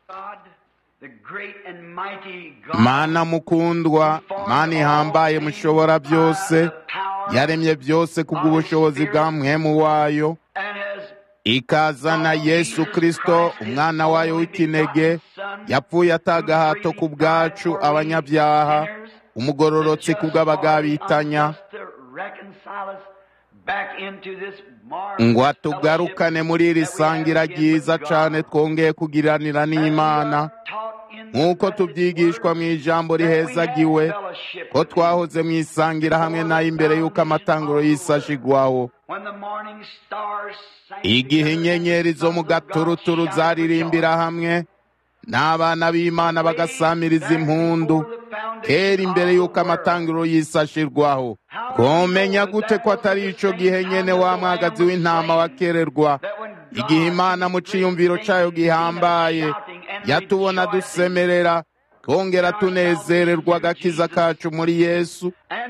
mana mukundwa mana ihambaye mushobora byose yaremye byose kubw'ubushobozi bwa mwemu wayo ikazana yesu kristo umwana wayo w'ikinege yapfuye atagahato ku bwacu abanyabyaha umugororotsi ku bw'abagabitanya ngo atugarukane muri iri sangira ryiza cane twongeye kugiranira n'imana nk'uko tubyigishwa mu ijambo rihezagiwe ko twahoze mu isangira hamwe nayo imbere y'uko amatanguro y'isashigwaho igihe inyenyeri zo mu gaturuturu zaririmbira hamwe n'abana b'imana bagasamiriza impundu kera imbere y'uko amatangiro y'isashirwaho komenya gute ko atari ico gihe nyene wa mwagazi w'intama wakererwa igihe imana mu ciyumviro cayo gihambaye yatubona dusemerera twongera tunezererwa agakiza kacu muri yesu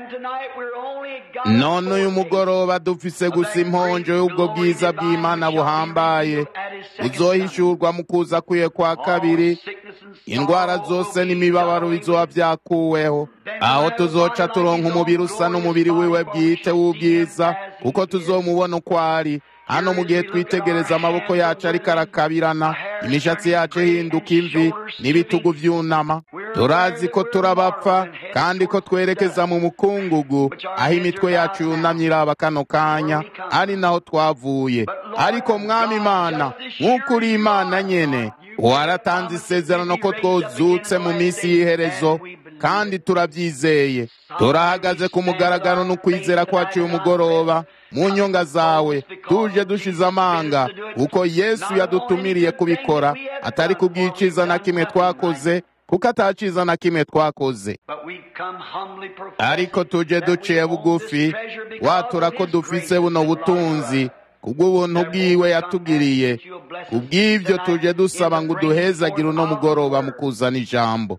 none uyu mugoroba dufise gusa imponjo y'ubwo bwiza bw'imana buhambaye buzohishurwa mu kuza kwiye kwa kabiri indwara zose n'imibabaro bizoba byakuweho aho tuzoca turonka umubiri usa n'umubiri wiwe bwite w'ubwiza kuko tuzomubona uko ari hano mu gihe twitegereza amaboko yacu ariko arakabirana imishatsi yacu ihinduka imvi n'ibitugu vyunama turazi ko turabapfa kandi ko twerekeza mu mukungugu aho imitwe yacu yunamye iraba kano kanya ari naho twavuye ariko mwami imana nk'uko uri imana nyene waratanze isezerano ko twozutse mu minsi y'iherezo kandi turabyizeye turahagaze ku mugaragaro n'ukwizera kwacu uyu mugoroba mu nyonga zawe tuje dushize amanga kuko yesu yadutumiriye kubikora atari kubwiciza na kimwe twakoze kuko ataciza na kimwe twakoze ariko tuje duciye bugufi watura ko dufise buno butunzi kubw'ubuntu bwiwe yatugiriye kubw'ibyo tuje dusaba ngo uduhezagire uno mugoroba mu kuzana ijambo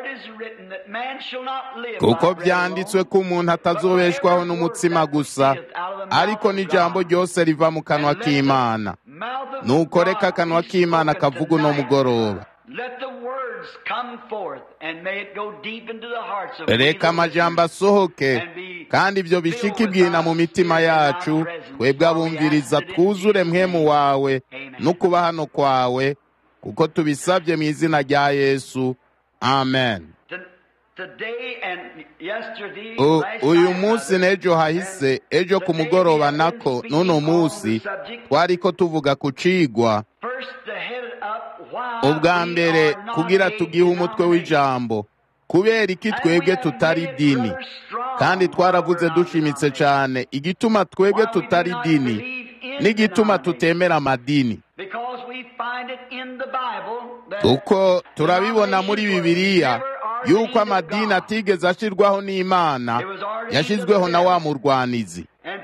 kuko byanditswe ko umuntu atazobeshwaho n'umutsima gusa ariko n'ijambo ryose riva mu kanwa k'imana nuko reka akanwa k'imana kavuga uno mugoroba reka amajambo asohoke kandi ibyo bishika ibwina mu mitima yacu twebwe abumviriza twuzure mwemu wawe no kuba hano kwawe kuko tubisabye mu izina rya yesu amen uyu munsi n'ejo hahise ejo ku mugoroba nako n'uno munsi twariko tuvuga ku cigwa ubwa mbere kugira tugihe umutwe w'ijambo kubera iki twebwe tutari dini kandi twaravuze dushimitse cyane igituma twebwe tutari dini n'igituma tutemera amadini kuko turabibona muri bibiliya yuko amadini atigeze ashirwaho n'imana yashyizweho na wa murwanizi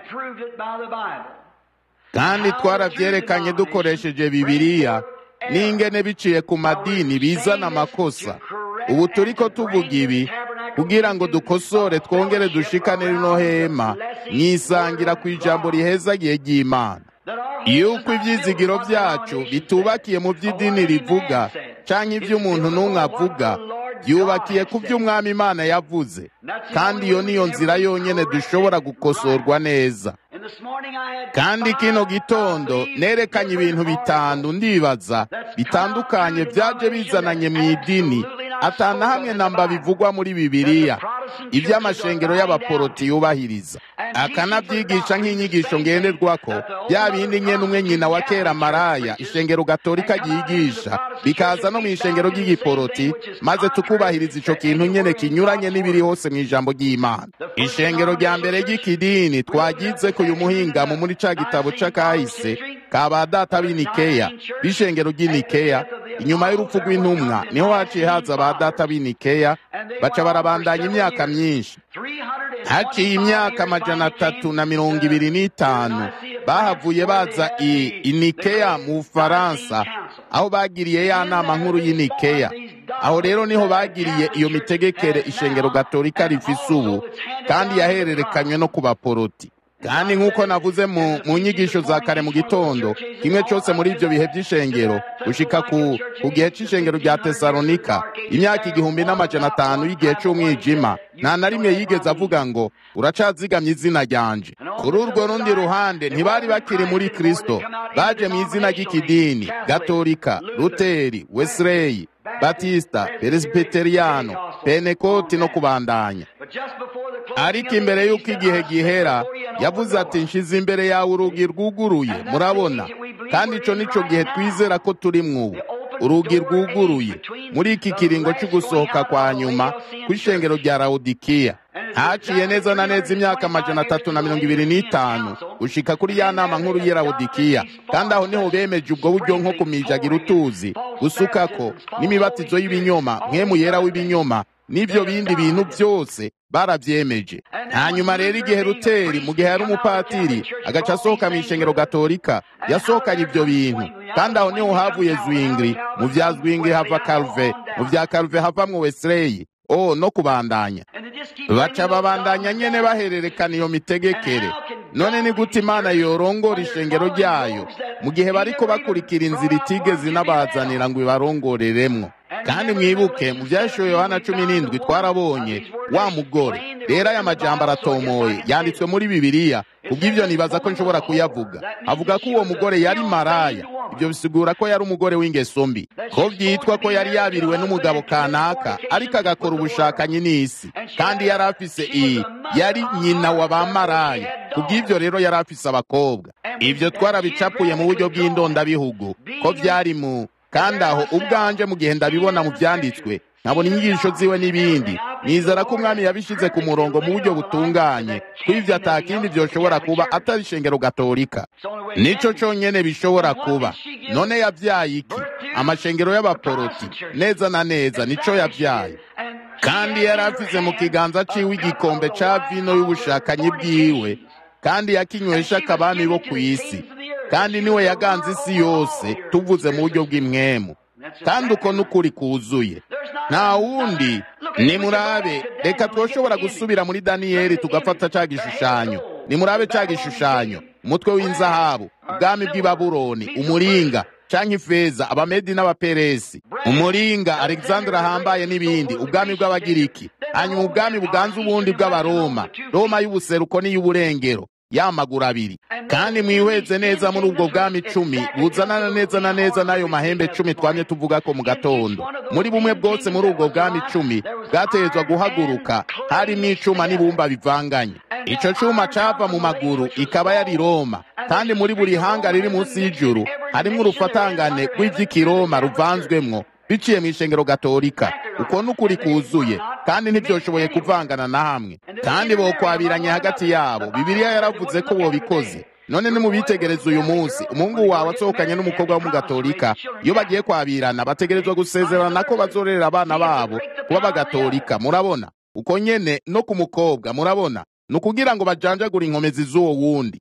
kandi twarabyerekanye dukoresheje bibiliya n'ingene biciye ku madini bizana amakosa ubu turiko tuvuga ibi kugira ngo dukosore twongere dushikane rino hema mwisangira ku ijambo rihezagiye ry'imana yuko ibyizigiro byacu bitubakiye mu by'idini rivuga canke iby'umuntu n'umwe avuga byubakiye ku by'umwami imana yavuze kandi iyo niyo nzira yonyene dushobora gukosorwa neza kandi kino gitondo nerekanye ibintu bitanu ndibaza bitandukanye byaje bizananye mu idini atana hamwe namba bivugwa muri bibiliya iby'amashengero y'abaporoti yubahiriza akanabyigisha nk'inyigisho ngenderwako bya bindi nyene umwe nyina wa kera maraya ishengero gatolika ryigisha bikaza no mu ishengero ry'igiporoti maze tukubahiriza ico kintu nyene kinyuranye n'ibiri hose mu ijambo ry'imana ishengero rya mbere ry'ikidini twagize ku uyu muhingamo muri ca gitabo c'akahise ka ba data b'inikeya b'ishengero ry'inikeya inyuma y'urupfu rw'intumwa niho haciye haza ba data b'inikeya baca barabandanya imyaka myinshi haciye imyaka amajana atatu na mirongo ibiri n'itanu bahavuye baza i inikeya mu bufaransa aho bagiriye ya nama nkuru y'inikeya aho rero niho bagiriye iyo mitegekere ishengero gatolika rifise ubu kandi yahererekanywe no ku baporoti kandi nk'uko navuze mu mu nyigisho za kare mu gitondo kimwe cyose muri ibyo bihe by'ishengero gushika ku ku gihe cy'ishengero rya tesalonika imyaka igihumbi n'amajana atanu y'igihe cy'umwijima nta na rimwe yigeze avuga ngo uracazigamye izina ryanje kuri urwo rundi ruhande ntibari bakiri muri kristo baje mu izina ry'ikidini gatolika luteri wesleyi batista peresibiteriyano penekoti no kubandanya ariko imbere y'uko igihe gihera yavuze ati nshize imbere yawe urugi rwuguruye murabona kandi icyo nicyo gihe twizera ko turi mwubu urugi rwuguruye muri iki kiringo cyo gusohoka kwa nyuma ku ishengero rya rawudikiya haciye neza na neza imyaka amajana atatu na mirongo ibiri n'itanu gushika kuri ya nama nkuru y'i rawudikiya kandi aho niho bemeje ubwo buryo nko kumijagira utuzi gusukako n'imibatizo y'ibinyoma nk'emu yera w'ibinyoma n'ibyo bindi bintu byose barabyemeje hanyuma rero igihe ruteri mu gihe yari umupatiri agaca asohoka mu ishengero gatolika yasohokanye ibyo bintu kandi aho niho havuye zwingli mu bya zwingli hava karuve mu bya karuve havamwo wesleyi o no kubandanya baca babandanya nyene bahererekana iyo mitegekere none ni gute imana yorongora ishengero ryayo mu gihe bariko bakurikira inzira itigeze inabazanira ngo ibarongoreremwo kandi mwibuke mu byashoye yohana cumi n'indwi twarabonye wa mugore rero aya majambo aratomoye yanditswe muri bibiliya kubw'ibyo nibaza ko nshobora kuyavuga avuga ko uwo mugore yari maraya ibyo bisigura ko yari umugore w'ingeso mbi ko byitwa ko yari yabiriwe n'umugabo kanaka ariko agakora ubushakanyi n'isi kandi yari afise iyi yari nyina wa ba maraya kubw'ibyo rero yari afise abakobwa ibyo twarabicapuye mu buryo bw'indondabihugu ko byari mu kandi aho ubwanje mu gihe ndabibona mu byanditswe nkabona inyigisho ziwe n'ibindi nizera ko umwami yabishyize ku murongo mu buryo butunganye ko ibyo atakindi byoshobora kuba atari ishengero gatolika nico cyonyine bishobora kuba none yabyaye iki amashengero y'abaporoti neza na neza nico yabyaye kandi yari afise mu kiganza ciwe igikombe ca vino y'ubushakanyi bwiwe kandi yakinywesha akabami bo ku isi kandi niwe yaganze isi yose tuvuze mu buryo bw'imwemu kandi uko n'ukuri kuzuye nta wundi nimurabe reka twoshobora gusubira muri daniyeli tugafata ca gishushanyo nimurabe ca gishushanyo umutwe w'inzahabu ubwami bw'i babuloni umuringa canke ifeza abamedi n'abaperesi umuringa alexandre ahambaye n'ibindi ubwami bw'abagiriki hanyuma ubwami buganza ubundi bw'abaroma roma y'ubuseruko n'iy'uburengero y'amaguru abiri kandi mwihweze neza muri ubwo bwami icumi buzanana neza na neza n'ayo mahembe cumi twamye tuvuga ko mu gatondo muri bumwe bwose muri ubwo bwami icumi bwategetswa guhaguruka harimo icuma n'ibumba bivanganye ico cuma cava mu maguru ikaba yari roma kandi muri buri hanga riri munsi y'ijuru harimwo urufatangane rw'ivy'ikiroma ruvanzwemwo biciye mu ishengero gatolika uko n'ukuri kuzuye kandi ntibyoshoboye kuvangana na hamwe kandi bokwabiranye hagati yabo bibiliya yaravuze ko bobikoze none nimubitegereza uyu munsi umuhungu wawe asohokanye n'umukobwa w'umugatolika iyo bagiye kwabirana bategerezwa gusezerana ko bazorera abana babo kuba bagatolika murabona uko nyene no ku mukobwa murabona ni ukugira ngo bajanjagure inkomezi z'uwo wundi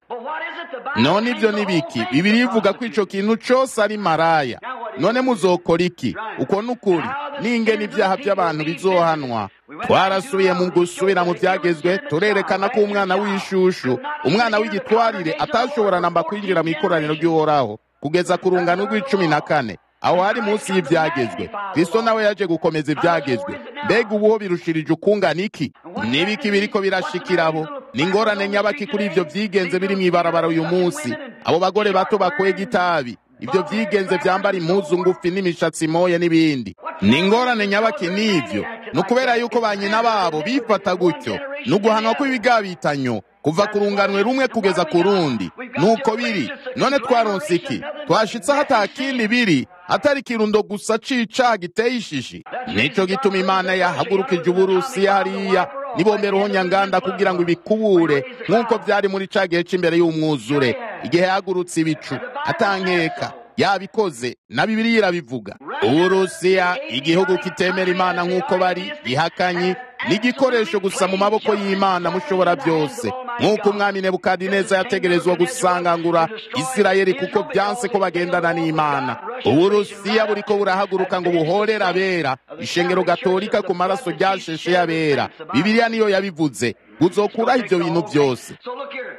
none ibyo ni biki bibiri ivuga ko ico kintu cose ari maraya none muzokora iki uko n'ukuri n'ingene ibyaha by'abantu bizohanwa twarasubiye mu gusubira mu byagezwe turerekana ko umwana w'ishushu umwana w'igitwarire atashobora namba kwinjira mu ikoraniro ry'uhoraho kugeza ku rungano rw'icumi na kane aho hari munsi y'ibyagezwe kristo nawe yaje gukomeza ibyagezwe mbega ubuho birushirije ukungana iki n'ibiki biriko birashikirabo ni ingorane nyabaki kuri ivyo vyigenze biri mw'ibarabara uyu munsi abo bagore bato bakwega itabi ibyo vyigenze vyambara impuzu ngufi n'imishatsi moye n'ibindi ni ingorane nyabaki n'ivyo ni ukubera yuko ba nyina babo bifata gutyo ni uguhanwa kw'ibigabitanyo kuva ku runganwe rumwe kugeza ku rundi nuko biri none twaronse iki twashitse aho ata kindi biri atari ikirundo gusa c'icaha giteye ishishi nico gituma imana yahagurukije uburusiya hariya nibombera uhonyanganda kugira ngo ibikubure nk'uko byari muri ca gihe c'imbere y'umwuzure igihe yahagurutse ibicu atankeka yabikoze na bibiliya irabivuga uburusiya igihugu kitemera imana nk'uko bari gihakanyi ni igikoresho gusa mu maboko y'imana mushobora byose nk'uko umwami nebukadineza yategerezwa gusangangura isirayeli kuko byanse ko bagendana n'imana uburusiya buriko burahaguruka ngo buhorere abera ishengero gatolika ku maraso ryasheshe y'abera bibiliya niyo yabivuze buzokuraho ibyo bintu byose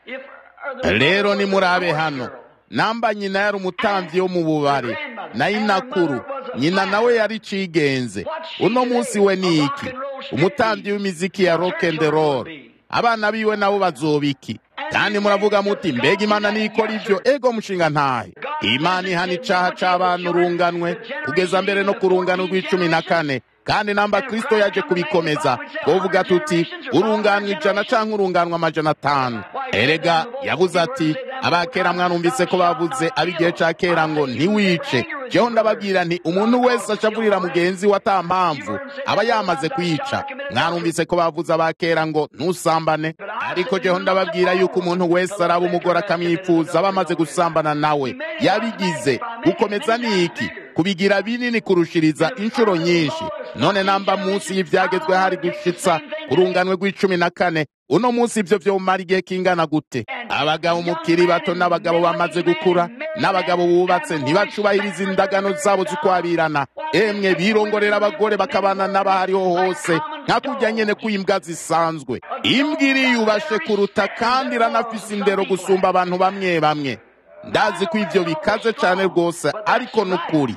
rero nimurabe hano namba nyina yari umutambyi wo mu bubare na inakuru nyina nawe yari cigenze uno munsi we ni iki umutambyi w'imiziki ya rock and roll abana biwe nabo bazoba iki kandi muravuga muti mbega imana nikora ivyo ego mushinga ntahe imana ihana icaha c'abana urunganwe kugeza mbere no ku rungano rw'icumi na kane kandi namba kristo yaje kubikomeza twovuga tuti urunganwa ijana canke urunganwa amajana atanu erega yavuze ati abakera mwarumvise ko bavuze ab'igihe ca kera ngo ntiwice jeho ndababwira nti umuntu wese ashavurira mugenzi we ata mpamvu aba yamaze kwica mwarumvise ko bavuze abakera ngo ntusambane ariko jeho ndababwira yuko umuntu wese araba umugore akamwifuza aba amaze gusambana nawe yabigize gukomeza ni iki kubigira binini kurushiriza inshuro nyinshi none namba munsi y'ivyagezwe hari gushitsa kurunganwe rw'icumi na kane uno munsi ivyo vyomara igihe kingana gute abagabo mukiri bato n'abagabo bamaze gukura n'abagabo bubatse ntibacubahiriza indagano zabo zikwabirana emwe birongorera abagore bakabana n'abahariho hose nka kurya nyene kw'imbwa zisanzwe imbwa iriyubashe kuruta kandi iranafise indero gusumba abantu bamwe bamwe ndazi ko ivyo bikaze cane rwose ariko nukuri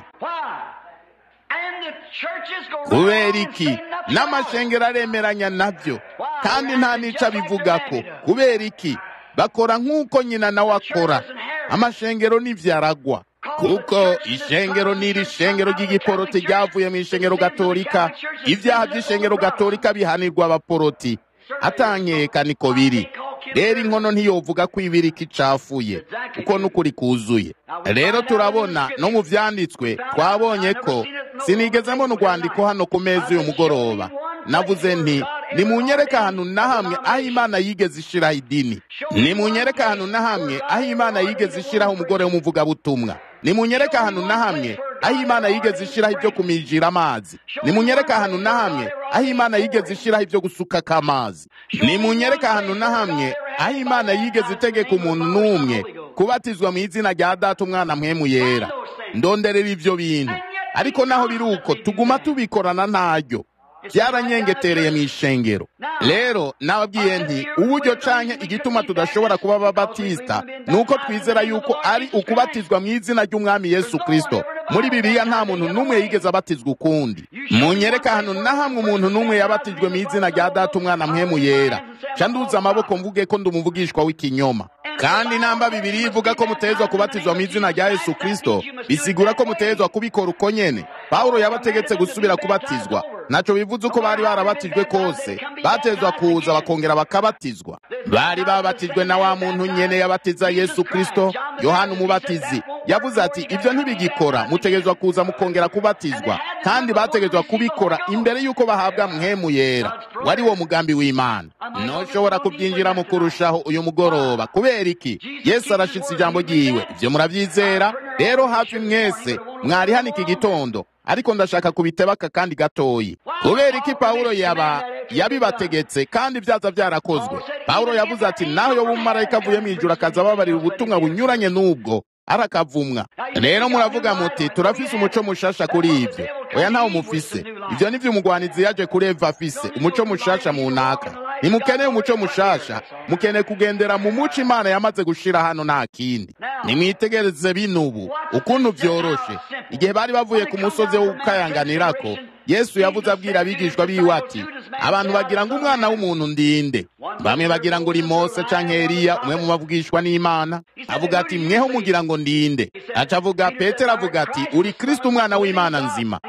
kubera iki n'amashengero aremeranya navyo kandi nta n'ico abivugako kubera iki bakora nk'uko nyina nawe akora amashengero n'ivyaragwa kuko ishengero n'iri shengero ry'igiporoti ryavuye mu ishengero gatolika ibyaha by'ishengero gatolika bihanirwa abaporoti atankeka niko biri rero inkono ntiyovuga ko ibirika icafuye kuko n'ukuri kuzuye rero turabona no mu vyanditswe twabonye ko sinigeze mbona urwandiko hano ku meza uyu mugoroba navuze nti nimunyereke ahantu na hamwe aho imana yigeze ishiraho idini nimunyereke ahantu na hamwe aho imana yigeze ishiraho umugore w'umuvugabutumwa nimunyereke ahantu na hamwe aho imana yigeze ishiraho ibyo kumijira amazi nimunyereke ahantu na hamwe aho imana yigeze ishiraho ibyo gusukako amazi nimunyereke ahantu na hamwe aho imana yigeze itegeka umuntu n'umwe kubatizwa mu izina rya data umwana mpwemu yera ndonderera ivyo bintu ariko naho biri uko tuguma tubikorana ntaryo byaranyengetereye mu ishengero rero nababwiye nti uburyo canke igituma tudashobora kuba ababatisita ni uko twizera yuko ari ukubatizwa mu izina ry'umwami yesu kristo muri bibiliya nta muntu n'umwe yigeze abatizwa ukundi munyereka ahantu na hamwe umuntu n'umwe yabatijwe mu izina rya data umwana mpwemu yera ca nduza amaboko mvuge ko ndi umuvugishwa w'ikinyoma kandi namba bibiri ivuga ko mutezwa kubatizwa mu izina rya yesu kristo bisigura ko mutezwa kubikora uko nyene pawulo yabategetse gusubira kubatizwa naco bivuze uko bari barabatijwe kose batezwa kuza bakongera bakabatizwa bari babatijwe na wa muntu nyene yabatiza yesu kristo yohana umubatizi yavuze ati ibyo ntibigikora mutegezwa kuza mukongera kubatizwa kandi bategezwa kubikora imbere y'uko bahabwa mhemu yera wari wo mugambi w'imana ntushobora kubyinjiramo kurushaho uyu mugoroba kubera iki yesu arashitse ijambo ryiwe ibyo murabyizera rero hafi mwese mwari hano iki gitondo ariko ndashaka kubitebaka kandi gatoyi kubera iki pawulo yaba yabibategetse kandi byaza byarakozwe pawulo yavuze ati naho yo bumarayika avuye mu ijuru akaza ababarira ubutumwa bunyuranye n'ubwo arakavumwa rero muravuga muti turafise umuco mushasha kuri ivyo oya ntawo mufise ivyo nivyo umugwanizi yaje kuri eva afise umuco mushasha munaka nimukeneye umuco mushasha mukeneye kugendera mu muco imana yamaze gushira hano nta kindi nimwitegereze binubu ukuntu vyoroshe igihe bari bavuye ku musozi wo gukayanganirako yesu yavuze abwira abigishwa biwe ati abantu bagira ngo umwana w'umuntu ndinde bamwe bagira ngo uri mose canke eliya umwe mu bavugishwa n'imana avuga ati mweho mugira ngo ndinde aca avuga petero avuga ati uri kristo umwana w'imana nzima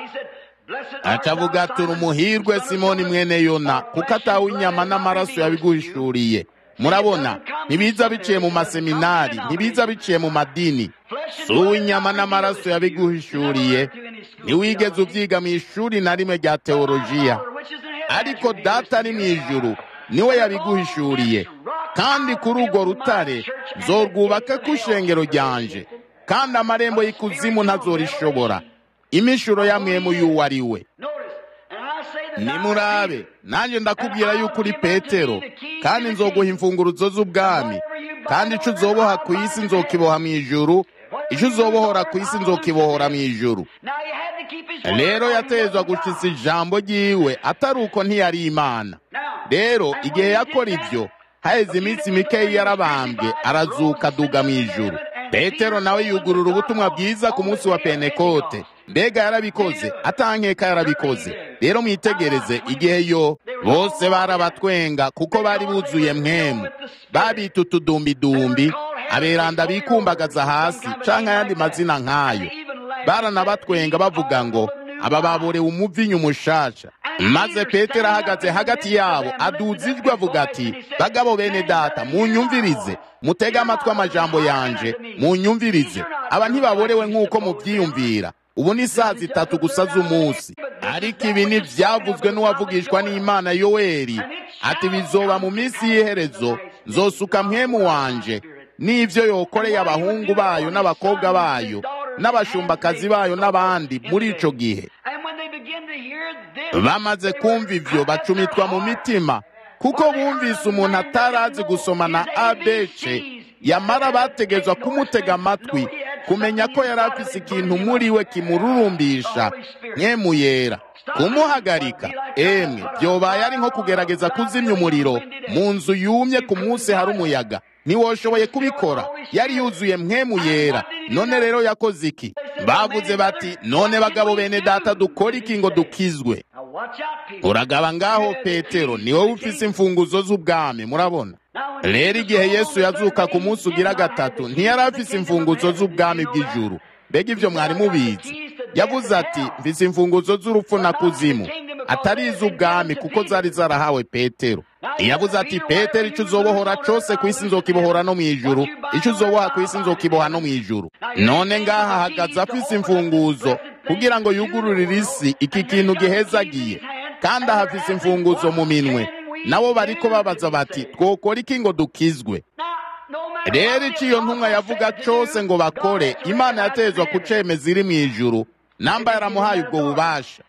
aca avuga ati uri umuhirwe simoni mwene yona kuko atawe inyama n'amaraso yabiguhishuriye murabona ntibiza biciye mu maseminari ntibiza biciye mu madini si uw'inyama n'amaraso yabiguhishuriye ntiwigeze ubyiga mu ishuri na rimwe rya teolojiya ariko data ari mu ijuru niwe yabiguhishuriye kandi kuri urwo rutare zorwubaka ku ishengero ryanje kandi amarembo y'ikuzimu ntazorishobora imishuro yamwemu y'uwo ari we nimurabe nanjye ndakubwira yuko uri petero kandi nzoguha imfunguruzo z'ubwami kandi ico uzoboha ku isi nzokiboha mu ijuru ico uzobohora ku isi nzokibohora mu ijuru rero yatezwa gushitsa ijambo ryiwe atari uko ntiyari imana rero igihe yakora ivyo haheze iminsi mikeyi yarabambwe arazuka aduga mu ijuru petero nawe yugurura ubutumwa bwiza ku munsi wa penekote mbega yarabikoze atankeka yarabikoze rero mwitegereze igihe yo bose barabatwenga kuko bari buzuye mwemu babita utudumbidumbi aberanda bikumbagaza hasi canke ayandi mazina nk'ayo baranabatwenga bavuga ngo aba baborewe umuvinyu umushasha maze petero ahagaze hagati yabo aduza ijwi avuga ati bagabo bene data munyumvirize mutege amatwi amajambo yanje munyumvirize aba ntibaborewe nk'uko mubyiyumvira ubu ni saa zitatu gusa z'umunsi ariko ibi ni byavuzwe n'uwavugishwa n'imana yoweri ati bizoba mu minsi y'iherezo nzosuka mwemu wanje n'ibyo yokoreye abahungu bayo n'abakobwa bayo n'abashumbakazi bayo n'abandi muri ico gihe bamaze kumva ivyo bacumitwa mu mitima kuko bumvise umuntu atarazi gusoma na abc yamara bategezwa kumutega amatwi kumenya ko yari afise ikintu muri we kimururumbisha mwemu yera kumuhagarika emwe byobaye ari nko kugerageza kuzimya umuriro mu nzu yumye ku munsi hari umuyaga ntiwoshoboye kubikora yari yuzuye mwemu yera none rero yakoze iki bavuze bati none bagabo bene data dukora iki ngo dukizwe uragaba ngaho petero ni wowe ufise imfunguzo z'ubwami murabona rero igihe yesu yazuka ku munsi ugira gatatu ntiyari afise imfunguzo z'ubwami bw'ijuru mbega ibyo mwari mubizi yavuze ati mfise imfunguzo z'urupfu na kuzimu atari iz'ubwami kuko zari zarahawe petero yavuze ati petero icyo uzobohora cyose ku isi nzokibohora no mu ijuru icyo uzoboha ku isi nzokiboha no mu ijuru none ngaha ahagaze afise imfunguzo kugira ngo yugururire isi iki kintu gihezagiye kandi ahafise imfunguzo mu minwe nabo bariko babaza bati twokora iki ngo dukizwe rero icyo iyo ntumwa yavuga cyose ngo bakore imana yatezwa kucemeza iri mu ijuru namba yaramuhaye ubwo bubasha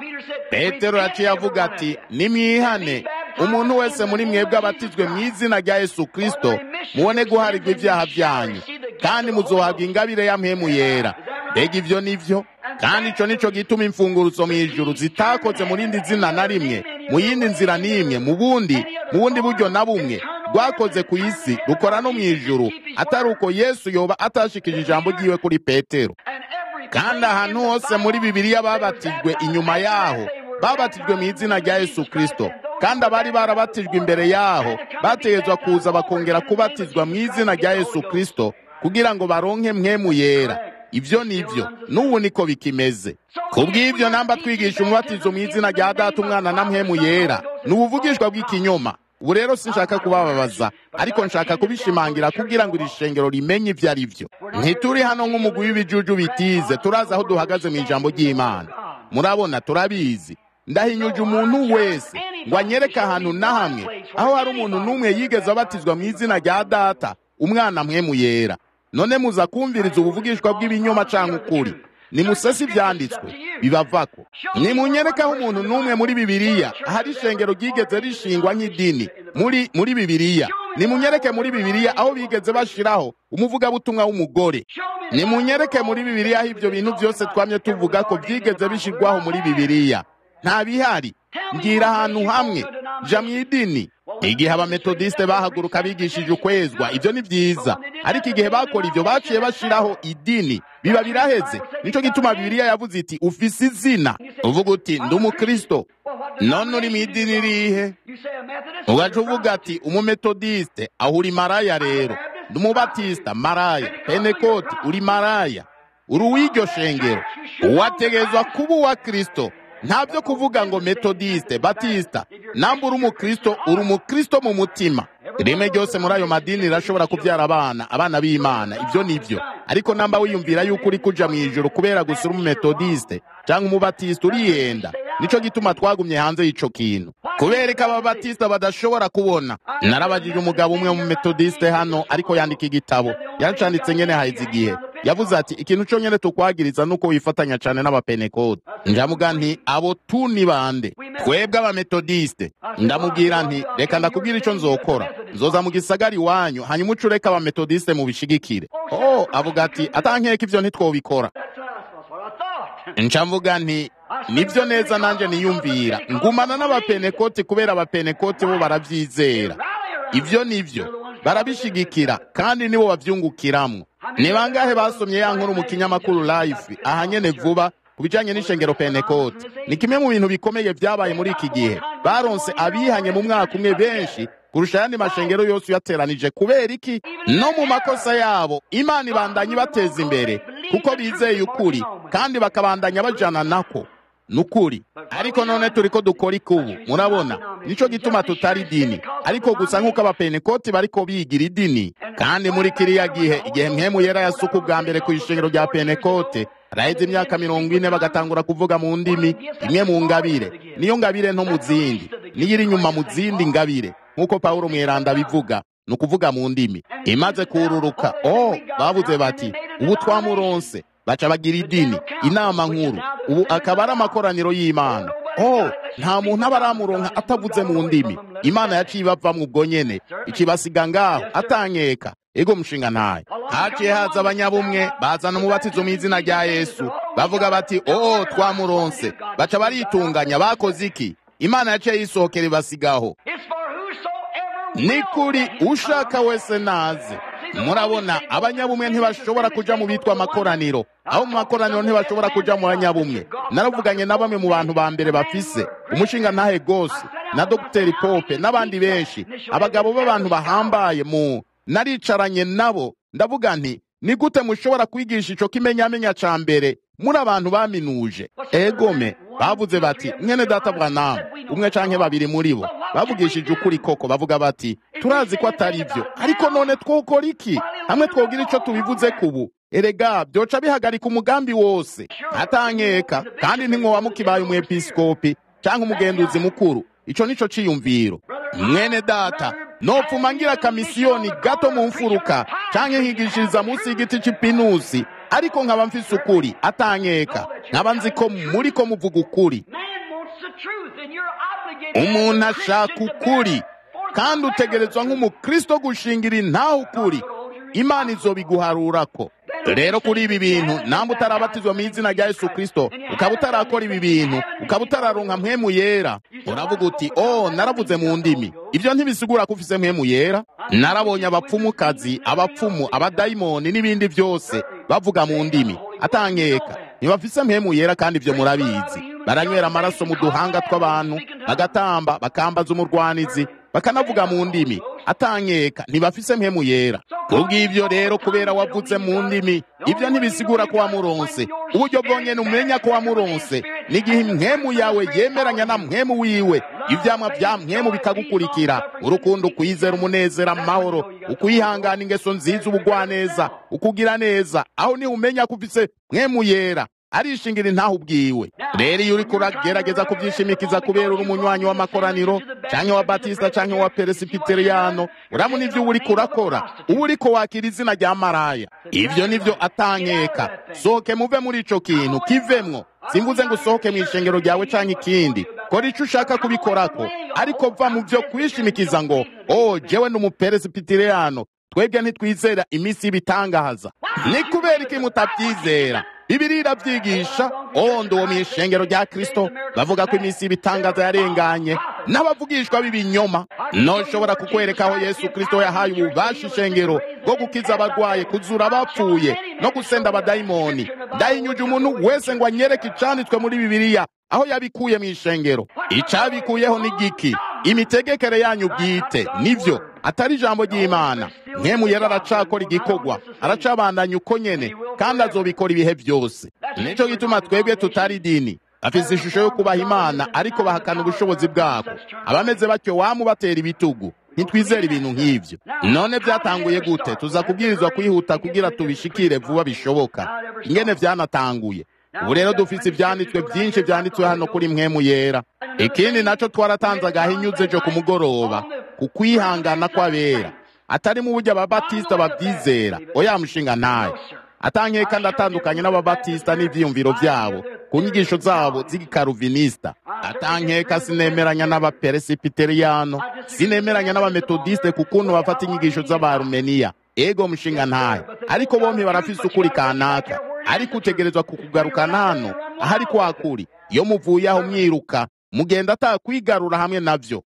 petero yaciye avuga ati nimwihane umuntu wese muri mwebwe abatizwe mu izina rya yesu kirisito mubone guharirwa ibyaha byanyu kandi muzohabwa ingabire ya mpemu yera mbega ibyo ni byo kandi icyo nicyo gituma imfunguruzo mu ijuru zitakoze mu rindi zina na rimwe mu yindi nzira n'imwe mu bundi mu bundi buryo na bumwe rwakoze ku isi rukora no mu ijuru atari uko yesu yoba atashikije ijambo ryiwe kuri petero kandi ahantu hose muri bibiliya babatijwe inyuma yaho babatijwe mu izina rya yesu kirisito kandi abari barabatijwe imbere yaho bategetswe kuza bakongera kubatizwa mu izina rya yesu kirisito kugira ngo baronke mwemu yera ibyo ni byo n'ubu niko bikimeze kubw'ibyo namba twigisha umubatizo mu izina rya data umwana na mwemu yera ni ubuvugishwa bw'ikinyoma ubu rero sinshaka kubababaza ariko nshaka kubishimangira kugira ngo iri shengero rimenye ibyo ari byo ntituri hano nk'umugwi w'ibijuju bitize turazi aho duhagaze mu ijambo ry'imana murabona turabizi ndahinyuje umuntu wese ngo anyereke ahantu na hamwe aho hari umuntu n'umwe yigeze abatizwa mu izina rya data umwana mwemu yera none muza kumviriza ubuvugishwa bw'ibinyoma cyangwa ukuri nimusese ibyanditswe bibavako nimunyerekaho umuntu n'umwe muri bibiliya ahari ishengero ryigeze rishingwa nk'idini muri muri bibiliya nimunyereke muri bibiliya aho bigeze bashiraho umuvugabutumwa w'umugore nimunyereke muri bibiliya aho ibyo bintu byose twamye tuvuga ko byigeze bishirwaho muri bibiliya nta bihari mbwira ahantu hamwe ja mu idini igihe abametodiste bahaguruka bigishije ukwezwa ibyo ni byiza ariko igihe bakora ibyo baciye bashiraho idini biba biraheze nico gituma bibiliya yavuze iti ufise izina uvuga uti ndi umukristo none uri mu idini rihe ugaca uvuga ati umumetodiste aho uri maraya rero ndi umubatisita maraya penekoti uri maraya uri uw'iryo shengero wategezwa kuba uwa kristo nta byo kuvuga ngo metodiste batisita namba uri umukristo uri umukristo mu mutima rimwe ryose muri ayo madini rirashobora kubyara abana abana b'imana ibyo ni byo ariko namba wiyumvira yuko uri kuja mu ijoro kubera gusa uri umumetodiste cyangwa umubatisita urihenda nico gituma twagumye hanze y'ico kintu kubera ko ababatisita badashobora kubona narabajije umugabo umwe mu metodiste hano ariko yandika igitabo yacanditse nyene haheze igihe yavuze ati ikintu cyo nyene tukwagiriza nuko wifatanya cyane n'abapenekode ndamuga nti abo tu ni bande twebwe abametodiste ndamubwira nti reka ndakubwira ico nzokora nzoza mu gisagara iwanyu hanyuma uce ureka abametodiste mubishigikire oh avuga ati atankeka ivyo ntitwobikora nca mvuga nti nibyo neza nanjye niyumvira ngumana n'abapenekoti kubera abapenekoti bo barabyizera ivyo nivyo barabishigikira kandi nibo bavyungukiramwo ni bangahe basomye ya nkuru mu kinyamakuru life aha nyene vuba ku bijanye n'ishengero pentekote ni kimwe mu bintu bikomeye vyabaye muri iki gihe baronse abihanye mu mwaka umwe benshi kurusha ayandi mashengero yose uyateranije kubera iki no mu makosa yabo imana ibandanya ibateza imbere kuko bizeye ukuri kandi bakabandanya bajana nako nukuri ariko none turiko dukora ikubu murabona nico gituma tutari dini ariko gusa nk'uko abapenekoti bariko bigira idini kandi muri kiriya gihe igihe mpemu yera yasuka ubwa mbere ku ishengero rya penekote araheze imyaka mirongo ine bagatangura kuvuga mu ndimi imwe mu ngabire niyo ngabire nto mu zindi niyo iri inyuma mu zindi ngabire nk'uko pawulo mweranda bivuga ni ukuvuga mu ndimi imaze kururuka oh bavuze bati ubu twamuronse baca bagira idini inama nkuru ubu akaba ari amakoraniro y'imana oh nta muntu aba aramuronka atavuze mu ndimi imana yaciye ibavamwo ubwo nyene ikibasiga ngaho atankeka ego mushinga ntayo haciye haza abanyabumwe bazana umubatizo mu izina rya yesu bavuga bati oh twamuronse baca baritunganya bakoze iki imana yaciye yisohokera ibasigaho ni kuri ushaka wese naze murabona abanyabumwe ntibashobora kuja mu bitwa amakoraniro aho mu makoraniro ntibashobora kuja mu banyabumwe naravuganye na bamwe mu bantu ba mbere bafise umushinga ntahe gose na dogiteri pope n'abandi benshi abagabo b'abantu bahambaye mu naricaranye nabo ndavuga nti ni gute mushobora kwigisha ico kimenyamenya ca mbere muri abantu baminuje egome bavuze bati mwene data bwanamu umwe canke babiri muri bo bavugishije ukuri koko bavuga bati turazi ko atari byo ariko none twokora iki hamwe twogira ico tubivuze kubu erega byoca bihagarika umugambi wose atankeka kandi ntimwoba mukibaye umwepiskopi canke umugenduzi mukuru ico nico ciyumviro mwene data nopfuma ngira kamisiyoni gato mu mfuruka canke nkigishiriza munsi y'igiti c'ipinusi ariko nkaba mfise ukuri atankeka nkaba nzi ko muriko muvuga ukuri umuntu ashaka ukuri kandi utegerezwa nk'umukristo gushingira intaho ukuri imana izobiguharurako rero kuri ibi bintu namba utarabatizwa mu izina rya yesu kristo ukaba utarakora ibi bintu ukaba utararonka mpwemu yera uravuga uti oh naravuze mu ndimi ibyo ntibisigura ko ufise mpwemu yera narabonye abapfumukazi abapfumu abadayimoni n'ibindi byose bavuga mu ndimi atankeka ntibafise mpwemu yera kandi ibyo murabizi baranywera amaraso mu duhanga tw'abantu bagatamba bakambaza umurwanizi bakanavuga mu ndimi atankeka ntibafise mpemu yera kubw'ibyo rero kubera wavuze mu ndimi ibyo ntibisigura ko wamuronse uburyo bwonyene umenya ko wamuronse n'igihe impwemu yawe yemeranya na mpwemu wiwe ivyamwa vya mpwemu bikagukurikira urukundo ukwizera umunezero amahoro ukwihangana ingeso nziza ubugwaneza ukugira neza aho niho umenya ko ufise mpwemu yera arishingira intaho ubwiwe rero iyo uriko uragerageza kuvyishimikiza kubera uri umunywanyi w'amakoraniro canke wa batista canke wa peresipiteriyano urabona ivyo uba uriko urakora uba uriko wakira izina rya maraya ivyo nivyo atankeka sohoke muve muri ico kintu kivemwo simvuze ngo usohoke mw'ishengero ryawe canke ikindi kora ico ushaka kubikorako ariko va mu vyo kwishimikiza ngo oh jewe ni umuperesipiteriyano twebwe ntitwizera iminsi y'ibitangaza ni kubera iki mutabyizera bibiri irabyigisha ondo uwo mw'ishengero rya kristo bavuga ko iminsi y'ibitangaza yarenganye n'abavugishwa b'ibinyoma noshobora kukwereka aho yesu kristo yahaye ububasha ishengero bwo gukiza abarwaye kuzura abapfuye no gusenda abadayimoni ndahinyuje umuntu wese ngo anyereke icanditswe muri bibiliya aho yabikuye mu ishengero icabikuyeho ni giki imitegekere yanyu bwite nivyo atari ijambo ry'imana mwemu yari aracakora igikorwa aracabandanya uko nyene kandi azobikora ibihe byose nico gituma twebwe tutari dini afise ishusho yo kubaha imana ariko bahakana ubushobozi bwabo abameze batyo wamubatera ibitugu ntitwizera ibintu nk'ivyo none vyatanguye gute tuza kubwirizwa kwihuta kugira tubishikire vuba bishoboka ingene vyanatanguye ubu rero dufise ivyanditswe vyinshi vyanditswe hano kuri mwemu yera ikindi naco twaratanze agahinyuze jo ku mugoroba ku kwihangana kw'abera atari mu buryo ababatisita bavyizera oya mushinga ntayo atankeka ndatandukanye n'ababatisita n'ivyiyumviro vyabo ku nyigisho zabo z'igikaruvinisita atankeka sinemeranya n'abaperesipiteriyano sinemeranya n'abametodiste ku kuntu bafata inyigisho z'abarumeniya ego mushinga ntayo ariko bompi barafise ukuri kanaka ariko utegerezwa kukugarukana hano ahari kwa kuri iyo muvuye aho mwiruka mugenda atakwigarura hamwe navyo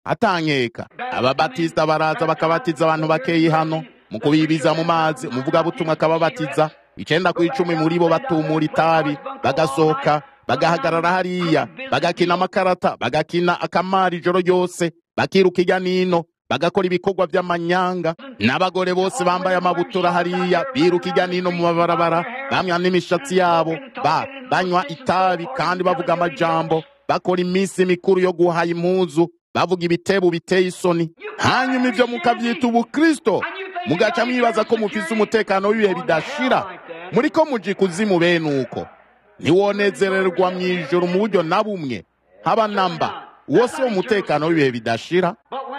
atankeka ababatisita baraza bakabatiza abantu bakeyi hano mu kubibiza mu mazi umuvugabutumwa akababatiza icenda ku icumi muri bo batumura itabi bagasohoka bagahagarara hariya bagakina amakarata bagakina akamari ijoro ryose bakiruka irya nino bagakora ibikorwa by'amanyanga n'abagore bose bambaye amabutura hariya biruka irya nino mu mabarabara bamwa n'imishatsi yabo ba banywa itabi kandi bavuga amajambo bakora iminsi mikuru yo guhaha impuzu bavuga ibitebo biteye isoni hanyuma ibyo mukabyita ubukristo mugaca mwibaza ko mufise umutekano w'ibihe bidashira muri ko muji kuzimu bene uko ntiwonezererwa mu ijoro mu buryo na bumwe haba namba uwo si wo mutekano w'ibihe bidashira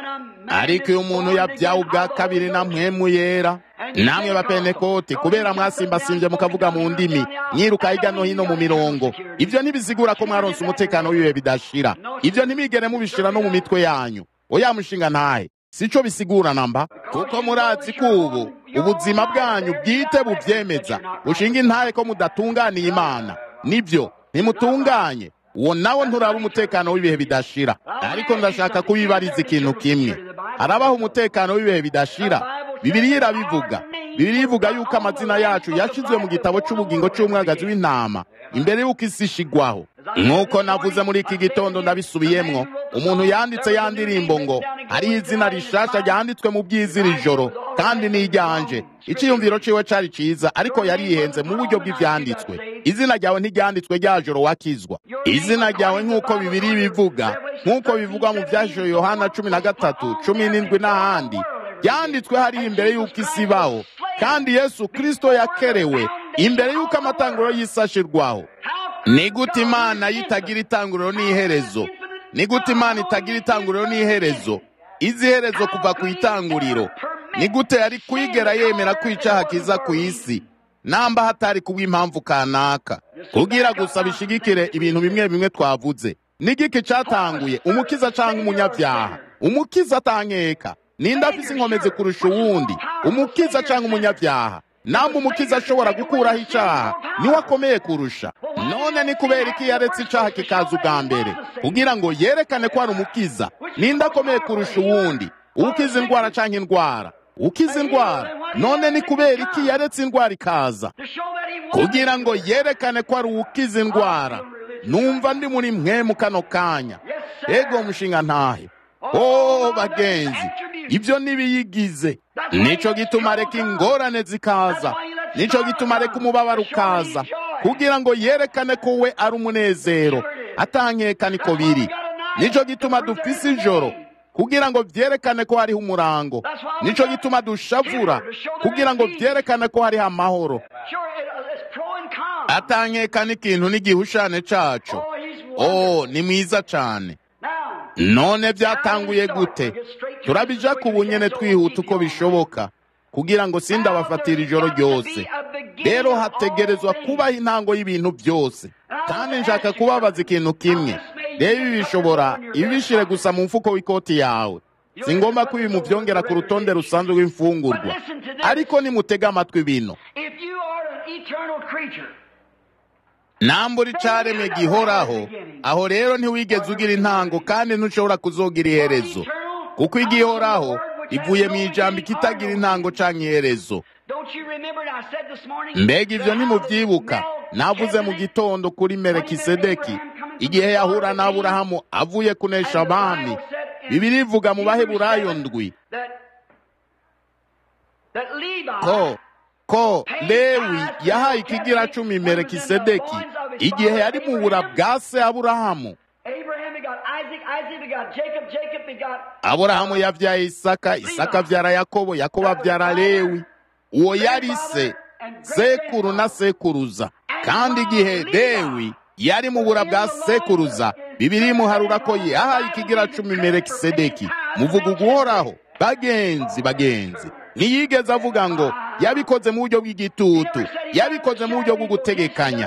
ariko iyo umuntu yabyawe ubwa kabiri na mpwemu yera namwe bapenekoti kubera mwasimbasimbye mukavuga mu ndimi mwiruka hirya no hino mu mirongo ibyo ntibizigura ko mwaronse umutekano w'ibihe bidashira ibyo ntibigere mubishira no mu mitwe yanyu oya mushinga ntahe sico bisigura namba kuko murazi ko ubu ubuzima bwanyu bwite buvyemeza bushinga intahe ko mudatunganiye imana nibyo ntimutunganye uwo nawo nturaba umutekano w'ibihe bidashira ariko ndashaka kubibariza ikintu kimwe harabaho umutekano w'ibihe bidashira bibiliya irabivuga bibiliya ivuga yuko amazina yacu yashizwe mu gitabo c'ubugingo c'umwagazi w'intama imbere y'uko isi ishigwaho nk'uko navuze muri iki gitondo ndabisubiyemwo umuntu yanditse ya ndirimbo ngo hariho izina rishasha ryanditswe mu by'iziri joro kandi ni iryanje iciyumviro ciwe cari ciza ariko yarihenze mu buryo bw'ivyanditswe izina ryawe ntiryanditswe rya joro wakizwa izina ryawe nk'uko bibiri bivuga nk'uko bivugwa mu vyashusho yohana cumi na gatatu cumi n'indwi n'ahandi byanditswe hariya imbere y'uko isi ibaho kandi yesu kristo yakerewe imbere y'uko amatanguro y'isi ashirwaho ni gute imana yitagira itanguriro n'iherezo ni gute imana itagira itanguriro n'iherezo izi herezo kuva ku itanguriro ni gute yari kwigera yemera ko icaha kiza ku isi namba hatari kubw'impamvu kanaka kugira gusa bishigikire ibintu bimwe bimwe twavuze n'igiki catanguye umukiza canke umunyabyaha umukiza atankeka ninde afise inkomezi kurusha uwundi umukiza canke umunyabyaha namba umukiza ashobora gukuraho icaha niwe akomeye kurusha none ni kubera iki yaretse icaha kikaza ubwa mbere kugira ngo yerekane ko ari umukiza ninde akomeye kurusha uwundi ukiza indwara canke indwara ukiza indwara none ni kubera iki yaretse indwara ikaza kugira ngo yerekane ko ari uwukiza indwara numva ndi muri mwe mu kano kanya ego mushinga ntahe oh bagenzi ibyo nibiyigize nico gituma reka ingorane zikaza nico gituma reka umubabaro ukaza kugira ngo yerekane ko we ari umunezero atankeka niko biri nico gituma dufise ijoro kugira ngo vyerekane ko hariho umurango nico gituma dushavura kugira ngo vyerekane ko hariho amahoro atankeka n'ikintu n'igihushane caco oh ni mwiza cane none byatanguye gute turabija ku bunyene twihuta uko bishoboka kugira ngo sindabafatira ijoro ryose rero hategerezwa kubaho intango y'ibintu byose kandi nshaka kubabaza ikintu kimwe rero ibi bishobora ibishire gusa mu mfuko w'ikoti yawe si ngombwa ko ibi mubyongera ku rutonde rusanzwe rw'imfungurwa ariko nimutega amatwi bino nambura icaremwe gihoraho aho rero ntiwigeze ugira intango kandi ntushobora kuzogira iherezo kuko igihoraho ivuye mu ijambo ikitagira intango canke iherezo mbega ivyo ntimuvyibuka navuze mu gitondo kuri merekisedeki igihe yahura n'aburahamu avuye kunesha abami bibiri ivuga mu baheburayo ndwi ko ko lewi yahaye ikigira cumi merekisedeki igihe yari mu bura bwa se aburahamu aburahamu yabyaye isaka isaka abyara yakobo yakobo abyara lewi uwo yari se sekuru na sekuruza kandi igihe lewi yari mu bura bwa sekuruza bibiri imuharura ko yahaye ikigira cumi merekisedeki muvuga uguhoraho bagenzi bagenzi ntiyigeze avuga ngo yabikoze mu buryo bw'igitutu yabikoze mu buryo bwo gutegekanya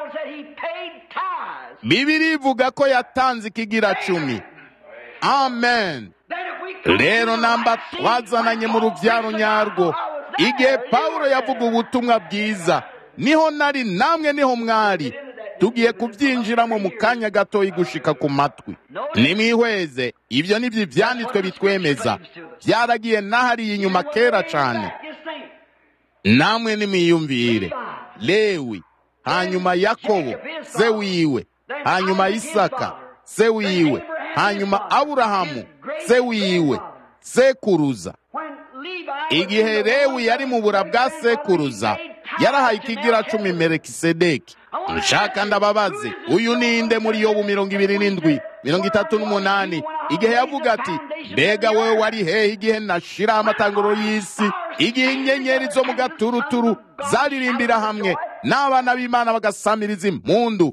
bibiri ivuga ko yatanze ikigira cumi amen rero namba twazananye mu rubyaro nyarwo igihe pawulo yavuga ubutumwa bwiza niho nari namwe niho mwari tugiye kubyinjiramo mu kanya gatoya gushika ku matwi nimwihweze ibyo nibyo ibyanditswe bitwemeza byaragiye n'ahariya inyuma kera cyane namwe nimwiyumvire lewi hanyuma yakobo se wiwe hanyuma isaka se wiwe hanyuma aburahamu se wiwe sekuruza igihe lewi yari mu bura bwa sekuruza yarahaye ikigira cumi merekisedeki nshaka ndababaze uyu ninde muri yobu mirongo ibiri n'indwi mirongo itatu n'umunani igihe yavuga ati mbega wowe wari hehe igihe nashiraho amatanguro y'isi igihe inyenyeri zo mu gaturuturu zaririmbira hamwe n'abana b'imana bagasamiriza impundu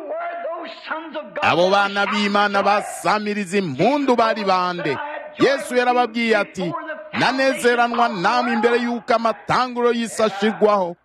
abo bana b'imana basamiriza impundu bari bande yesu yarababwiye ati nanezeranwa namwe imbere y'uko amatanguro y'isi ashirwaho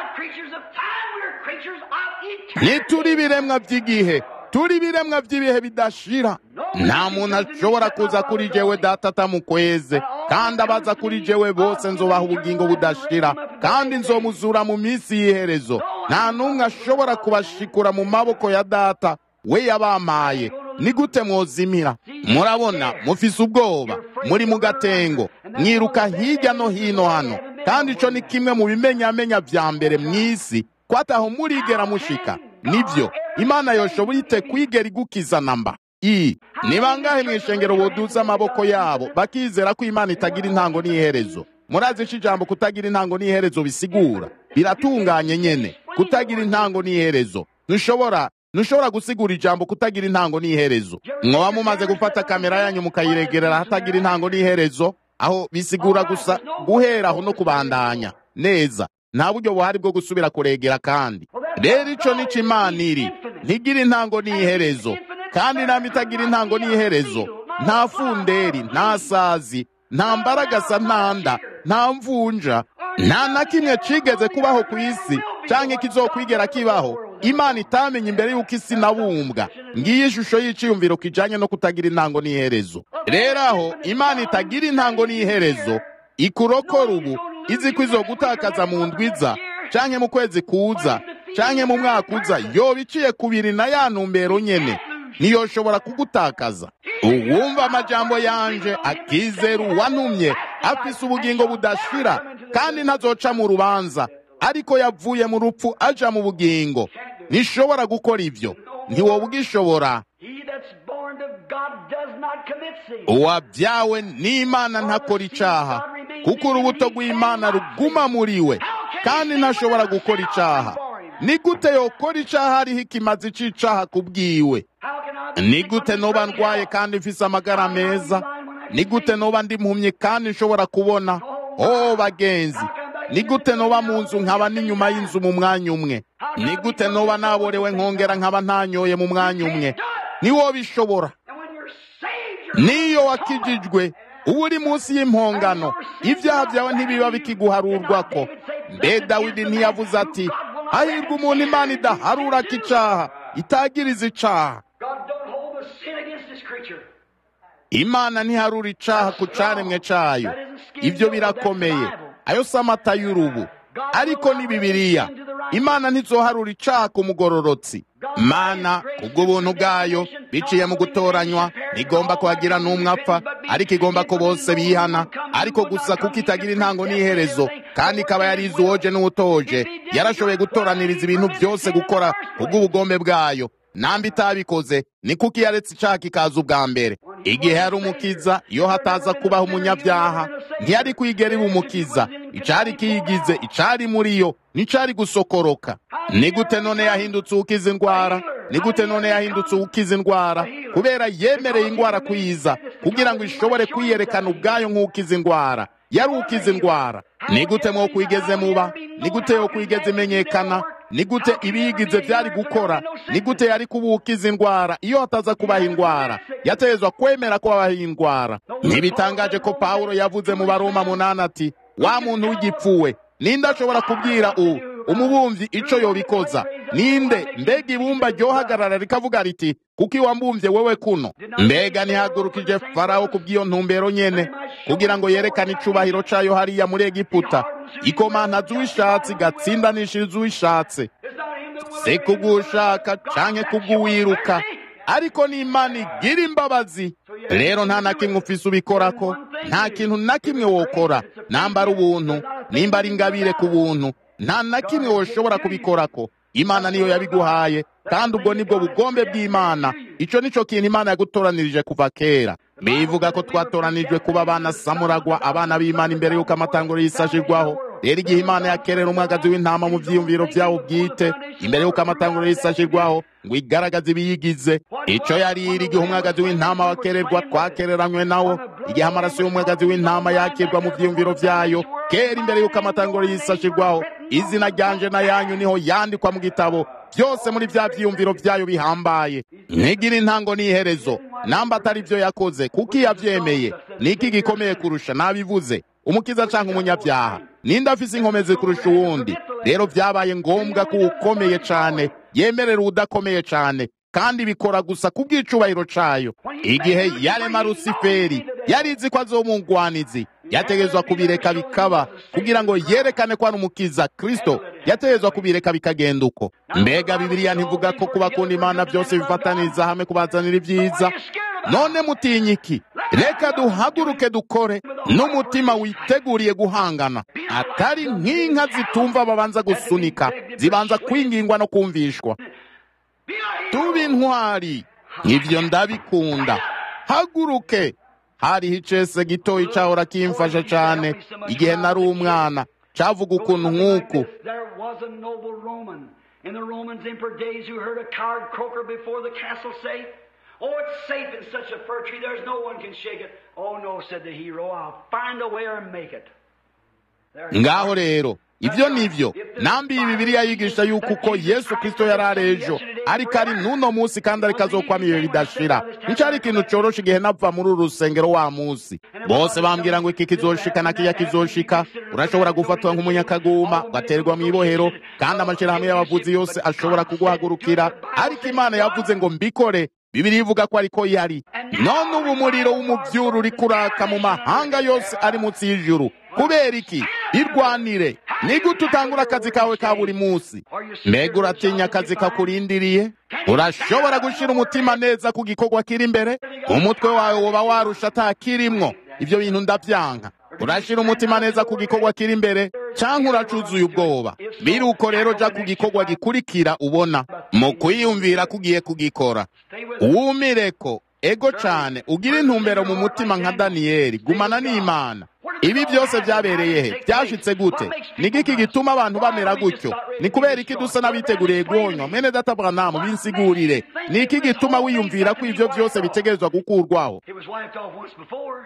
ntituri ibiremwa by'igihe turi ibiremwa by'ibihe bidashira nta muntu ashobora kuza kuri jewe data atamukweze kandi abaza kuri jewe bose nzobaha ubugingo budashira kandi nzomuzura mu minsi y'iherezo nta n'umwe ashobora kubashikura mu maboko ya data we yabampaye ni gute mwozimira murabona mufise ubwoba muri mu gatengo mwiruka hirya no hino hano kandi ico ni kimwe mu bimenyamenya vya mbere mw'isi ko ataho murigera mushika nibyo imana yoshobora ite kwigera igukiza namba i ni bangahe mw'ishengero boduza amaboko yabo bakizera ko imana itagira intango n'iherezo murazi ico ijambo kutagira intango n'iherezo bisigura biratunganye nyene kutagira intango n'iherezo ntushobora ntushobora gusigura ijambo kutagira intango n'iherezo mwoba mumaze gufata kamera yanyu mukayiregerera hatagira intango n'iherezo aho bisigura gusa guhera aho no kubandanya neza nta buryo buhari bwo gusubira kuregera kandi rero ico nico imana iri ntigira intango n'iherezo kandi nama itagira intango n'iherezo nta funderi nta sazi nta mbaragasa ntanda nta mvunja nta na kimwe cigeze kubaho ku isi canke kizokwigera kibaho imana itamenye imbere y'uko isi nabumbwa ngiyi ishusho y'iciyumviro kijanye no kutagira intango n'iherezo rero aho imana itagira intango n'iherezo ikurokora ubu izi ko izogutakaza mu ndwiza canke mu kwezi kuza canke mu mwaka uza yoba iciye kubiri na ya ntumbero nyene niyoshobora kugutakaza uwumva amajambo yanje akizera uwantumye afise ubugingo budashira kandi ntazoca mu rubanza ariko yavuye mu rupfu aja mu bugingo ntishobora gukora ivyo ntiwoba ugishobora uwabyawe n'imana ntakora icaha kuko urubuto rw'imana ruguma muri we kandi ntashobora gukora icaha ni gute yokora icaha hariho ikimazi c'icaha ku bwiwe ni gute noba ndwaye kandi mfise amagara meza ni gute noba ndi mpumyi kandi nshobora kubona o bagenzi ni gute noba mu nzu nkaba n'inyuma y'inzu mu mwanya umwe ni gute noba naborewe nkongera nkaba ntanyoye mu mwanya umwe niwo bishobora niyo wakijijwe uba uri munsi y'impongano ibyaha byawe ntibiba bikiguharurwako mbe dawidi ntiyavuze ati hahirwa umuntu imana idaharura ko icaha itagiriza icaha imana ntiharura icaha ku caremwe cayo ibyo birakomeye ayo si amata y'urubu ariko ni bibiliya imana ntizoharura icaha ku mugororotsi mana kubw'ubuntu bwayo biciye mu gutoranywa ntigomba kuhagira n'umwe apfa ariko igomba ko bose bihana ariko gusa kuko itagira intango n'iherezo kandi ikaba yarize uwoje n'uwutoje yarashoboye gutoraniriza ibintu byose gukora kubw'ubugombe bwayo namba itabikoze ni kuko yaretse icaha kikaza ubwa mbere igihe yari umukiza iyo hataza kubaho umunyabyaha ntiyari kwigera iba umukiza icari kiyigize icari muri yo nicari gusokoroka ni gute none yahindutse ukiza indwara ni gute none yahindutse ukiza indwara kubera yemereye indwara kuyiza kugira ngo ishobore kwiyerekana ubwayo nk'ukiza indwara yari ukiza indwara ni gute mwo kwigeze muba ni gute yo kwigeze imenyekana ni gute ibiyigize byari gukora ni gute yari kubukiza indwara iyo hataza kubaha indwara yatezwa kwemera ko habaho indwara ntibitangaje ko pawulo yavuze mu baroma munani ati wa muntu w'igipfuwe ninde ashobora kubwira u umubumvyi ico yobikoza ninde mbega ibumba ryohagarara rikavuga riti kuko iwambumvye wewe kuno mbega ntihagurukije farawo kubw'iyo ntumbero nyene kugira ngo yerekane icubahiro cayo hariya muri egiputa ikomantaza uwishatse igatsindanishiriza uwishatse si kubw'ushaka canke kubw'uwiruka ariko ni imana igira imbabazi rero nta na kimwe ufise ubikorako nta kintu na kimwe wokora namba ari ubuntu nimba ari ingabire ku buntu nta na kimwe woshobora kubikorako imana niyo yabiguhaye kandi ubwo nibwo bugombe bw'imana ico nico kintu imana yagutoranirije kuva kera bivuga ko twatoranijwe kuba abana samuragwa abana b'imana imbere y'uko amatanguro y'isashirwaho rero igihe imana yakerera umwagazi w'intama mu vyiyumviro vyawo bwite imbere y'uko amatanguro y'isashirwaho ngo igaragaze ibiyigize ico yari iri igihe umwagazi w'intama wakererwa twakereranywe nawo igihe amaraso y'umwagazi w'intama yakirwa mu vyiyumviro vyayo kera imbere y'uko amatanguro y'isashirwaho izina ryanje na yanyu niho yandikwa mu gitabo byose muri vya vyiyumviro vyayo bihambaye ntigira intango n'iherezo namba atari vyo yakoze kuko iyo avyemeye niki gikomeye kurusha nabivuze umukiza canke umunyabyaha ninde afise inkomezi kurusha uwundi rero vyabaye ngombwa ko ukomeye cane yemerera udakomeye cane kandi bikora gusa ku bw'icubahiro cayo igihe yarema rusiferi yari izi ko azomugwanizi yategezwa kubireka bikaba kugira ngo yerekane ko ari umukiza kristo yategezwa kubireka bikagenda uko mbega bibiliya ntivuga ko kubakunda imana byose bifataniriza hamwe kubazanira ibyiza none mutinya iki reka duhaguruke dukore n'umutima witeguriye guhangana atari nk'inka zitumva babanza gusunika zibanza kwingingwa no kumvishwa tuba intwari ibyo ndabikunda haguruke hariho icese gitoyi cahora kimfasha cane igihe nari umwana cavuga ukuntu nk'uku In the Romans Emperor days who heard a coward croaker before the castle say, Oh, it's safe in such a fir tree, there's no one can shake it. Oh no, said the hero, I'll find a way or make it. ngaho rero ibyo nivyo nambi iyi bibiliya yigisha yuko uko yesu kristo yari ari ejo ariko ari n'uno munsi kandi ariko azokwama ibihe bidashira nico ari ikintu corosha igihe napfa muri uru rusengero wa munsi bose bambwira ngo iki kizoshika na kiya kizoshika urashobora gufatwa nk'umunyakaguma ugaterwa mu ibohero kandi amashirahamwe y'abavuzi yose ashobora kuguhagurukira ariko imana yavuze ngo mbikore bibiri ivuga ko ariko yari none ubu umuriro w'umuvyuru uri kuraka mu mahanga yose ari munsi y'ijuru kubera iki irwanire ni gute utangura akazi kawe ka buri munsi mbega uratinya akazi kakurindiriye urashobora gushira umutima neza ku gikorwa kiri imbere umutwe wawe woba warusha atakirimwo ibyo bintu ndavyanka urashira umutima neza ku gikorwa kiri imbere canke uracuzuye ubwoba biruko rero ja ku gikorwa gikurikira ubona mu kwiyumvira kugiye kugikora wumireko ego cane ugira intumbero mu mutima nka daniyeli gumana n'imana ibi byose byabereye he byashitse gute ni giki gituma abantu bamera gutyo ni kubera iki dusa n'abiteguriye guhonywa mwene data branamu binsigurire ni iki gituma wiyumvira ko ivyo byose bitegerezwa gukurwaho It was wiped off once before.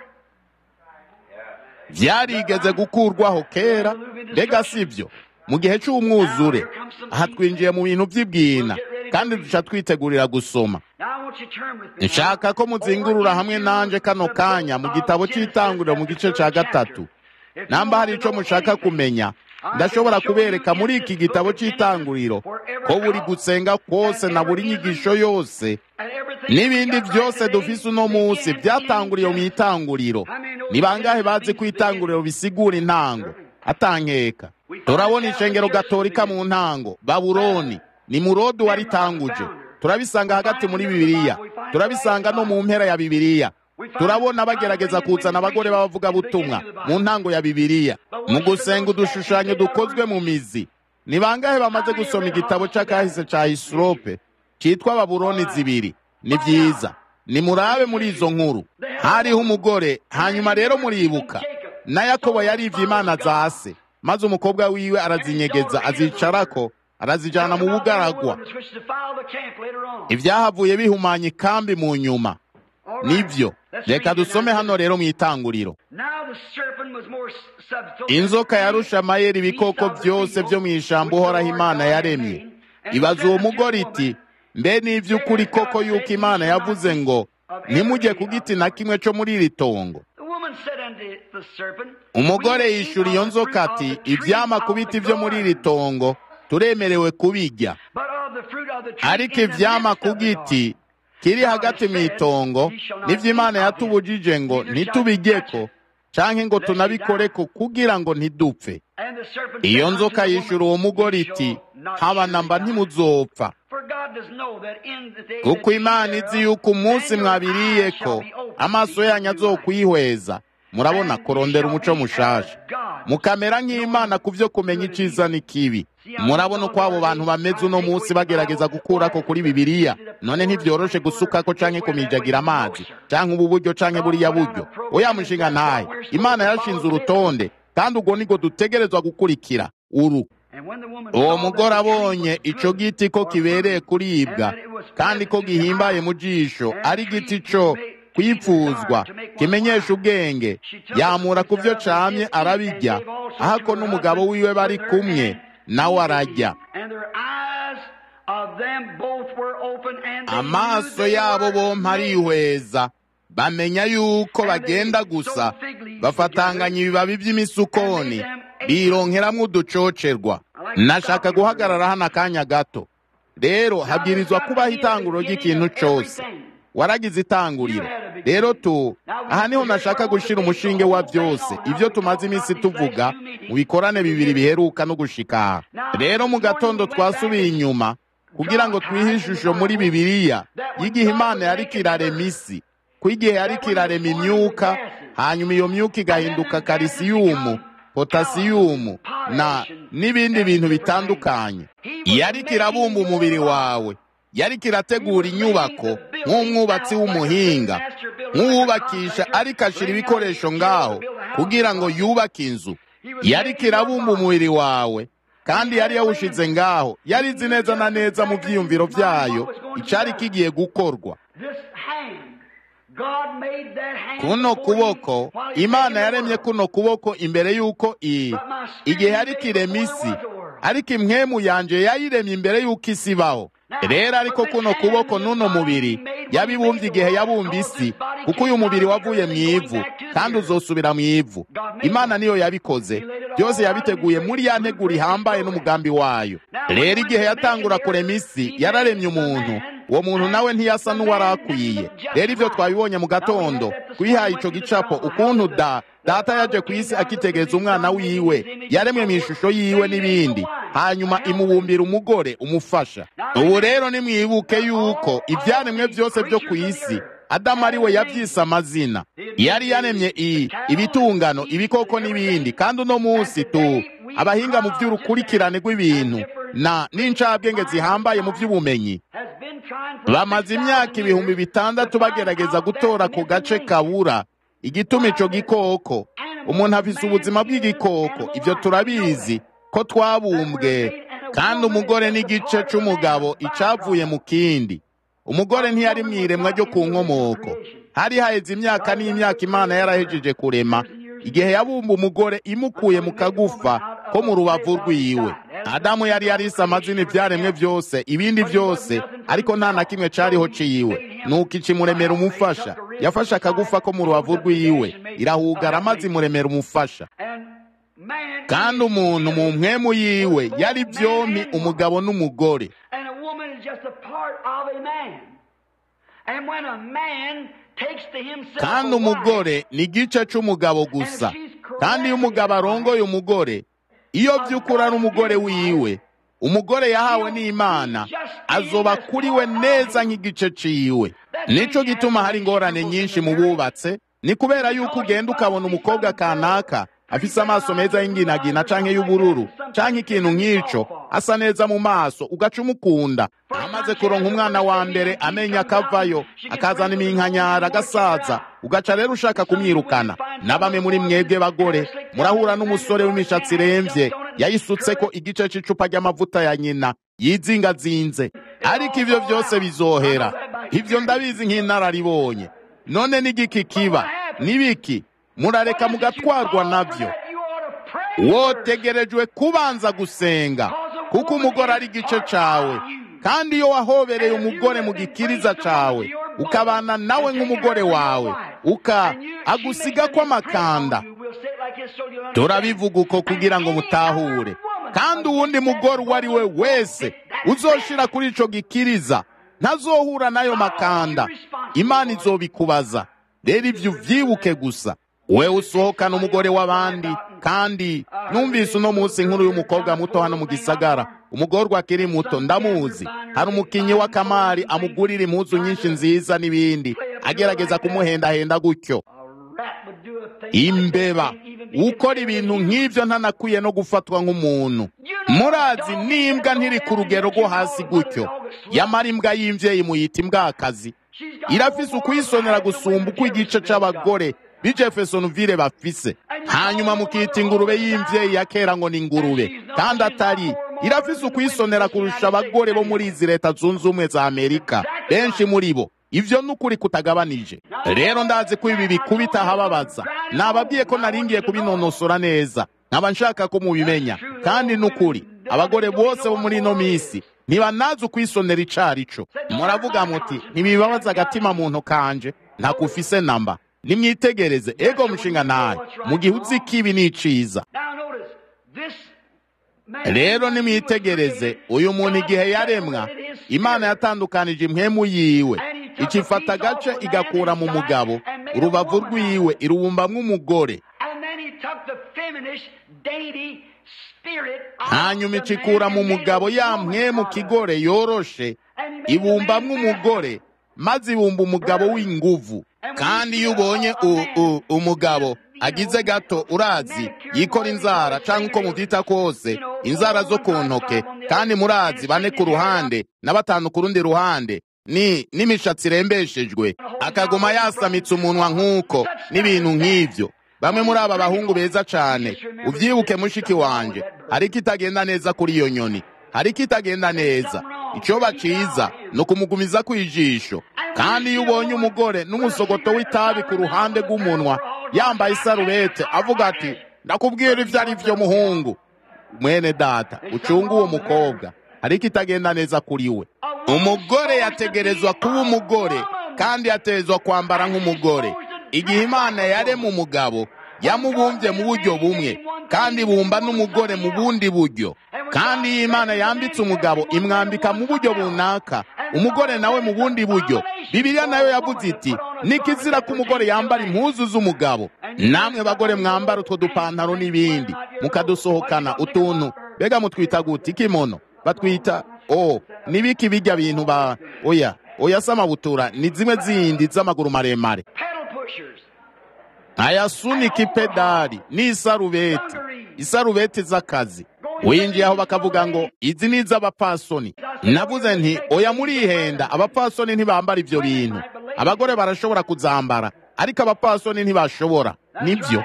byarigeze gukurwaho kera mbega sibyo mu gihe c'umwuzure aha twinjiye mu bintu vy'ibwina kandi duca twitegurira gusoma Now I want you to turn with me. nshaka ko muzingurura hamwe nanje kano kanya mu gitabo c'itanguriro mu gice ca gatatu namba hari ico mushaka kumenya ndashobora kubereka muri iki gitabo c'itanguriro ko buri gusenga kwose na buri nyigisho yose And everything n'ibindi byose dufise uno munsi byatanguriye mu itanguriro ni bangahe bazi ko itanguriro bisigura intango atankeka turabona ishengero gatolika mu ntango babuloni ni murodi waritanguje turabisanga hagati muri bibiliya turabisanga no mu mpera ya bibiliya turabona bagerageza kuzana abagore b'abavugabutumwa mu ntango ya bibiliya mu gusenga udushushanyo dukozwe mu mizi ni bangahe bamaze gusoma igitabo c'akahise ca hisirope cyitwa babuloni zibiri ni byiza nimurabe muri izo nkuru hariho umugore hanyuma rero muribuka na yakobo yarivye imana za se maze umukobwa wiwe arazinyegeza azicarako arazijana mu bugaragwa which defile the camp later on. ibyahavuye bihumanya ikambi mu nyuma All right. nibyo Let's reka read it dusome now. hano rero mu itanguriro Now the serpent was more subtle. inzoka yarusha amayeri ibikoko byose byo mu ijambo uhoraho imana yaremye ibaza uwo mugore iti mbe ni iby'ukuri koko yuko imana yavuze ngo ntimujye ku giti na kimwe cyo muri iri tongo The woman said unto the serpent, umugore yishura iyo nzoka ati ibyama ku biti byo muri iri tongo turemerewe kubijya But of the fruit of the tree ariko in the ivyama midst ku of the giti garden. kiri hagati mu itongo nivyo imana yatubujije ngo ntitubiryeko canke ngo tunabikoreko kugira ngo ntidupfe iyo nzoka yishura uwo mugore iti haba namba ntimuzopfa kuko imana izi yuko umunsi mwabiriyeko amaso yanyu azokwihweza murabona kurondera umuco mushasha mukamera nk'imana ku byo kumenya iciza n'ikibi murabona uko abo bantu bameze uno munsi bagerageza gukurako kuri bibiliya none ntibyoroshe gusukako canke kumijagira amazi canke ubu buryo canke buriya buryo oya mushinga ntahe imana yarashinze urutonde kandi ubwo nibwo dutegerezwa gukurikira uru uwo mugore abonye ico giti ko kibereye kuribwa kandi ko gihimbaye mu jisho ari igiti co kwipfuzwa kimenyesha ubwenge yamura ku byo camye arabirya ahako n'umugabo wiwe bari kumwe nawe arajya amaso yabo bompi arihweza bamenya yuko bagenda gusa bafatanganya ibibabi by'imisukoni bironkeramwo uducocerwa nashaka guhagarara hano akanya gato rero habwirizwa kubaho itanguriro ry'ikintu cose waragize itanguriro rero tu aha niho nashaka gushira umushinge wa byose ibyo tumaze iminsi tuvuga mu bikorane bibiri biheruka no gushika aha rero mu gatondo twasubiye inyuma kugira ngo twihe ishusho muri bibiliya y'igihe imana yariko irarema isi ko igihe yariko irarema imyuka hanyuma iyo myuka igahinduka karisiyumu potasiyumu na n'ibindi bintu bitandukanye yariko irabumba umubiri wawe yariko irategura inyubako nk'umwubatsi w'umuhinga nk'uwubakisha ariko ashira ibikoresho ngaho kugira ngo yubake inzu yariko irabumba umubiri wawe kandi yari yawushize ngaho yari izi neza na neza mu byiyumviro byayo icari kigiye gukorwa kuno kuboko imana yaremye kuno kuboko imbere y'uko iyi igihe yariko irema isi ariko imwemu yanje yayiremye imbere y'uko isi ibaho rero ariko kuno kuboko n'uno mubiri yabibumbye igihe yabumba isi kuko uyu mubiri wavuye mu ivu kandi uzosubira mu ivu imana niyo yabikoze byose yabiteguye muri ya nteguro ihambaye n'umugambi wayo rero igihe yatangura kurema isi yararemye umuntu uwo muntu nawe ntiyasa n'uwari akwiye rero ibyo twabibonye mu gatondo twihaye ico gicapo ukuntu da data yaje ku isi akitegereza umwana wiwe yaremwe mu ishusho yiwe n'ibindi hanyuma imubumbira umugore umufasha ubu rero nimwibuke yuko ibyaremwe byose byo ku isi adamu ari we yabyise amazina yari yaremye iyi ibitungano ibikoko n'ibindi kandi uno munsi tu abahinga mu by'urukurikirane rw'ibintu na n'incabwenge zihambaye mu by'ubumenyi bamaze imyaka ibihumbi bitandatu bagerageza gutora ku gace kabura igituma ico gikoko umuntu afise ubuzima bw'igikoko ibyo turabizi ko twabumbwe kandi umugore n'igice c'umugabo icavuye mu kindi umugore ntiyari mw'iremwa ryo ku nkomoko hari haheze imyaka n'imyaka imana yarahejeje kurema igihe yabumba umugore imukuye mu kagufa ko mu rubavu rwiwe adamu yari yarise amazina ibyaremwe byose ibindi byose ariko nta na kimwe cariho ciwe nuko ikimuremera umufasha yafashe akagufa ko mu rubavu rwiwe irahugara maze imuremera umufasha kandi umuntu mu mpwemu yiwe yari byompi umugabo n'umugore kandi umugore ni igice c'umugabo gusa kandi iyo umugabo arongoye umugore iyo by'ukuri ari umugore wiwe umugore yahawe n'imana azoba kuri we neza nk'igice ciwe nico gituma hari ingorane nyinshi mu bubatse ni kubera yuko ugenda ukabona umukobwa kanaka afise amaso meza y'inginagina canke y'ubururu canke ikintu nk'ico asa neza mu maso ugaca umukunda amaze kuronka umwana wa mbere amenya akavayo akazana iminkanyara agasaza ugaca rero ushaka kumwirukana na bamwe muri mwebwe bagore murahura n'umusore w'imishatsi iremvye yayisutseko igice c'icupa ry'amavuta ya nyina yizingazinze ariko ivyo vyose bizohera ivyo ndabizi nk'inararibonye none n'igiki kiba n'ibiki murareka mugatwarwa nabyo wotegerejwe kubanza gusenga kuko umugore ari igice cawe kandi iyo wahobereye umugore mu gikiriza cawe ukabana nawe nk'umugore wawe uka agusiga ko amakanda turabivuga uko kugira ngo mutahure kandi uwundi mugore uwo ari we wese uzoshira kuri ico gikiriza ntazohura n'ayo makanda imana izobikubaza rero ivyo uvyibuke gusa we usohokana umugore w'abandi kandi numvise uno munsi inkuru y'umukobwa muto hano mu gisagara umugorwa akiri muto ndamuzi hari umukinnyi w'akamari amugurira impuzu nyinshi nziza n'ibindi agerageza kumuhendahenda gutyo imbeba ukora ibintu nk'ibyo ntanakwiye no gufatwa nk'umuntu murazi n'imbwa ntiri ku rugero rwo hasi gutyo yamara imbwa y'imvyeyi muyita imbwakazi irafise ukuyisonera gusumba uko igice c'abagore b'ijefesonville bafise hanyuma mukita ingurube y'imvyeyi ya kera ngo ni ingurube kandi atari irafise ukuyisonera kurusha abagore bo muri izi leta zunze ubumwe za amerika benshi muri bo ivyo nukuri kutagabanije rero ndazi ko ibi bikubita ahababaza nababwiye ko naringiye kubinonosora neza nkaba nshaka ko mubimenya kandi nukuri abagore bose bo muri ino misi ntibanazi ukwisonera icarico muravuga muti ntibibabaza agatima muntu kanje ntakufise namba nimwitegereze ego mushinga naye mu gihe uzi ko ibi ni iciza rero nimwitegereze uyu muntu igihe yaremwa imana yatandukanije impwemu yiwe ikifata agace igakura mu mugabo urubavu rwiwe irubumbamwo umugore hanyuma icikura mu mugabo ya mpwemu kigore yoroshe ibumbamwo umugore maze ibumba umugabo w'inguvu kandi iyo ubonye umugabo agize gato urazi yikora inzara cyangwa uko mubyita kose inzara zo ku ntoke kandi murazi bane ku ruhande na batanu ku rundi ruhande ni n'imishatsi irembeshejwe akaguma yasamitse umunwa nk'uko n'ibintu nk'ibyo bamwe muri aba bahungu beza cyane ubyibuke mushiki wanjye hari ikitagenda neza kuri iyo nyoni hari ikitagenda neza icyo baciza ni ukumugumiza ku ijisho kandi iyo ubonye umugore n'umusogoto w'itabi ku ruhande rw'umunwa yambaye isarubete avuga ati ndakubwira ibyo ari byo muhungu mwene data ucunga uwo mukobwa hari ikitagenda neza kuri we umugore yategerezwa kuba umugore kandi yategerezwa kwambara nk'umugore igihe imana yarema umugabo yamubumbye mu buryo bumwe kandi bumba n'umugore mu bundi buryo kandi iyo imana yambitse umugabo imwambika mu buryo runaka umugore nawe mu bundi buryo bibiliya nayo yavuze iti nikizira ko umugore yambara impuzu z'umugabo namwe bagore mwambara utwo dupantaro n'ibindi mukadusohokana utuntu mbega mutwita guti kimono batwita o nibiki bijya bintu ba oya oya samabutura ni zimwe zindi z'amaguru maremare ayasunika ipedali n'isarubeti isarubeti z'akazi winjiye aho bakavuga ngo izi ni iz'abapfasoni navuze nti oya murihenda abapfasoni ntibambara ibyo bintu abagore barashobora kuzambara ariko abapfasoni ntibashobora nibyo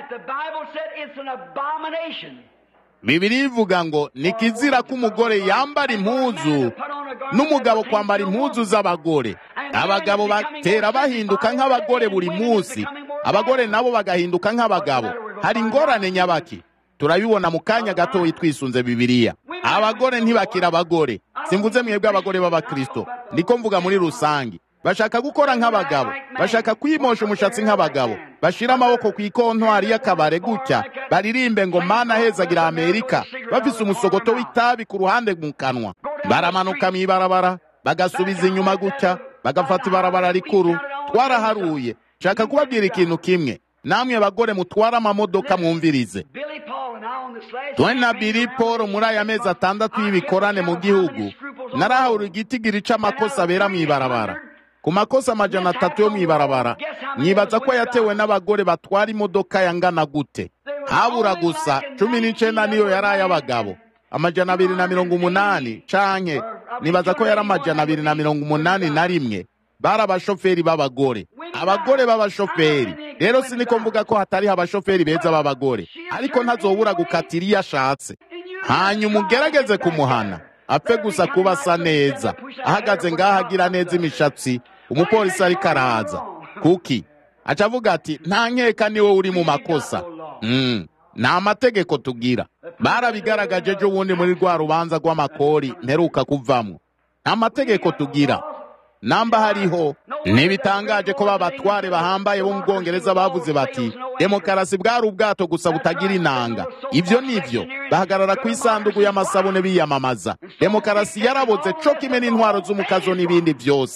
bibiri ivuga ngo ni kizira ko umugore yambara impuzu n'umugabo kwambara impuzu z'abagore abagabo batera bahinduka nk'abagore buri munsi abagore nabo bagahinduka nk'abagabo hari ingorane nyabaki turabibona mu kanya gatoya twisunze bibiliya abagore ntibakira abagore simvuze mwebwe abagore b'abakristo niko mvuga muri rusange bashaka gukora nk'abagabo bashaka kwimosha umushatsi nk'abagabo bashira amaboko ku ikontwari y'akabare gutya baririmbe ngo mana hezagira amerika bafise umusogoto w'itabi ku ruhande mu kanwa baramanuka mw'ibarabara bagasubiza inyuma gutya bagafata ibarabara rikuru twaraharuye nshaka kubabwira ikintu kimwe namwe bagore mutwara amamodoka mwumvirize twe na biri paul muri aya mezi atandatu y'ibikorane mu gihugu narahura igitigiri c'amakosa abera mw'ibarabara ku makosa amajana atatu yo mw'ibarabara mwibaza ko yatewe n'abagore batwara imodoka yangana gute habura gusa cumi n'icenda niyo yari ay'abagabo amajana abiri na mirongo umunani canke nibaza ko yari amajana abiri na mirongo umunani na rimwe bari abashoferi b'abagore abagore b'abashoferi rero siniko mvuga ko hatariho abashoferi beza b'abagore ariko ntazobura gukatira iyo ashatse hanyuma ugerageze kumuhana apfe gusa kuba asa neza ahagaze ngaho agira neza imishatsi umupolisi ariko araza kuki aca avuga ati nta nkeka niwe uri mu makosa nta mategeko tugira barabigaragaje ejo bundi muri rwa rubanza rw'amakori mperuka kuvamo nta mategeko tugira namba hariho ntibitangaje ko babatware bahambaye bo mu bwongereza bavuze bati demokarasi bwari ubwato gusa butagira inanga ibyo nivyo bahagarara ku isanduku y'amasabune biyamamaza demokarasi yaraboze co kimwe n'intwaro z'umukazo n'ibindi byose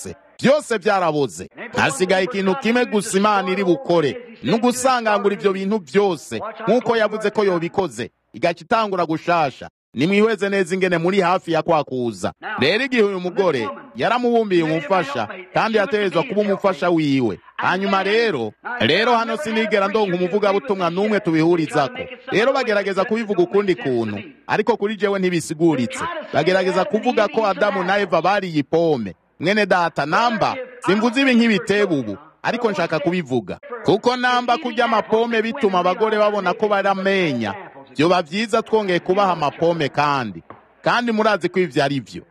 byose byaraboze hasigaye ikintu kimwe gusa imana iri bukore ni ugusangangura ibyo bintu byose nk'uko yavuze ko yobikoze igaca itangura gushasha nimwihweze neza ingene muri hafi ya kwakuza rero igihe uyu mugore yaramubumbiye umufasha kandi yategerezwa kuba umufasha wiwe hanyuma rero rero hano sinigera ndonka umuvugabutumwa n'umwe tubihurizako rero bagerageza kubivuga ukundi kuntu ariko kuri jewe ntibisiguritse bagerageza kuvuga ko adamu na eva bariye ipome mwene data namba simvuze ibi nk'ibitebo ubu ariko nshaka kubivuga kuko namba kurya amapome bituma abagore babona ko baramenya byoba byiza twongeye kubaha amapome kandi kandi murazi ko ibyo ari byo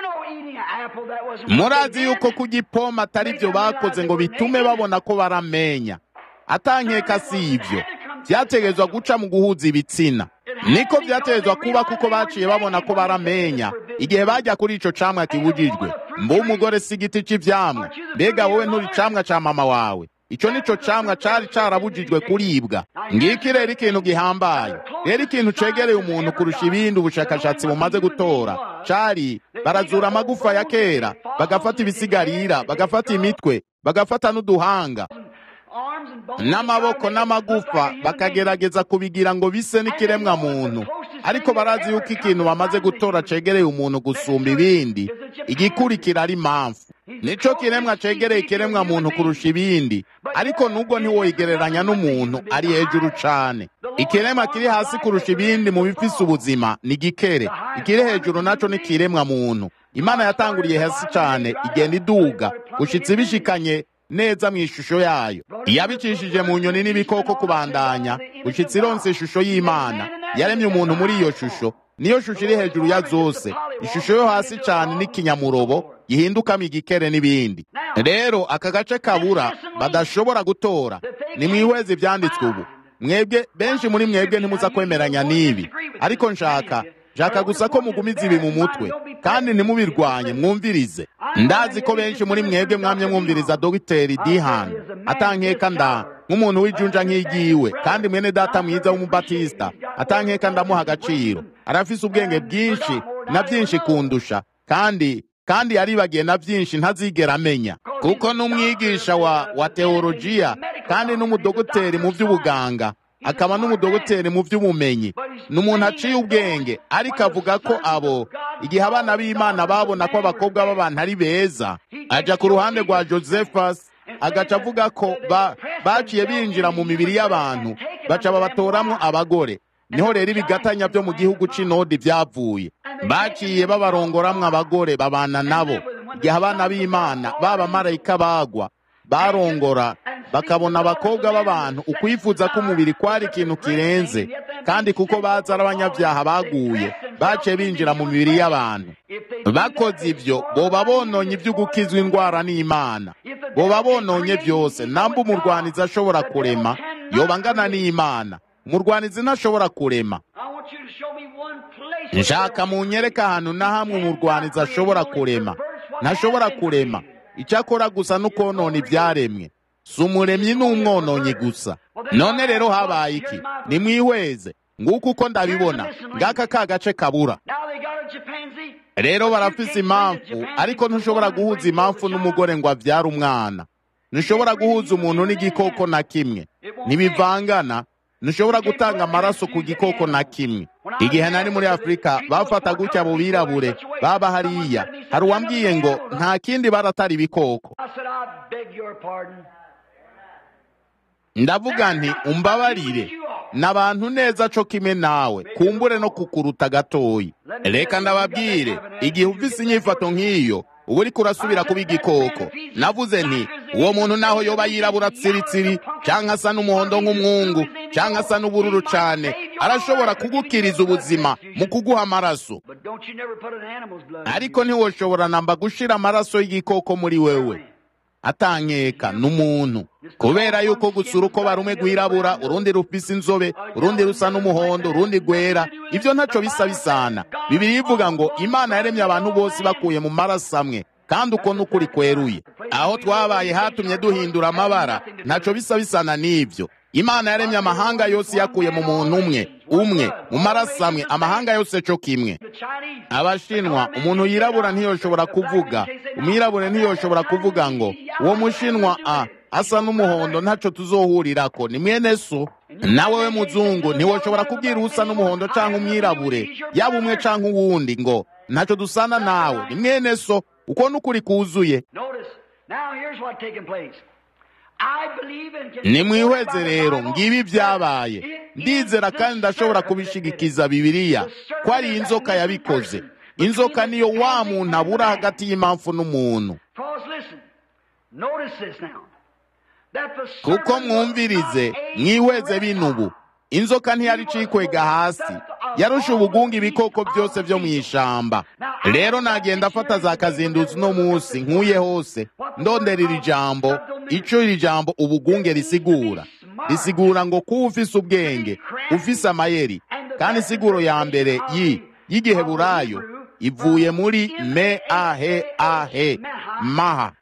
murazi yuko kurya ipome atari byo bakoze ngo bitume babona ko baramenya atankeka si ibyo byategerezwa guca mu guhuza ibitsina niko byategerezwa kuba kuko baciye babona ko baramenya igihe bajya kuri ico camwa kibujijwe mba umugore si igiti c'ivyamwa mbega wowe nturi camwa ca mama wawe ico nico camwa cari carabujijwe kuribwa ngiki rero ikintu gihambaye rero ikintu cegereye umuntu kurusha ibindi ubushakashatsi bumaze gutora cari barazura amagufa ya kera bagafata ibisigarira bagafata imitwe bagafata n'uduhanga n'amaboko n'amagufa bakagerageza kubigira ngo bise n'ikiremwa muntu ariko barazi yuko ikintu bamaze gutora cegereye umuntu gusumba ibindi igikurikira ari impamvu nico kiremwa cegereye ikiremwa muntu kurusha ibindi ariko nubwo ntiwoyigereranya n'umuntu ari hejuru cane ikiremwa kiri hasi kurusha ibindi mu bifise ubuzima ni gikere ikiri hejuru naco ni kiremwa muntu imana yatanguriye hasi cane igenda iduga gushitsa ibishikanye neza mu ishusho yayo yabicishije mu nyoni n'ibikoko kubandanya gushitsa ironse ishusho y'imana yaremye umuntu muri iyo shusho niyo shusho iri hejuru ya zose ishusho yo hasi cyane n'ikinyamurobo gihindukamo igikere n'ibindi rero aka gace kabura badashobora gutora ni mwihweze ibyanditswe ubu mwebwe benshi muri mwebwe ntimuza kwemeranya n'ibi ariko nshaka nshaka gusa ko mugumiza ibi mu mutwe kandi ntimubirwanye mwumvirize ndazi ko benshi muri mwebwe mwamye mwumviriza dogiteri dihan atankeka nda nk'umuntu w'ijunja nk'igiwe kandi mwene data mwiza w'umubatisita atankeka ndamuha agaciro arafise ubwenge bwinshi na byinshi kundusha kandi kandi yaribagiye na byinshi ntazigera amenya kuko n'umwigisha wa wa teolojiya kandi n'umudogoteri mu by'ubuganga akaba n'umudogoteri mu by'ubumenyi ni umuntu aciye ubwenge ariko avuga ko abo igihe abana b'imana babona ko abakobwa b'abantu ari beza ajya ku ruhande rwa josephus agaca avuga ko baciye binjira mu mibiri y'abantu baca babatoramo abagore niho rero ibigatanya byo mu gihugu c'inodi byavuye baciye babarongoramwo abagore babana nabo igihe abana b'imana b'abamarayika bagwa barongora bakabona abakobwa b'abantu ukwifuza k'umubiri kwari ikintu kirenze kandi kuko baza ari abanyabyaha baguye baciye binjira mu mibiri y'abantu bakoze ibyo boba bononye ibyo gukizwa indwara n'imana boba bononye byose namba umurwanizi ashobora kurema yoba angana n'imana umurwanizi ntashobora kurema nshaka munyereka ahantu na hamwe umurwanizi ashobora kurema ntashobora kurema icyakora gusa no konona ibyaremwe si umuremyi n'umwononyi gusa none rero habaye iki nimwihweze nguko uko ndabibona ngaka ka gace kabura rero barafise impamvu ariko ntushobora guhuza impamvu n'umugore ngo abyare umwana ntushobora guhuza umuntu n'igikoko na kimwe ntibivangana ntushobora gutanga amaraso ku gikoko na kimwe igihe nari muri afurika bafata gutya abo birabure baba hariya hari uwambwiye ngo nta kindi baratari ibikoko ndavuga nti umbabarire n'abantu neza co kimwe nawe kumbure no kukuruta gatoyi reka ndababwire igihe ufise inyifato nk'iyo uba uriko urasubira kuba igikoko navuze nti uwo muntu naho yoba yirabura tsiritsiri canke asa n'umuhondo nk'umwungu canke asa n'ubururu cane arashobora kugukiriza ubuzima mu kuguha amaraso ariko ntiwoshobora namba gushira amaraso y'igikoko muri wewe atankeka n'umuntu kubera yuko gusa urukoba rumwe rwirabura urundi rufise inzobe urundi rusa n'umuhondo urundi rwera ibyo ntaco bisa bisana bibiri ivuga ngo imana yaremye abantu bose bakuye mu maraso amwe kandi uko n'ukuri kweruye aho twabaye hatumye duhindura amabara ntaco bisa bisana n'ibyo imana yaremye amahanga yose yakuye mu muntu umwe umwe mu maraso amwe amahanga yose co kimwe abashinwa umuntu yirabura ntiyoshobora kuvuga umwirabure ntiyoshobora kuvuga ngo uwo mushinwa a asa n'umuhondo ntaco tuzohurirako ni mwene so nawe we muzungu ntiwoshobora kubwira usa n'umuhondo canke umwirabure yaba umwe canke uwundi ngo ntaco dusana nawe ni mwene so uko n'ukuri kuzuye nimwihweze rero ngibi byabaye ndizera kandi ndashobora kubishigikiza bibiliya ko ari inzoka yabikoze inzoka niyo wa muntu abura hagati y'impamvu n'umuntu kuko mwumvirize mwihweze binubu inzoka ntiyari icikwega hasi yarusha ubugunga ibikoko byose byo mu ishamba rero nagenda afata za kazinduzi uno munsi nkuye hose ndondera iri jambo ico iri jambo ubugunge risigura risigura ngo kuba ufise ubwenge ufise amayeri kandi insiguro ya mbere yi y'igiheburayo ivuye muri me ahe ahe maha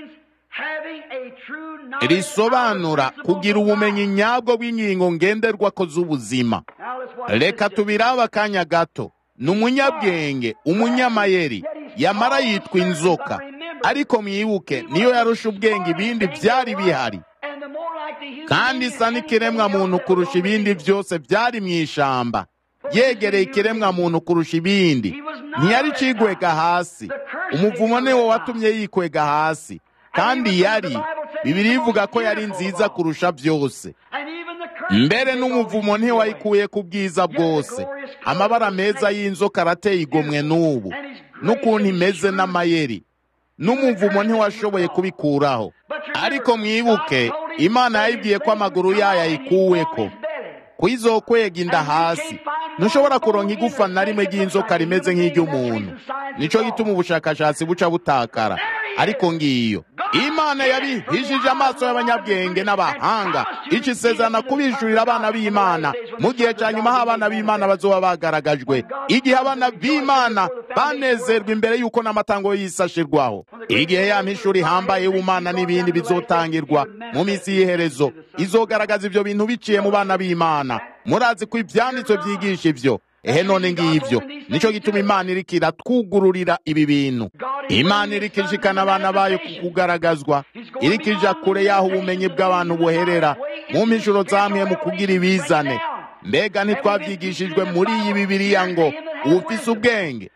risobanura kugira ubumenyi nyabwo bw'ingingo ngenderwako z'ubuzima reka tubirabe akanya gato ni umunyabwenge umunyamayeri yamara yitwa inzoka ariko mwibuke niyo yarusha ubwenge ibindi byari bihari kandi isa n'ikiremwa muntu kurusha ibindi byose byari mu ishamba yegereye ikiremwa muntu kurusha ibindi ntiyari cigwega hasi umuvumo niwo watumye yikwega hasi kandi yari bibiri ivuga ko yari nziza kurusha byose mbere n'umuvumo ntiwayikuye ku bwiza bwose amabara meza y'inzoka arateye igomwe n'ubu n'ukuntu imeze n'amayeri n'umuvumo ntiwashoboye kubikuraho ariko mwibuke imana yayibwiye ko amaguru yayo ayikuweko kuyizokwega inda hasi ntushobora kuronka igufa na rimwe ry'inzoka rimeze nk'iry'umuntu nico gituma ubushakashatsi buca butakara ariko ngiyo imana yabihishije amaso y'abanyabwenge n'abahanga ico isezerana kubishurira abana b'imana mu gihe ca nyuma aho abana b'imana bazoba bagaragajwe igihe abana b'imana banezerwa imbere y'uko n'amatango y'isi ashirwaho igihe ya mpishuri ihambaye y'ubumana n'ibindi bizotangirwa mu minsi y'iherezo izogaragaza ivyo bintu biciye mu bana b'imana murazi ko ivyanditswe vyigisha ivyo ehe none ngivyo nico gituma imana iriko iratwugururira ibi bintu imana iriko ishikana abana bayo ku kugaragazwa iriko ija kure y'aho ubumenyi bw'abantu buherera mu mpishuro zamwe mu kugira ibizane mbega ntitwavyigishijwe muri iyi bibiriya ngo uwufise ubwenge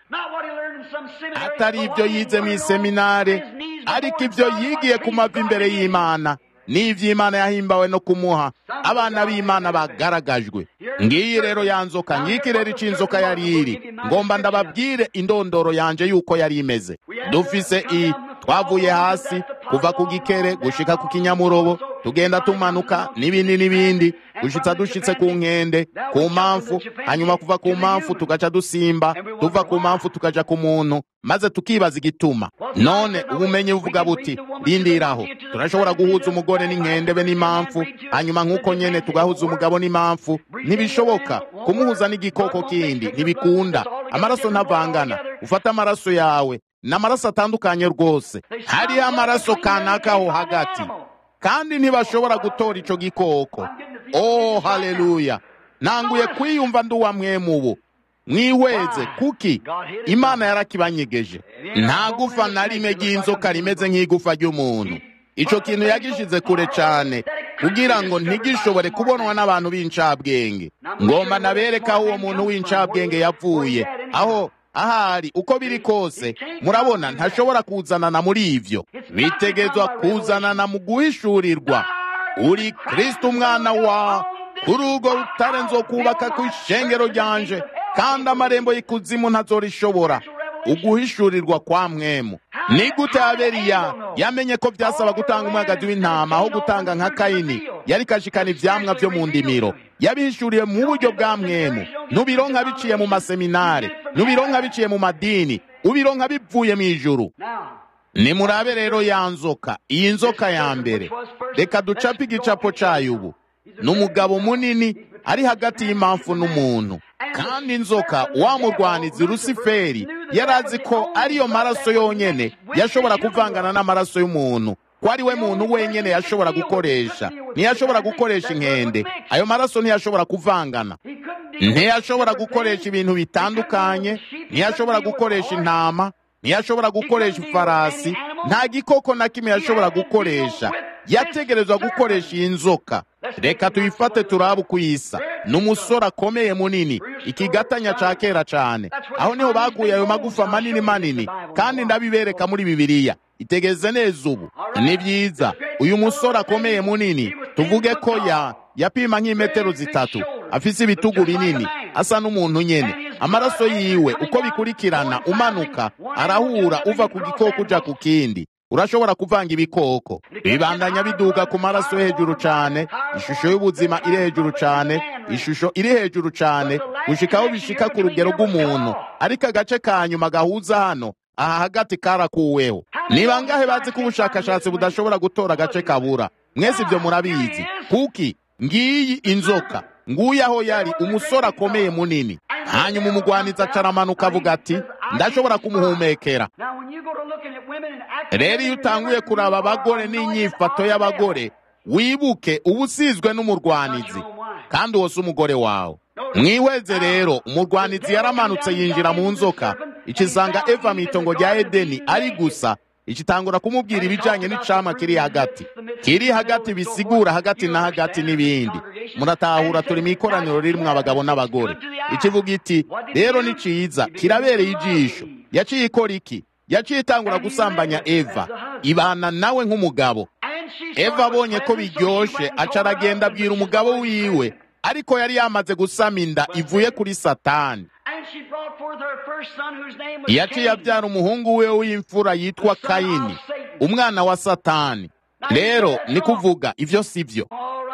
atari ibyo yize mu iseminare ariko ibyo yigiye ku mavi imbere y'imana n'ivy'imana yahimbawe no kumuha abana b'imana bagaragajwe ngiyi rero ya nzoka ngiki rero ico inzoka yari iri ngomba ndababwire indondoro yanje yuko yari imeze dufise i twavuye hasi kuva ku gikere gushika ku kinyamurobo tugenda tumanuka n'ibindi n'ibindi gushitsa dushitse ku nkende ku mpamvu hanyuma kuva ku mpamvu tugaca dusimba tuva ku mpamvu tukaja ku muntu maze tukibaza igituma none ubumenyi buvuga buti rindiraho turashobora guhuza umugore n'inkende be n'impamvu hanyuma nk'uko nyene tugahuza umugabo n'impamvu ntibishoboka kumuhuza n'igikoko kindi ntibikunda amaraso ntavangana ufata amaraso yawe ni amaraso atandukanye rwose hariho amaraso kanaka aho hagati kandi ntibashobora gutora ico gikoko oh haleluya nanguye kwiyumva ndi uwa mwemubu mwihweze kuki imana yarakibanyegeje nta gufa na rimwe ry'inzoka rimeze nk'igufa ry'umuntu ico kintu yagishize kure cane kugira ngo ntigishobore kubonwa n'abantu b'incabwenge ngomba nabereka aho uwo muntu w'incabwenge yavuye aho ahari uko biri kose murabona ntashobora kuzanana muri ivyo bitegezwa kuzanana mu guhishurirwa uri kristo umwana wa kuri urwo rutare nzokubaka ku ishengero ryanje kandi amarembo y'ikuzimu ntazorishobora uguhishurirwa kwa mwemu ni gute aberiya yamenye ko byasaba gutanga umwagazi w'intama aho gutanga nka kayini yari kashikana ivyamwa vyo mu ndimiro yabihishuriye mu buryo bwa mwemu nubironka biciye mu maseminare nubironka biciye mu madini ubironka bivuye mu ijuru nimurabe rero ya nzoka iyi nzoka ya mbere reka ducape igicapo cayo ubu ni umugabo munini ari hagati y'impamvu n'umuntu kandi inzoka wa murwanizi rusiferi yari azi ko ariyo maraso yonyene yashobora kuvangana n'amaraso y'umuntu ko ari we muntu wenyene yashobora gukoresha ntiyashobora gukoresha inkende ayo maraso ntiyashobora kuvangana ntiyashobora gukoresha ibintu bitandukanye ntiyashobora gukoresha intama ntiyashobora gukoresha ifarasi nta gikoko na kimwe yashobora gukoresha yategerezwa gukoresha iyi nzoka reka tuyifate turabe uko isa ni umusore akomeye munini ikigatanya ca kera cane aho niho baguye ayo magufa manini manini kandi ndabibereka muri bibiliya itegeze neza ubu ni byiza uyu musore akomeye munini tuvuge ko ya yapima nk'imetero zitatu afise ibitugu binini asa n'umuntu nyene amaraso yiwe uko bikurikirana umanuka arahura uva ku gikoko uja ku kindi urashobora kuvanga ibikoko bibandanya biduga ku maraso hejuru cane ishusho y'ubuzima iri hejuru cane ishusho iri hejuru cane gushikaho bishika ku rugero rw'umuntu ariko agace ka nyuma gahuza hano aha hagati karakuweho ni bangahe bazi ko ubushakashatsi budashobora gutora agace kabura mwese ibyo murabizi kuki ngiyi inzoka nguye aho yari umusore akomeye munini hanyuma umugwanizi acaramanuka avuga ati ndashobora kumuhumekera rero iyo utanguye kuraba abagore n'inyifato y'abagore wibuke uba usizwe n'umurwanizi kandi uwo si umugore wawe mwihweze rero umurwanizi yaramanutse yinjira mu nzoka ikisanga eva mu itongo rya edeni ari gusa ikitangura kumubwira ibijyanye n'icama kiri hagati kiri hagati bisigura hagati na hagati n'ibindi muratahura turi mu ikoraniro ririmo abagabo n'abagore ikivuga iti rero ni cyiza kirabereye ijisho yaciye ikora iki yaciye itangura gusambanya eva ibana nawe nk'umugabo eva abonye ko biryoshe aca aragenda abwira umugabo wiwe ariko yari yamaze gusama inda ivuye kuri satani yaciye abyara umuhungu we w'imfura yitwa kayini umwana wa satani rero ni kuvuga ibyo si byo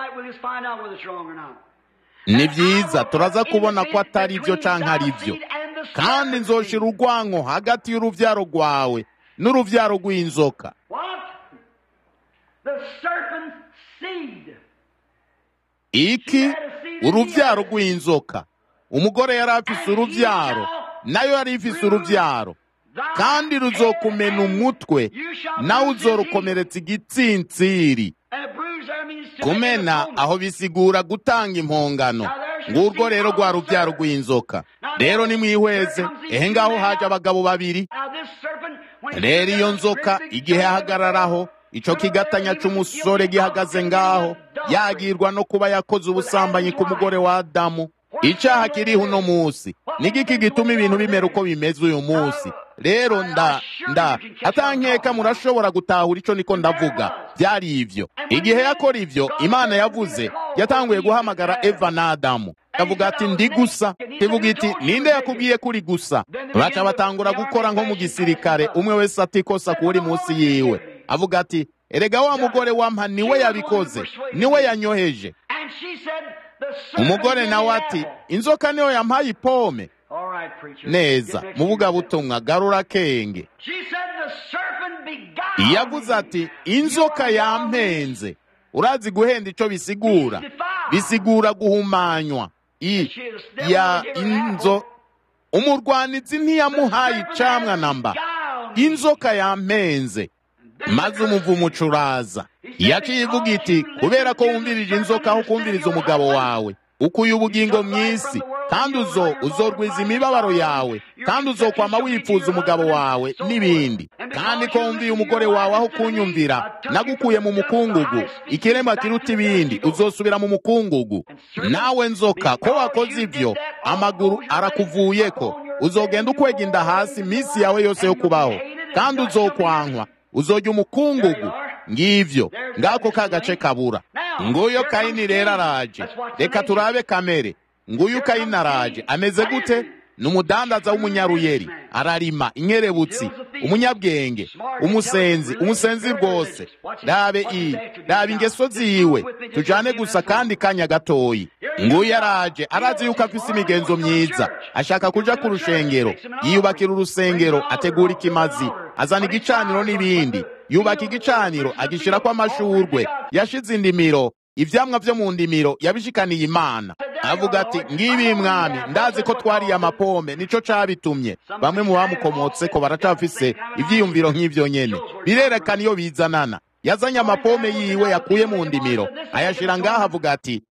ni byiza turaza kubona ko atari byo cyangwa ari byo kandi nzoshira urwanko hagati y'urubyaro rwawe n'urubyaro rw'inzoka iki urubyaro rw'inzoka umugore yari afise urubyaro nayo yari ifise urubyaro kandi ruzokumena umutwe nawe uzorukomeretsa igitsintsiri kumena aho bisigura gutanga impongano ngurwo rero rwa rubyaro rw'inzoka rero nimwihweze ehe ngaho haje abagabo babiri rero iyo nzoka igihe ahagararaho ico kigatanya c'umusore gihagaze ngaho yagirwa no kuba yakoze ubusambanyi ku mugore wa adamu icaha kiriho uno musi nigiki gituma ibintu bimera uko bimeze uyu musi rero nda nda atankeka murashobora gutahura ico niko ndavuga byari ivyo igihe yakora ivyo imana yavuze yatanguye guhamagara eva na adamu kavuga ati ndi gusa kivuga iti ninde yakubwiye kuri gusa baca batangura gukora nko mu gisirikare umwe wese atikosa kuri munsi yiwe avuga ati erega wa mugore wampa niwe yabikoze niwe yanyoheje umugore nawe ati inzoka niyo yampaye ipome neza mu bugabutumwa garura kenge yavuze ati inzoka yampenze urazi guhenda icyo bisigura bisigura guhumanywa i ya inzo umurwanizi ntiyamuhaye icamwa namba inzoka yampenze maze umuvumo ucuraza yaciye ivuga iti kubera ko wumvirije inzoka aho kumviriza umugabo wawe ukuye ubugingo mu isi kandi uzo uzorwiza imibabaro yawe kandi uzokwama wifuza umugabo wawe n'ibindi kandi ko wumviye umugore wawe aho kunyumvira nagukuye mu mukungugu ikiremwa kiruta ibindi uzosubira mu mukungugu nawe nzoka ko wakoze ibyo amaguru arakuvuyeko uzogenda ukwega inda hasi iminsi yawe yose yo kubaho kandi uzokwankwa uzojya umukungugu ngivyo ngako ka gace kabura nguyo kayini rero araje reka turabe kamere nguyu kayini araje ameze gute ni umudandaza w'umunyaruyeri ararima inkerebutsi umunyabwenge umusenzi umusenzi rwose rabe i rabe ingeso ziwe tujane gusa kandi kanya gatoyi nguyu araje arazi yuko afise imigenzo myiza ashaka kuja ku rushengero yiyubakira urusengero ategura ikimazi azana igicaniro n'ibindi yubaka igicaniro agishirako amashurwe yashize indimiro ivyamwa vyo mu ndimiro yabishikaniye imana avuga ati ngibi mwami ndazi ko twariye amapome nico cabitumye bamwe mu bamukomotseko baracafise ivyiyumviro nk'ivyo nyene birerekana iyo bizanana yazanye amapome yiwe yakuye mu ndimiro ayashira ngaho avuga ati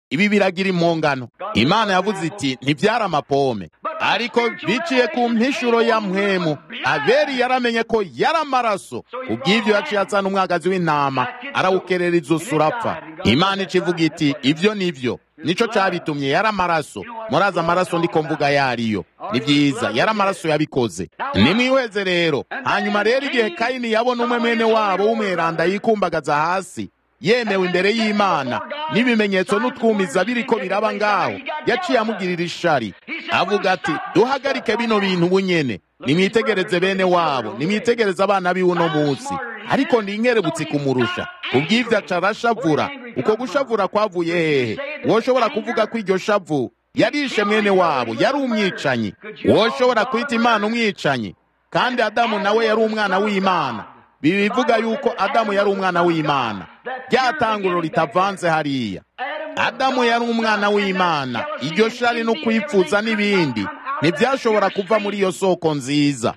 ibi biragira impongano imana yavuze iti ntibyara amapome ariko biciye ku mpishuro ya mpwemu abeli yaramenye ko yari amaraso kubw'ibyo yaciye azana umwagazi w'intama arawukerera izosi urapfa imana ikivuga iti ibyo nibyo nico cyabitumye yari amaraso murazi amaraso ndiko mvuga yariyo ni byiza yari amaraso yabikoze nimwihweze rero hanyuma rero igihe kayini yabona umwe mwene wabo w'umweranda yikumbagaza hasi yemewe imbere y'imana n'ibimenyetso n'utwumiza biriko biraba ngaho yaciye amugirira ishari avuga ati duhagarike bino bintu bunyene nimwitegereze bene wabo nimwitegereze abana biwe uno munsi ariko ndi inkerebutsi kumurusha kubw'ivyo aca arashavura uko gushavura kwavuye hehe woshobora kuvuga ko iryo shavu yarishe mwene wabo yari umwicanyi woshobora kwita imana umwicanyi kandi adamu nawe yari umwana w'imana bivuga yuko adamu yari umwana w'imana ryatanguro ritavanze hariya adamu yari umwana w'imana iryo shari no kwifuza n'ibindi ntibyashobora kuva muri iyo soko nziza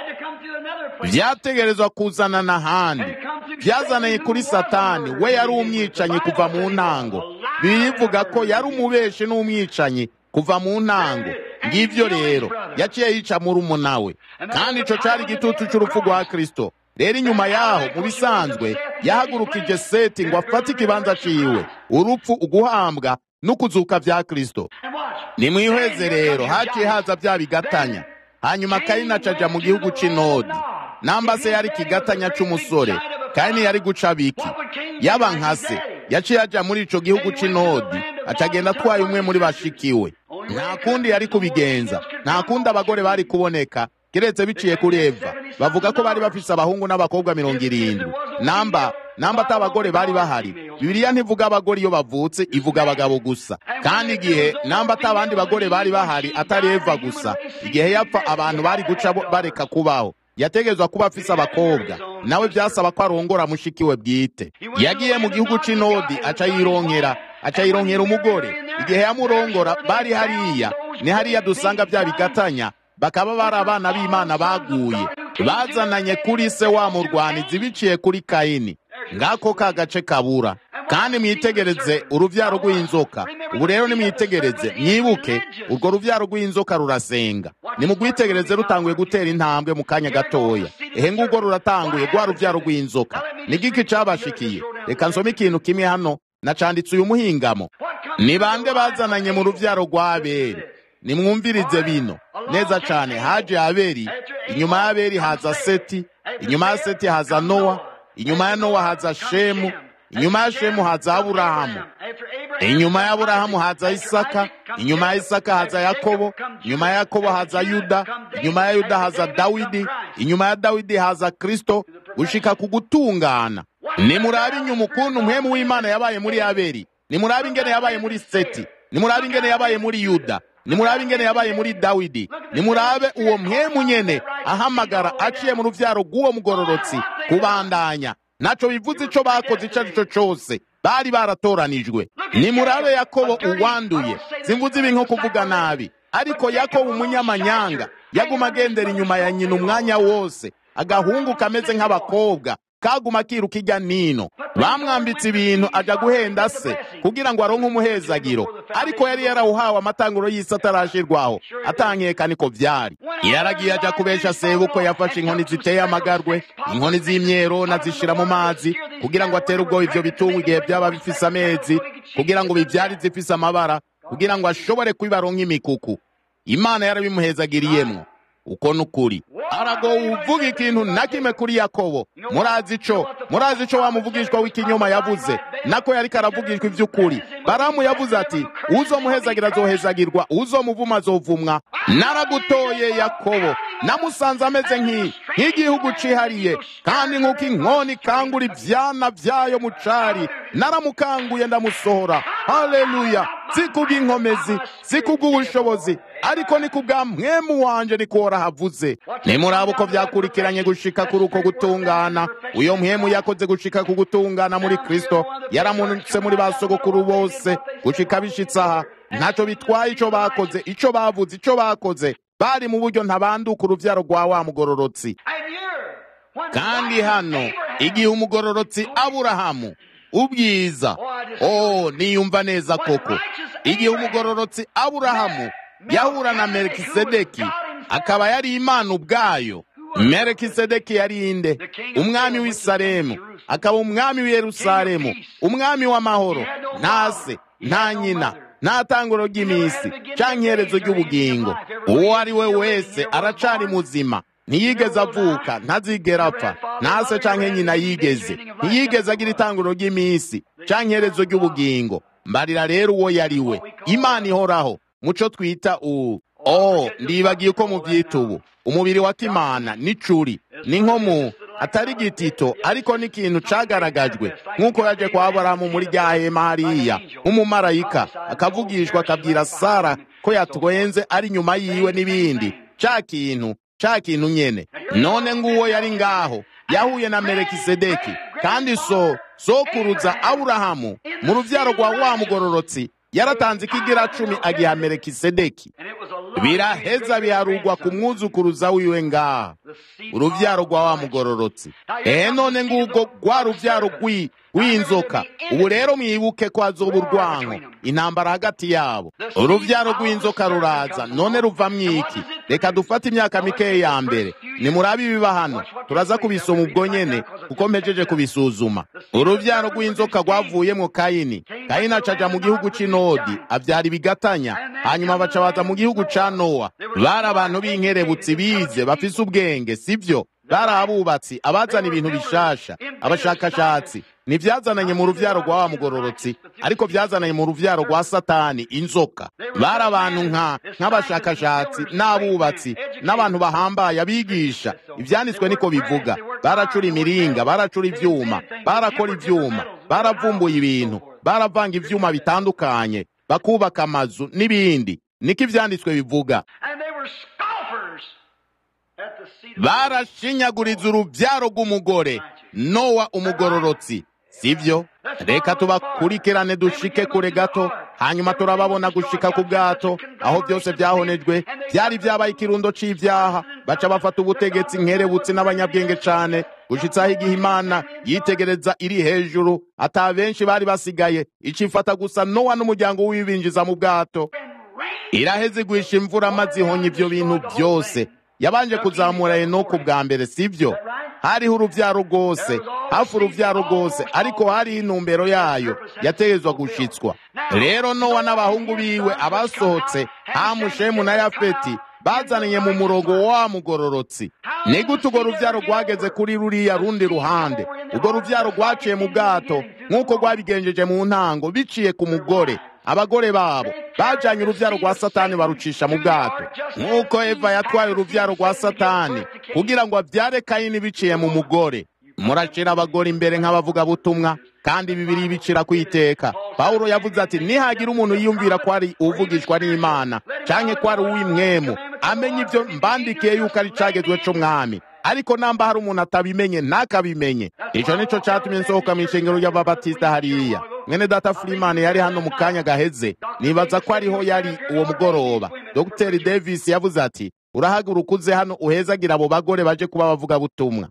byategerezwa kuzana n'ahandi byazaniye kuri satani we yari umwicanyi kuva mu ntango bivuga ko yari umubeshi n'umwicanyi kuva mu ntango ngibyo rero yaciye yica muri we kandi ico cari igitutu c'urupfu rwa kristo rero inyuma yaho mu bisanzwe yahagurukije seti ngo afate ikibanza ciwe urupfu uguhambwa n'ukuzuka vya kristo nimwihweze rero haciye haza bya bigatanya hanyuma kayini acaja mu gihugu c'inodi namba se yari ikigatanya c'umusore kayini yari guca biki yaba nka se yaciye aja muri ico gihugu c'inodi acagenda atwaye umwe muri bashikiwe nta kundi yari kubigenza nta kundi abagore bari kuboneka kiretse biciye kuri eva bavuga ko bari bafise abahungu n'abakobwa mirongo irindwi namba namba ata abagore bari bahari bibiliya ntivuga abagore iyo bavutse ivuga abagabo gusa kandi igihe namba ata abandi bagore bari bahari atari eva gusa igihe yapfa abantu bari guca bareka kubaho yategezwa kuba afise abakobwa nawe byasaba ko arongora mushikiwe bwite yagiye mu gihugu c'inodi aca yironkera aca yironkera umugore igihe yamurongora bari hariya ni hariya dusanga bya bigatanya bakaba bari abana b'imana baguye bazananye kuri se wa murwanizi biciye kuri kayini ngako ka gace kabura kandi mwitegereze uruvyaro rw'inzoka ubu rero nimwitegereze mwibuke urwo ruvyaro rw'inzoka rurasenga nimugwitegereze rutanguye gutera intambwe mu kanya gatoya ehe ngurwo ruratanguye rwa ruvyaro rw'inzoka ni giki cabashikiye reka nsome ikintu kimwe hano nacanditse uyu muhingamo ni bande bazananye mu ruvyaro rwa abeli nimwumvirize bino neza cane haje abeli inyuma ya abeli haza seti inyuma ya seti haza nowa inyuma ya nowa haza shemu inyuma ya shemu haza aburahamu inyuma ya aburahamu haza isaka inyuma ya isaka haza yakobo inyuma ya yakobo haza yuda inyuma ya yuda haza dawidi inyuma ya dawidi haza kristo gushika ku gutungana nimurabe inyuma ukuntu umwemu w'imana yabaye muri abeli nimurabe ingene yabaye muri seti nimurabe ingene yabaye muri yuda nimurabe ingene yabaye muri dawidi nimurabe uwo mwemu nyene ahamagara aciye mu ruvyaro rw'uwo mugororotsi kubandanya naco bivuze ico bakoze ico arico cose bari baratoranijwe nimurabe yakobo uwanduye simvuze ibi nko kuvuga nabi ariko yakobo umunyamanyanga yaguma agendera inyuma ya nyina umwanya wose agahungu kameze nk'abakobwa kaguma kiruka ijya nino bamwambitse ibintu aja guhenda se kugira ngo aronke umuhezagiro ariko yari yarawuhawe amatanguro y'isi atarashirwaho atankeka niko vyari yaragiye aja kubesha sebuko yafashe inkoni ziteye amagarwe inkoni z'imyero nazishira mu mazi kugira ngo atere ubwoba ivyo bitungwa igihe vyaba bifise amezi kugira ngo bivyari zifise amabara kugira ngo ashobore kubibaronka imikuku imana yarabimuhezagiriyemwo uko nukuri arago uvuga ikintu na kimwe kuri yakobo murazi ico murazi ico wamuvugishwa w'ikinyoma yavuze nako yariko aravugishwa ivy'ukuri baramu yavuze ati uzomuhezagira azohezagirwa uzomuvuma azovumwa naragutoye yakobo namusanze ameze nk'i nk'igihugu cihariye kandi nk'uko inkoni ikangura ivyana vyayo mu cari naramukanguye ndamusohora haleluya si kubw'inkomezi si kubw'ubushobozi ariko ni kubwa mwemu wanje niko warahavuze nimuraba uko vyakurikiranye gushika kuri uko gutungana uyo mwemu yakoze gushika ku gutungana muri kristo yaramunutse muri ba sogokuru bose gushika bishitse aha ntaco bitwaye ico bakoze ico bavuze ico bakoze bari mu buryo ntabanduka uruvyaro rwa wa mugororotsi kandi hano igihe umugororotsi aburahamu ubwiza oh niyumva neza koko igihe umugororotsi aburahamu yahura na melikisedeki akaba yari imana ubwayo melikisedeki yari inde umwami w'i salemu akaba umwami w'i yerusalemu umwami w'amahoro nta se nta nyina nta tanguro ry'iminsi canke iherezo ry'ubugingo uwo ari we wese aracari muzima ntiyigeze avuka ntazigera apfa nta se canke nyina yigeze ntiyigeze agira itanguro ry'iminsi canke iherezo ry'ubugingo mbarira rero uwo yari we imana ihoraho muco twita uwu oh ndibagiye uko muvyita ubu umubiri wa kimana n'icuri ni nko mu atari igitito ariko n'ikintu cagaragajwe nk'uko yaje kwa aburahamu muri rya hema hariya nk'umumarayika akavugishwa akabwira sara ko yatwenze ari nyuma yiwe n'ibindi ca kintu ca kintu nyene none nguwo yari ngaho yahuye na melekisedeki kandi so sokuruza aburahamu mu ruvyaro rwa wa mugororotsi yaratanze ikigira cumi agiha melekisedeki biraheza biharugwa ku mwuzukuruza wiwe ngaha uruvyaro rwa wa mugororotsi ehe none ngubwo rwa ruvyaro rw'inzoka ubu rero mwibuke ko hazoba urwanko intambara hagati yabo uruvyaro rw'inzoka ruraza none ruvamwo iki reka dufate imyaka mikeya ya mbere nimurabe ibiba hano turaza kubisoma ubwo nyene kuko mpejeje kubisuzuma uruvyaro rw'inzoka rwavuyemwo kayini kayini acaja mu gihugu c'inodi avyara ibigatanya hanyuma baca baza mu gihugu ca nowa bari abantu b'inkerebutsi bize bafise ubwenge sivyo bari abubatsi abazana ibintu bishasha abashakashatsi ntivyazananye mu ruvyaro rwa wa mugororotsi ariko vyazananye mu ruvyaro rwa satani inzoka bari abantu nka nk'abashakashatsi n'abubatsi n'abantu bahambaye abigisha ivyanditswe niko bivuga baracura imiringa baracura ivyuma barakora ivyuma baravumbuye ibintu baravanga ivyuma bitandukanye bakubaka amazu n'ibindi niko ivyanditswe bivuga barashinyaguriza uruvyaro rw'umugore nowa umugororotsi sivyo reka tubakurikirane dushike kure gato hanyuma turababona gushika ku bwato aho byose byahonejwe byari byabaye ikirundo c'ivyaha baca bafata ubutegetsi nkerebutsi n'abanyabwenge cane gushitsaho igihe imana yitegereza iri hejuru ata benshi bari basigaye icifata gusa nowa n'umuryango w'ibinjiza mu bwato iraheze igwisha imvura maze ihonya ivyo bintu byose yabanje kuzamura enoku bwa mbere sivyo hariho uruvyaro rwose hafi uruvyaro rwose ariko hariho intumbero yayo yategezwa gushitswa rero nowa n'abahungu biwe abasohotse hamu shemu na yafeti bazaniye mu murongo wa mugororotsi ni gute urwo ruvyaro rwageze kuri ruriya rundi ruhande urwo ruvyaro rwaciye mu bwato nk'uko rwabigenjeje mu ntango biciye ku mugore abagore babo bajanye uruvyaro rwa satani barucisha mu bwato nk'uko eva yatwaye uruvyaro rwa satani kugira ngo avyare kayini biciye mu mugore muracira abagore imbere nk'abavugabutumwa kandi bibiri bicira kwiteka pawulo yavuze ati nihagira umuntu yiyumvira ko ari uvugishwa n'imana canke ko ari uw'imwemu amenye ivyo mbandikiye yuko ari cagezwe c'umwami ariko namba hari umuntu atabimenye ntakabimenye ico nico catumye nsohoka mw'ishengero ry'ababatisita hariya mwene data Freeman yari hano mu kanya gaheze nibaza ko ariho yari uwo mugoroba Dr Davis yavuze ati urahaguruka uze hano uhezagira abo bagore baje kuba bavuga butumwa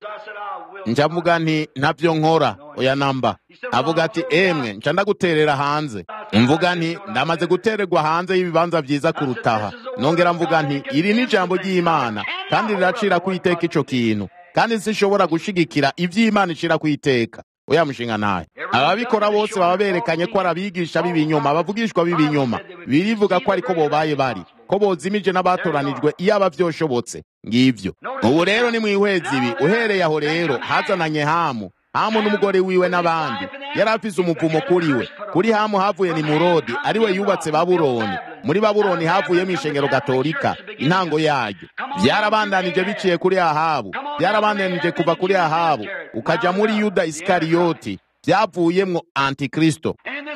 nja mvuga nti ntavyo nkora oya namba avuga ati emwe nca ndaguterera hanze mvuga nti ndamaze gutererwa hanze y'ibibanza vyiza kurutaha nongera mvuga nti iri ni ijambo ry'imana kandi riracira kwiteka ico kintu kandi sinshobora gushigikira ivy'imana icira kwiteka oya mushinga naye ababikora bose baba berekanye ko ari abigisha b'ibinyoma abavugishwa b'ibinyoma birivuga ko ariko bobaye bari ko bozimije n'abatoranijwe iyo aba vyoshobotse ngivyo ubu rero ni mwihweza ibi uhereye aho rero hazananye hamu hamu n'umugore wiwe n'abandi yari afise umuvumo kuri we kuri hamu havuye ni murodi ari we yubatse babuloni muri babuloni havuyemo ishengero gatolika intango yaryo byarabandanije biciye kuri ahabu byarabandanije kuva kuri ahabu ukaja muri yuda isikariyoti byavuyemwo antikristo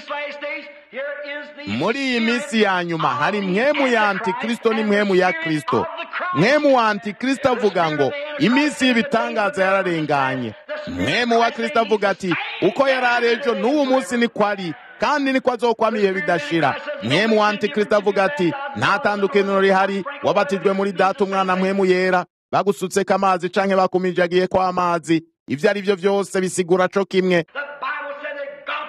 muri iyi minsi ya nyuma hari mwemu ya antikristo n'imwemu ya kristo mwemu wa antikristo avuga ngo iminsi y'ibitangaza yararenganye mwemu wa kristo avuga ati uko yari ari ejo n'uwo munsi niko ari kandi niko azokwama ibihe bidashira mwemu wa antikristo avuga ati nta tandukaniro rihari wabatijwe muri data umwana mwemu yera bagusutseko amazi canke bakumijagiye ko amazi ivyo ari vyo vyose bisigura co kimwe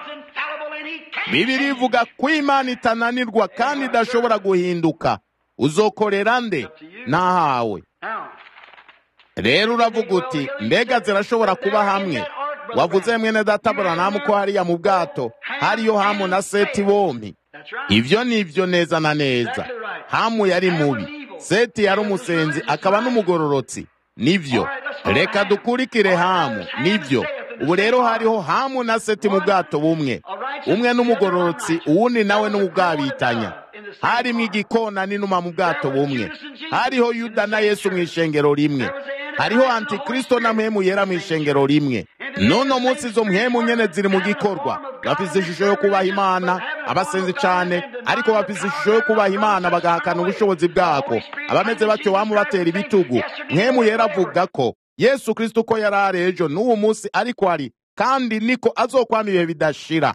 bibiri ivuga ko imana itananirwa kandi idashobora guhinduka uzokorera nde nahawe rero uravuga uti mbega zirashobora kuba hamwe wavuze mwene data buranamu ko hariya mu bwato hariyo hamu na seti bombi ibyo ni byo neza na neza hamu yari mubi seti yari umusenzi akaba n'umugororotsi nibyo reka dukurikire hamu nibyo ubu rero hariho hamu na seti mu bwato bumwe umwe n'umugororotsi uwundi nawe n'ubwabitanya harimo igikona n'inuma mu bwato bumwe hariho yuda na yesu mu ishengero rimwe hariho antikristo na mpemu yera mu ishengero rimwe none munsi izo mpemu nyene ziri mu gikorwa bafise ishusho yo kubaha imana abasenzi cane ariko bafise ishusho yo kubaha imana bagahakana ubushobozi bwako abameze batyo bamubatera ibitugu mpemu yera avuga ko yesu kristo uko yari ari ejo n'uwo munsi ariko ari kandi niko azokwama ibihe bidashira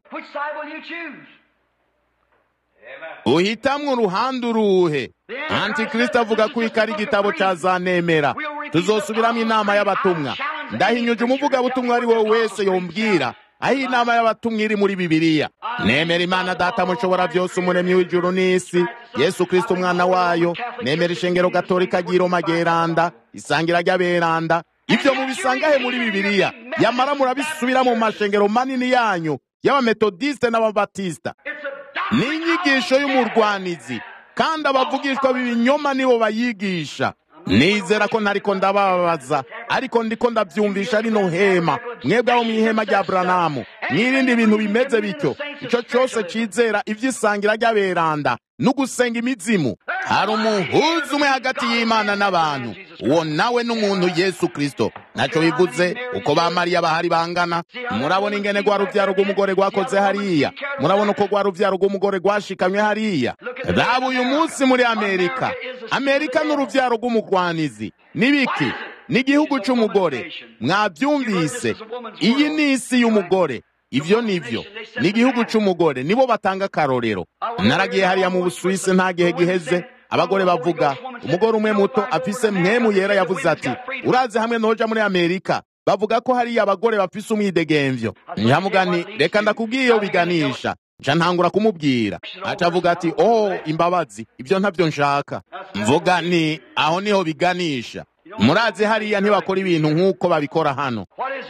uhitamwo uruhande uruhe antikristo avuga ko iki ari igitabo ca zanemera tuzosubiramo inama y'abatumwa ndahinyuje umuvugabutumwa ari wowe wese yombwira aho inama y'abatumwa iri muri bibiliya nemera imana data mushobora byose umuremyi w'ijuru n'isi yesu kristo umwana wayo nemera ishengero gatolika ry'iroma geranda isangira ry'aberanda ibyo mubisangahe muri bibiliya yamara murabisubira mu mashengero manini yanyu y'abametodiste n'ababatisita ni inyigisho y'umurwanizi kandi abavugishwa b'ibinyoma nibo bayigisha nizera ko ntariko ndababaza ariko ndiko ndabyumvisha rino hema mwebwe abo mu ihema rya buranamu mwirinde ibintu bimeze bityo icyo cyose cyizera iby'isangira ry'aberanda n'ugusenga imizimu hari umuhuza umwe hagati y'imana n'abantu uwo nawe n'umuntu yesu kristo ntacyo bivuze uko ba mariya bahari bangana murabona ingene rwa rubyaro rw'umugore rwakoze hariya murabona uko rwa rubyaro rw'umugore rwashikamye hariya raba uyu munsi muri amerika amerika n'urubyaro rw'umugwanizi n'ibiki ni igihugu cy'umugore mwabyumvise iyi ni isi y'umugore ibyo ni byo ni igihugu cy'umugore nibo batanga akarorero naragiye hariya mu busuwisi nta gihe giheze abagore bavuga umugore umwe muto afise mwemu yera yavuze ati uraze hamwe noja muri amerika bavuga ko hariya abagore bafise umwidegemvyo nkamugani reka ndakubwiye iyo biganisha nca ntangura kumubwira aca avuga ati oh imbabazi ibyo ntabyo nshaka mvuga ni aho niho biganisha murazi hariya ntibakora ibintu nk'uko babikora hano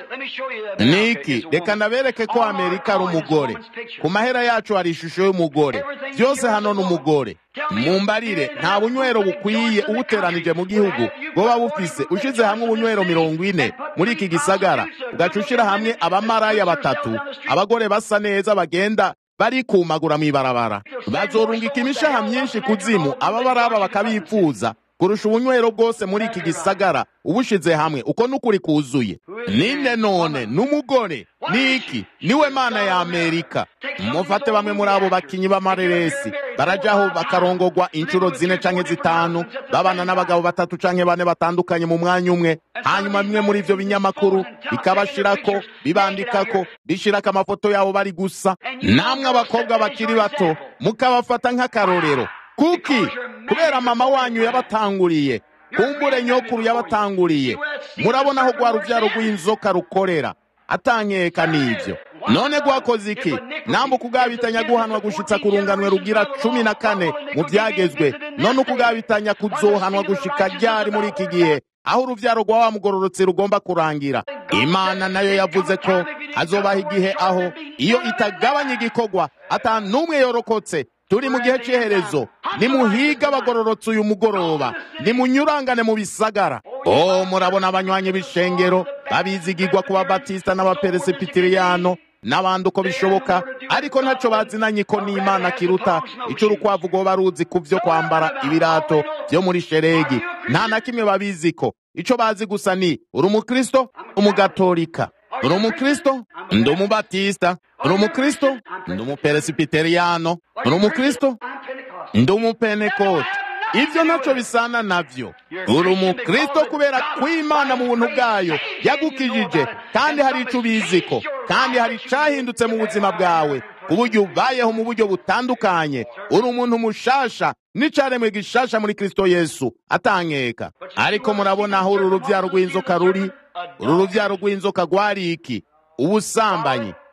niki reka nabereke ko amerika ari umugore ku mahera yacu hari ishusho y'umugore byose hano ni umugore mumbarire nta bunywero bukwiye uwuteranije mu gihugu bwoba bufise ushize hamwe ubunywero mirongo ine muri iki gisagara ugaca ushyira hamwe abamaraya batatu abagore basa neza bagenda barikumagura mu ibarabara bazorungika imishaha myinshi kuzimu ababaraba bakabipfuza kurusha ubunywero bwose muri iki gisagara ubushize hamwe uko n'ukuri kuzuye ninde none n'umugore niki niwe mana ya amerika mufate bamwe muri abo bakinyi b'amareresi barajaho bakarongogwa inshuro zine canke zitanu babana n'abagabo batatu canke bane batandukanye mu mwanya umwe hanyuma bimwe muri ivyo binyamakuru bikabashirako bibandikako bishirako amafoto yabo bari gusa namwe abakobwa bakiri bato mukabafata nk'akarorero kuki kubera mama wanyu yabatanguriye kumbure nyokuru yabatanguriye murabona aho rwa rubyaro rw'inzoka rukorera atankeka n'ibyo none rwakoze iki namwe ukugabitanya guhanwa gushitsa ku runganwe rugira cumi na kane mu byagezwe none ukugabitanya kuzohanwa gushika ryari muri iki gihe aho urubyaro rwa wa mugororotse rugomba kurangira imana nayo yavuze ko hazobaho igihe aho iyo itagabanya igikorwa ata n'umwe yorokotse turi mu gihe cy'iherezo nimuhiga abagororotse uyu mugoroba nimunyurangane mu bisagara oh murabona abanywanyi b'ishengero babizigirwa ku babatisita n'abaperesipitiriano n'abandi uko bishoboka ariko ntacyo bazinanye ko n'imana kiruta icyo urukwavu rwoba ruzi ku byo kwambara ibirato byo muri sheregi nta na kimwe babizi ko icyo bazi gusa ni uri umukristo umugatolika uri umukristo ndi umubatisita uri umukristo ndi umuperesipiteriyano uri umukristo ndi umupenekote ibyo ntacyo bisana nabyo uri umukristo kubera ko imana mu buntu bwayo yagukijije kandi hari icyo ubiziko kandi hari icyahindutse mu buzima bwawe ku buryo ubayeho mu buryo butandukanye uri umuntu mushasha n'icyaremwe gishasha muri kirisito yesu atankeka ariko murabona aho uru rubyaro rw'inzoka ruri uru rubyaro rw'inzoka rwari iki ubusambanyi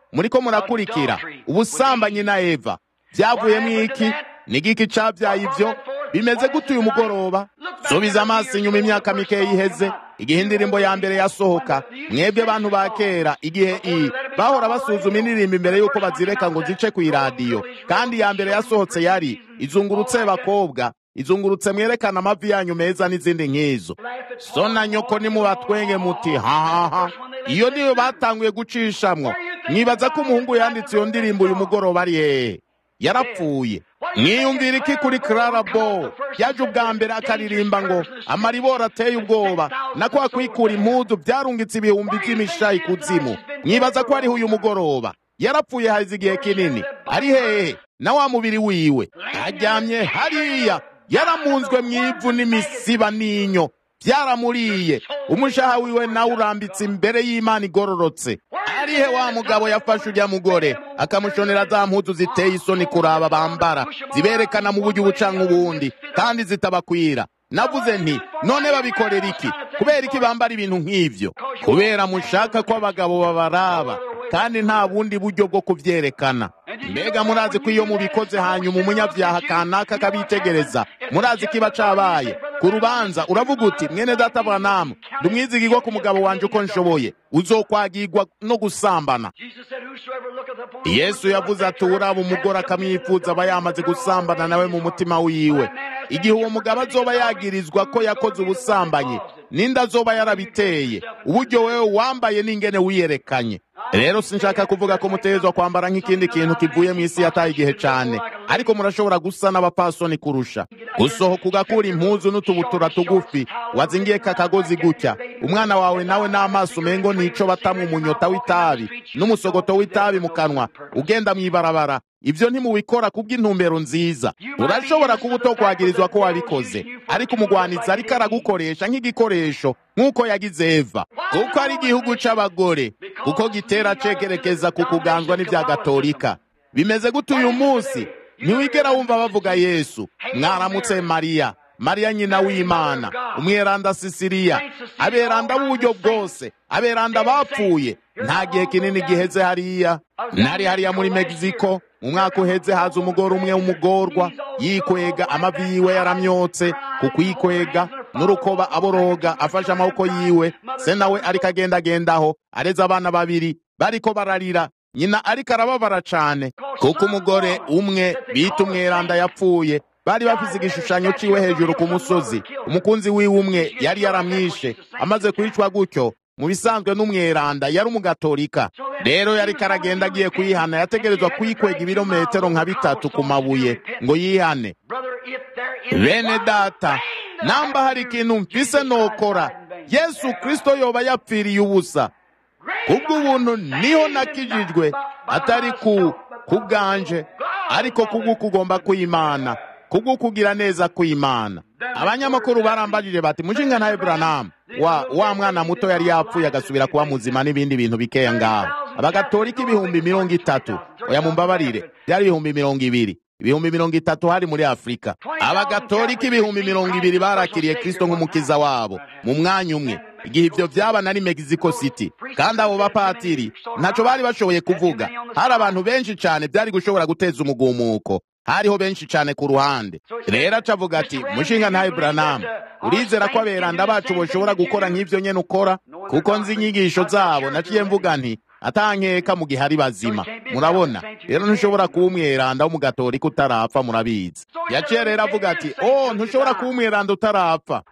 muriko murakurikira ubusambanyi na eva byavuyemo iki n'igiki cabyaye ibyo bimeze gute uyu mugoroba subiza amaso inyuma imyaka mikeya iheze igihe indirimbo ya mbere yasohoka mwebwe bantu ba kera igihe iyi bahora basuzuma indirimbo imbere y'uko bazireka ngo zice ku iradiyo kandi iya mbere yasohotse yari izungurutse bakobwa izungurutse mwerekana amavi yanyu meza n'izindi nk'izo so na nyoko nimubatwenge muti hahaha iyo niyo batanguye gucishamwo mwibaza ko umuhungu yanditse iyo ndirimbo uyu mugoroba ari hehe yarapfuye mwiyumvira iki kuri Clara Bow yaje ubwa mbere akaririmba ngo amaribora ateye ubwoba na kwa kwikura impuzu byarungitse ibihumbi by'imishayi kuzimu mwibaza ko ariho uyu mugoroba yarapfuye hazi igihe kinini ari hehe na wa mubiri wiwe aryamye hariya yaramunzwe mu ivu n'imisiba n'inyo byaramuriye umushaha wiwe nawe urambitse imbere y'imana igororotse arihe wa mugabo yafashe ujya mugore akamushonera za mpuzu ziteye isoni kuraba bambara ziberekana mu buryo ubucanka ubundi kandi zitabakwira navuze nti none babikorera iki kubera iki bambara ibintu nk'ivyo kubera mushaka ko abagabo babaraba kandi nta bundi buryo bwo kubyerekana mbega murazi ko iyo mubikoze hanyuma umunyabyaha kanaka akabitegereza murazi ko iba cabaye ku rubanza uravuga uti mwene data bwanamu ndumwizigirwa ku mugabo wanje uko nshoboye uzokwagirwa no gusambana yesu yavuze ati uraba umugore akamwifuza aba yamaze gusambana nawe mu mutima wiwe igihe uwo mugabo azoba yagirizwa ko yakoze ubusambanyi n'inda azoba yarabiteye uburyo wewe wambaye n'ingene wiyerekanye rero sinshaka kuvuga ko mutegerezwa kwambara nk'ikindi kintu kivuye mu isi yataye igihe cyane ariko murashobora gusa n'abapasoni kurusha gusohoka ugakura impuzu n'utubutura tugufi wazingiye kakagozi gutya umwana wawe nawe n'amaso umengo nico batamu umunyota w'itabi n'umusogoto w'itabi mu kanwa ugenda mu ibarabara ibyo ntimubikora kubw'intumbero nziza urashobora kuba utokwagirizwa ko wabikoze ariko umugwanizi ariko aragukoresha nk'igikoresho nk'uko yagize eva kuko ari igihugu c'abagore kuko gitera cekerekeza ku kuganzwa n'ibya gatolika bimeze gute uyu munsi ntiwigera wumva bavuga yesu mwaramutse mariya mariya nyina w'imana umweranda sisiriya aberanda b'uburyo bwose aberanda bapfuye nta gihe kinini giheze hariya nari hariya muri mexico mu mwaka uheze haza umugore umwe w'umugorwa yikwega amavi yiwe yaramyotse ku kwikwega n'urukoba aboroga afashe amaboko yiwe se nawe ariko agendagendaho areze abana babiri bariko bararira nyina ariko arababara cane kuko umugore umwe bita umweranda yapfuye bari bafise igishushanyo ciwe hejuru ku musozi umukunzi wiwe umwe yari yaramwishe amaze kwicwa gutyo mu bisanzwe n'umweranda yari umugatolika rero yariko aragenda agiye kuyihana yategerezwa kuyikwega ibirometero nka bitatu ku mabuye ngo yihane bene data namba hari ikintu mfise nokora yesu kristo yoba yapfiriye ubusa kubw'ubuntu niho nakijijwe atari ku kubwanje ariko kubwo kugomba kw'imana kubwo kugira neza kw'imana abanyamakuru barambajije bati mushinga ntawe buranamu wa wa mwana muto yari yapfuye agasubira kuba muzima n'ibindi bintu bikeya ngaho abagatolika ibihumbi mirongo itatu oya mumbabarire byari ibihumbi mirongo ibiri ibihumbi mirongo itatu hari muri afurika abagatolika ibihumbi mirongo ibiri barakiriye kristo nk'umukiza wabo mu mwanya umwe igihe ibyo byaba nari mexico city kandi abo bapatiri ntacyo bari bashoboye kuvuga hari abantu benshi cyane byari gushobora guteza umugumuko hariho benshi cyane ku ruhande rero acavuga ati mushinga ntawe buranamu urizera ko aberanda bacu bashobora gukora nk'ibyo nyene ukora kuko nzi inyigisho zabo naciye mvuga nti atankeka mu gihe ari bazima murabona rero ntushobora kuba umweranda w'umugatolika utarapfa murabizi yaciye rero avuga ati oh ntushobora kuba umweranda utarapfa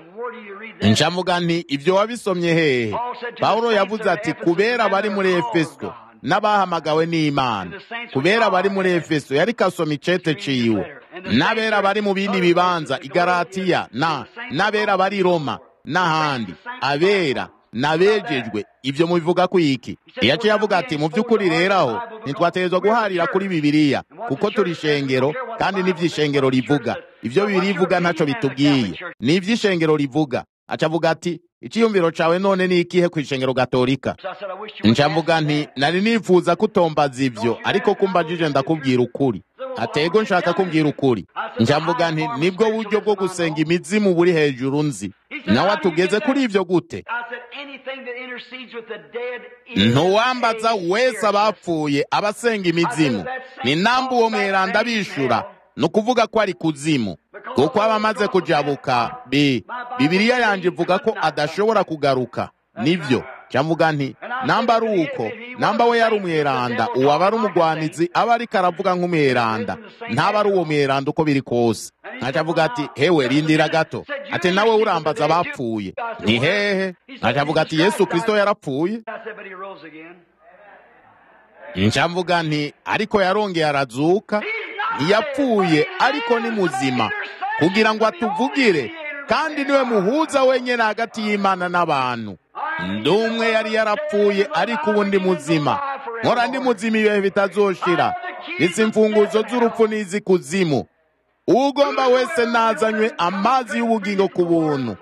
ncamuga nti ibyo wabisomye hehe pawulo yavuze ati kubera bari muri efeso n'abahamagawe n'imana kubera bari muri efeso yari kasoma icete ciwe n'abera bari mu bindi bibanza igaratiya na n'abera bari roma n'ahandi abera nabejejwe ibyo mubivuga ku iki yaciye avuga ati mu by'ukuri rero aho ntitwategerezwa guharira kuri bibiliya kuko turi ishengero kandi n'ivy'ishengero rivuga ibyo bibiri ivuga ntaco bitubwiye ni ivy'ishengero rivuga aca avuga ati icyiyumviro cawe none ni ikihe ku ishengero gatolika ncavuga nti nari nifuza kutombaza ivyo ariko kumbajije ndakubwira ukuri atego nshaka kumbwira ukuri ncavuga nti nibwo buryo bwo gusenga imizimu buri hejuru nzi nawe atugeze kuri ivyo gute intercedes with the dead is ntuwambaza a wese spiritualist. abapfuye abasenga imizimu ni namba uwo mweranda bishura ni ukuvuga ko ari kuzimu kuko aba amaze kujabuka bi bibiliya yanjye ivuga ko adashobora kugaruka nibyo cyavuga nti namba ari uko namba we yari umweranda uwo aba ari umugwanizi aba ariko aravuga nk'umweranda ntaba ari uwo mweranda uko biri kose ntaca avuga ati hewe rindira gato ati nawe urambaza abapfuye ni hehe ntaca avuga ati yesu kirisito yarapfuye I said, but he rose again. nca mvuga nti ariko yarongeye arazuka ntiyapfuye ariko ni muzima kugira ngo atuvugire kandi niwe muhuza wenyine hagati y'imana n'abantu ndi umwe yari yarapfuye ariko ubu ndi muzima nkora ndi muzima ibihe bitazoshira ndetse imfunguzo z'urupfu n'iz'ikuzimu ugomba wese nazanywe amazi y'ubugingo ku buntu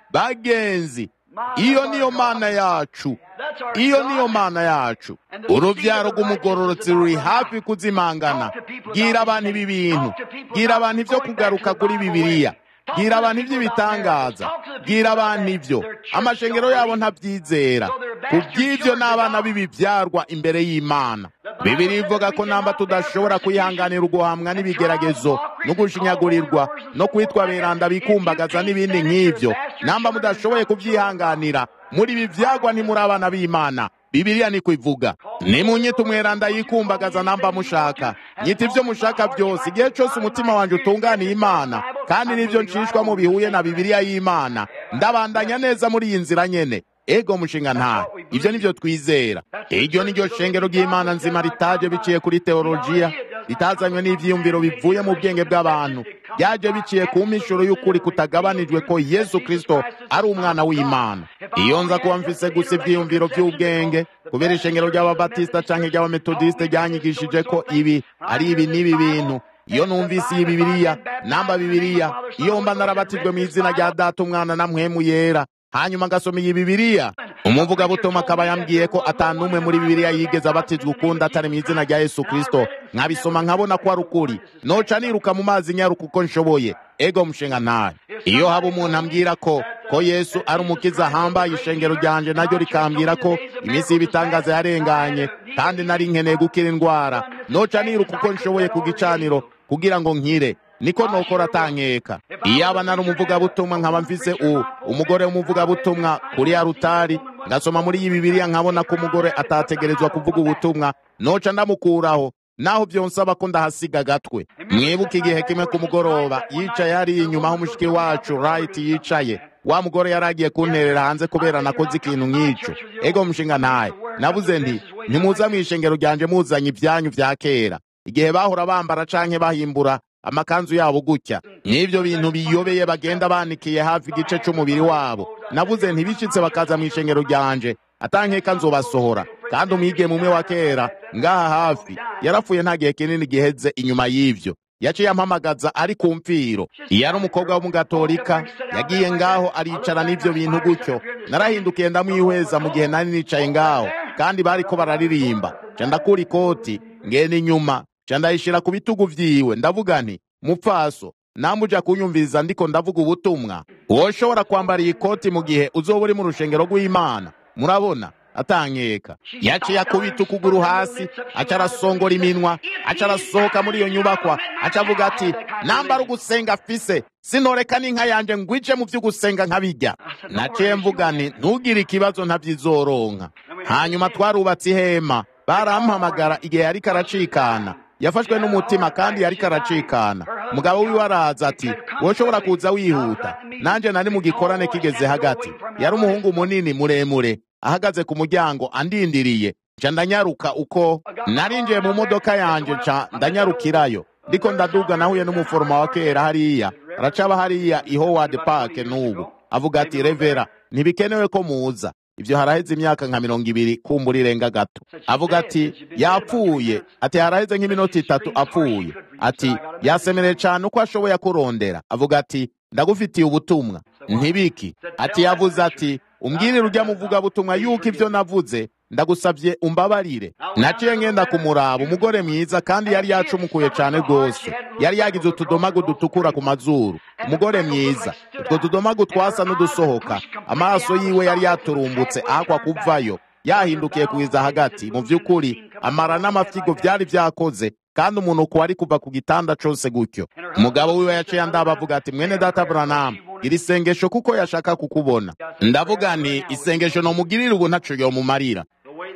bagenzi iyo niyo mana yacu That's our iyo God. niyo mana yacu urubyaro rw'umugororotsi ruri hafi kuzimangana bwira abantu ibi bintu bwira abantu ibyo kugaruka kuri bibiliya bwira abantu iby'ibitangaza bwira abantu ibyo amashengero yabo ntabyizera ku by'ibyo ni abana b'ibibyarwa imbere y'imana bibiri ivuga ko namba tudashobora kwihanganira uguhamwa n'ibigeragezo no gushinyagurirwa no kwitwa beranda bikumbagaza n'ibindi nk'ibyo namba mudashoboye kubyihanganira muri ibi byagwa ntimuri abana b'imana bibiliya niko ivuga nimunyita umweranda yikumbagaza namba mushaka nyita ibyo mushaka byose igihe cyose umutima wanjye utunganiye imana kandi nibyo nshishwamo bihuye na bibiliya y'imana ndabandanya neza muri iyi nzira nyene ego mushinga ntahe ibyo nibyo twizera iryo ni ryo shengero ry'imana nzima ritaje biciye kuri teolojiya ritazanywe n'ivyiyumviro bivuye mu bwenge bw'abantu byaje biciye ku mishuro y'ukuri kutagabanijwe ko yesu kristo ari umwana w'imana iyo nza kuba mfise gusa ivyiyumviro vy'ubwenge kubera ishengero ry'ababatisita canke ry'abametodisite ryanyigishije ko ibi ari ibi n'ibi bintu iyo numvise iyi bibiliya namba bibiliya iyo mba narabatijwe mu izina rya data umwana na mpwemu yera hanyuma ngasoma iyi bibiliya umuvugabutumwa akaba yambwiye ko atanumwe muri bibiliya yigeze abatizwa ukundi atari mu izina rya yesu kristo nkabisoma nkabona ko ari ukuri noca niruka mu mazi nyaruka uko nshoboye ego mushinga ntahe iyo haba umuntu ambwira ko ko yesu ari umukiza ahambaye ishengero ryanje naryo rikambwira ko iminsi y'ibitangaza yarenganye kandi nari nkeneye gukira indwara noca niruka uko nshoboye ku gicaniro kugira ngo nkire niko nokora atankeka iyo aba nari umuvugabutumwa nkaba mfise u umugore w'umuvugabutumwa kuri ya rutari ngasoma muri iyi bibiliya nkabona ko umugore atategerezwa kuvuga ubutumwa noca ndamukuraho naho byonsaba ko ndahasiga agatwe mwibuke igihe kimwe ku mugoroba yicaye hariya inyuma aho umushiki wacu right yicaye wa mugore yari agiye kunterera hanze kubera nakoze ikintu nk'icyo ego mushinga ntaye nabuze nti ntimuza mu ishengero ryanje muzanye ibyanyu vya kera igihe bahora bambara canke bahimbura amakanzu yabo gutya n'ibyo bintu biyobeye bagenda banikiye hafi igice c'umubiri wabo navuze ntibishitse bakaza mu ishengero ryanje atankeka nzobasohora kandi umwigeme umwe wa kera ngaha hafi yarapfuye nta gihe kinini giheze inyuma y'ivyo yaciye ampamagaza ari ku mfiro iyo ari umukobwa w'umugatolika yagiye ngaho aricara n'ivyo bintu gutyo narahindukiye ndamwihweza mu gihe nari nicaye ngaho kandi bariko bararirimba ca ndakura ikoti ngenda inyuma ca ndayishira ku bitugu vyiwe ndavuga nti mupfaso namuja kunyumviriza ndiko ndavuga ubutumwa woshobora kwambara iyi koti mu gihe uzoba uri mu rushengero rw'imana murabona atankeka yaciye akubita ukuguru hasi aca arasongora iminwa aca arasohoka muri iyo nyubakwa aca avuga ati nambara ugusenga afise sinoreka n'inka yanje ngwije mu vy'ugusenga nkabijya naciye mvuga nti ntugire ikibazo ntavyizoronka hanyuma twarubatse ihema barampamagara igihe yariko aracikana yafashwe n'umutima kandi yariko aracikana mugabo wiwe araza ati woshobora kuza wihuta nanje nari mu gikorane kigeze hagati yari umuhungu munini muremure ahagaze ku muryango andindiriye nca ndanyaruka uko narinjiye mu modoka yanje nca ndanyarukirayo ndiko ndaduga nahuye n'umuforoma wa kera hariya aracaba hariya i howard park n'ubu avuga ati revera ntibikenewe ko muza ivyo haraheze imyaka nka mirongo ibiri kumbura irenga gato avuga ati yapfuye ati haraheze nk'iminota itatu apfuye ati yasemereye cane uko ashoboye kurondera avuga ati ndagufitiye ubutumwa ntibiki ati yavuze ati umbwirire urya muvugabutumwa yuko ivyo navuze ndagusabye umbabarire naciye ngenda kumuraba umugore mwiza kandi yari yacumukuye cane rwose yari yagize utudomagu dutukura ku mazuru umugore mwiza utwo tudomagu twasa n'udusohoka amaso yiwe yari yaturumbutse ahakwa kuvayo yahindukiye kugeza hagati mu by'ukuri amara n'amafyigo byari byakoze kandi umunuko wari kuva ku gitanda cose gutyo umugabo wiwe yaciye andaba avuga ati mwene data Branham iri sengesho kuko yashaka kukubona ndavuga nti isengesho nomugirira ubu ntaco yomumarira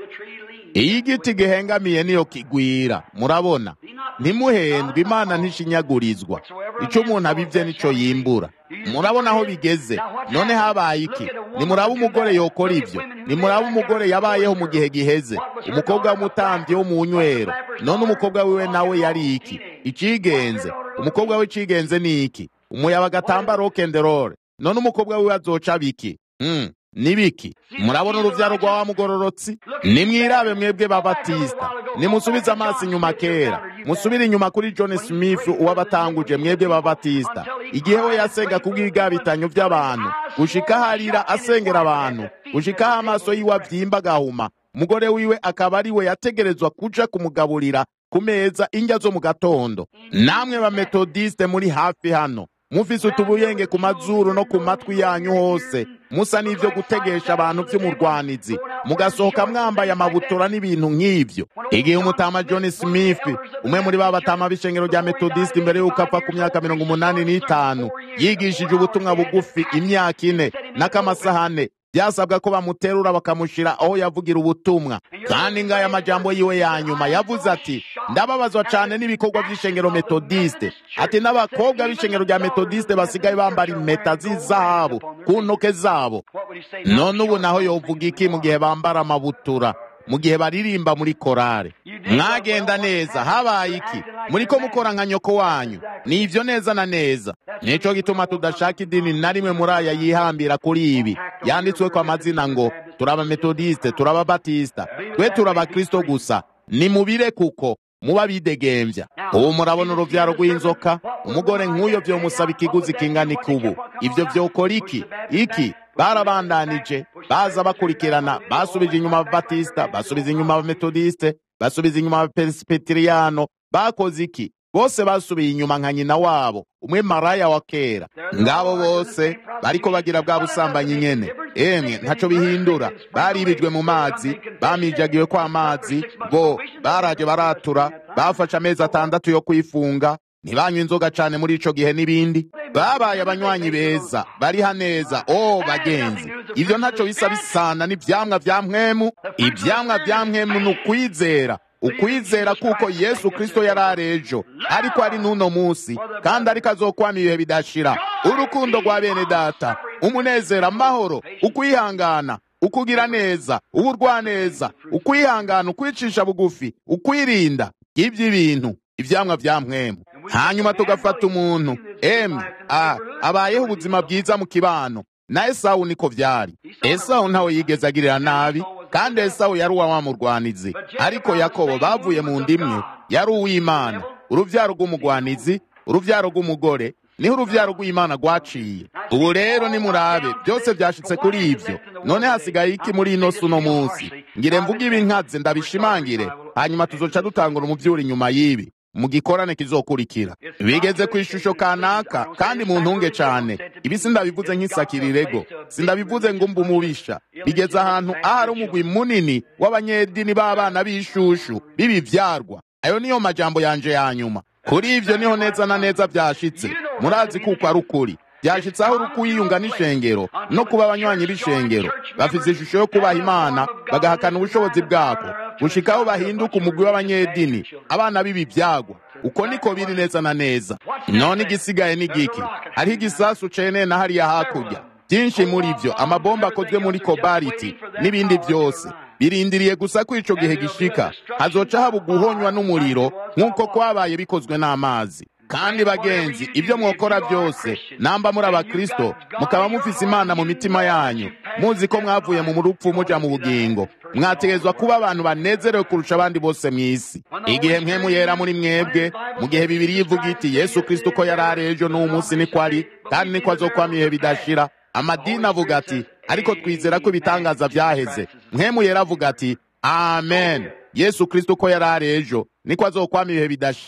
iyo igiti gihengamiye niyo kigwira murabona ntimuhendwe imana ntishinyagurizwa ico umuntu abivye nico yimbura murabona aho bigeze none habaye iki nimuraba umugore yokora ivyo nimuraba umugore yabayeho mu gihe giheze umukobwa w'umutambyi wo mu nywero none umukobwa wiwe nawe yari iki icigenze umukobwa we cigenze ni iki umuyabaga atamba rokenderore none umukobwa wiwe azoca biki mm. nibiki murabona uruvyaro rwa wa mugororotsi nimwirabe mwebwe babatista nimusubize amaso inyuma kera musubire inyuma kuri john smith uwabatanguje mwebwe babatista igihe we yasenga kubw'ibigabitanyo by'abantu gushika harira asengera abantu gushikaho amaso yiwe avyimba agahuma umugore wiwe akaba ari we yategerezwa kuja kumugaburira ku meza indya zo mu gatondo namwe bametodiste muri hafi hano mufise utubuyenge ku mazuru no ku matwi yanyu hose musa n'ivyo gutegesha abantu vy'umurwanizi mugasohoka mwambaye amabutura n'ibintu nk'ivyo igihe umutama john smith umwe muri ba batama b'ishengero rya metodist imbere y'uko apfa ku myaka mirongo umunani n'itanu yigishije ubutumwa bugufi imyaka ine n'akamasahane byasabwa ko bamuterura bakamushira aho yavugira ubutumwa kandi ngaya amajambo yiwe ya nyuma yavuze ati ndababazwa cane n'ibikorwa by'ishengero metodiste ati n'abakobwa b'ishengero rya metodiste basigaye bambara impeta z'izahabu ku ntoke zabo none ubu naho yovuga iki mu gihe bambara amabutura mu gihe baririmba muri korale mwagenda neza habaye iki muriko mukora nka nyoko wanyu ni ivyo neza na neza nico gituma tudashaka idini na rimwe muri aya yihambira kuri ibi yanditsweko amazina ngo turabametodiste turababatista twe turabakristo gusa nimubire kuko muba bidegemvya ubu murabona uruvyaro rw'inzoka umugore nk'uyo vyomusaba ikiguzi kingana ikubu ivyo vyokora iki iki barabandanije baza bakurikirana basubije inyuma ababatista basubiza inyuma abametodiste basubiza inyuma abaperesipiteriyano bakoze iki bose basubiye inyuma nka nyina wabo umwe maraya wa kera ngabo bose bariko bagira bwa busambanyi nyene emwe ntaco bihindura baribijwe mu mazi bamijagiwe kwa mazi bo baraje baratura bafashe amezi atandatu yo kwifunga ntibanywa inzoga cane muri ico gihe n'ibindi babaye abanywanyi beza bariha neza o bagenzi ivyo ntaco bisa bisana n'ivyamwa vya mpwemu ivyamwa vya mpwemu ni ukwizera ukwizera kuko yesu kristo yari ari ejo ariko ari n'uno munsi kandi ariko azokwama ibihe bidashira urukundo rwa bene data umunezero amahoro ukwihangana ukugira neza ubugwaneza ukwihangana ukwicisha bugufi ukwirinda iby'ibintu ivyamwa vya mpwemu hanyuma tugafata umuntu emwe a abayeho ubuzima bwiza mu kibano na esawu niko vyari esawu ntawe yigeze agirira nabi kandi esawu yari uwamurwanizi ariko yakobo bavuye mu ndimwe yari uw'imana uruvyaro rw'umugwanizi uruvyaro rw'umugore niho uruvyaro rw'imana rwaciye ubu rero nimurabe byose vyashitse kuri ivyo none hasigaye iki muri ino si uno munsi ngire mvuge ibi nkaze ndabishimangire hanyuma tuzoca dutangura umuvyuri inyuma y'ibi mu gikorane kizokurikira bigeze ku ishusho kanaka kandi mu ntunge cane ibi sindabivuze nk'isakirirego sindabivuze ngo mba umubisha bigeze ahantu ahari umugwi munini w'abanyedini b'abana b'ishushu b'ibivyarwa ayo niyo majambo yanje ya nyuma kuri ivyo niho neza na neza vyashitse murazi kuko ari ukuri byashitse aho urukuyiyunga n'ishengero no kuba abanywanyi b'ishengero bafise ishusho yo kubaha imana bagahakana ubushobozi bwako gushikaho bahinduka umugwi w'abanyedini abana b'ibi byagwa uko niko biri neza na neza none igisigaye ni giki hariho igisasu cene na hariya hakurya byinshi muri vyo amabomba akozwe muri kobaliti n'ibindi vyose birindiriye gusa ko ico gihe gishika hazoca haba uguhonywa n'umuriro nk'uko kwabaye bikozwe n'amazi kandi bagenzi ibyo mwokora byose namba muri abakristo mukaba mufise imana mu mitima yanyu muzi ko mwavuye mu rupfu muja mu bugingo mwategezwa kuba abantu banezerewe kurusha abandi bose mu isi igihe mwe yera muri mwebwe mu gihe bibiri ivuga iti yesu kristo ko yari ari ejo n'uwo munsi niko ari kandi niko azokwama ibihe bidashira amadini avuga ati ariko twizera ko ibitangaza byaheze mwe yera avuga ati amen yesu kristo ko yari ari ejo niko azokwama ibihe bidashira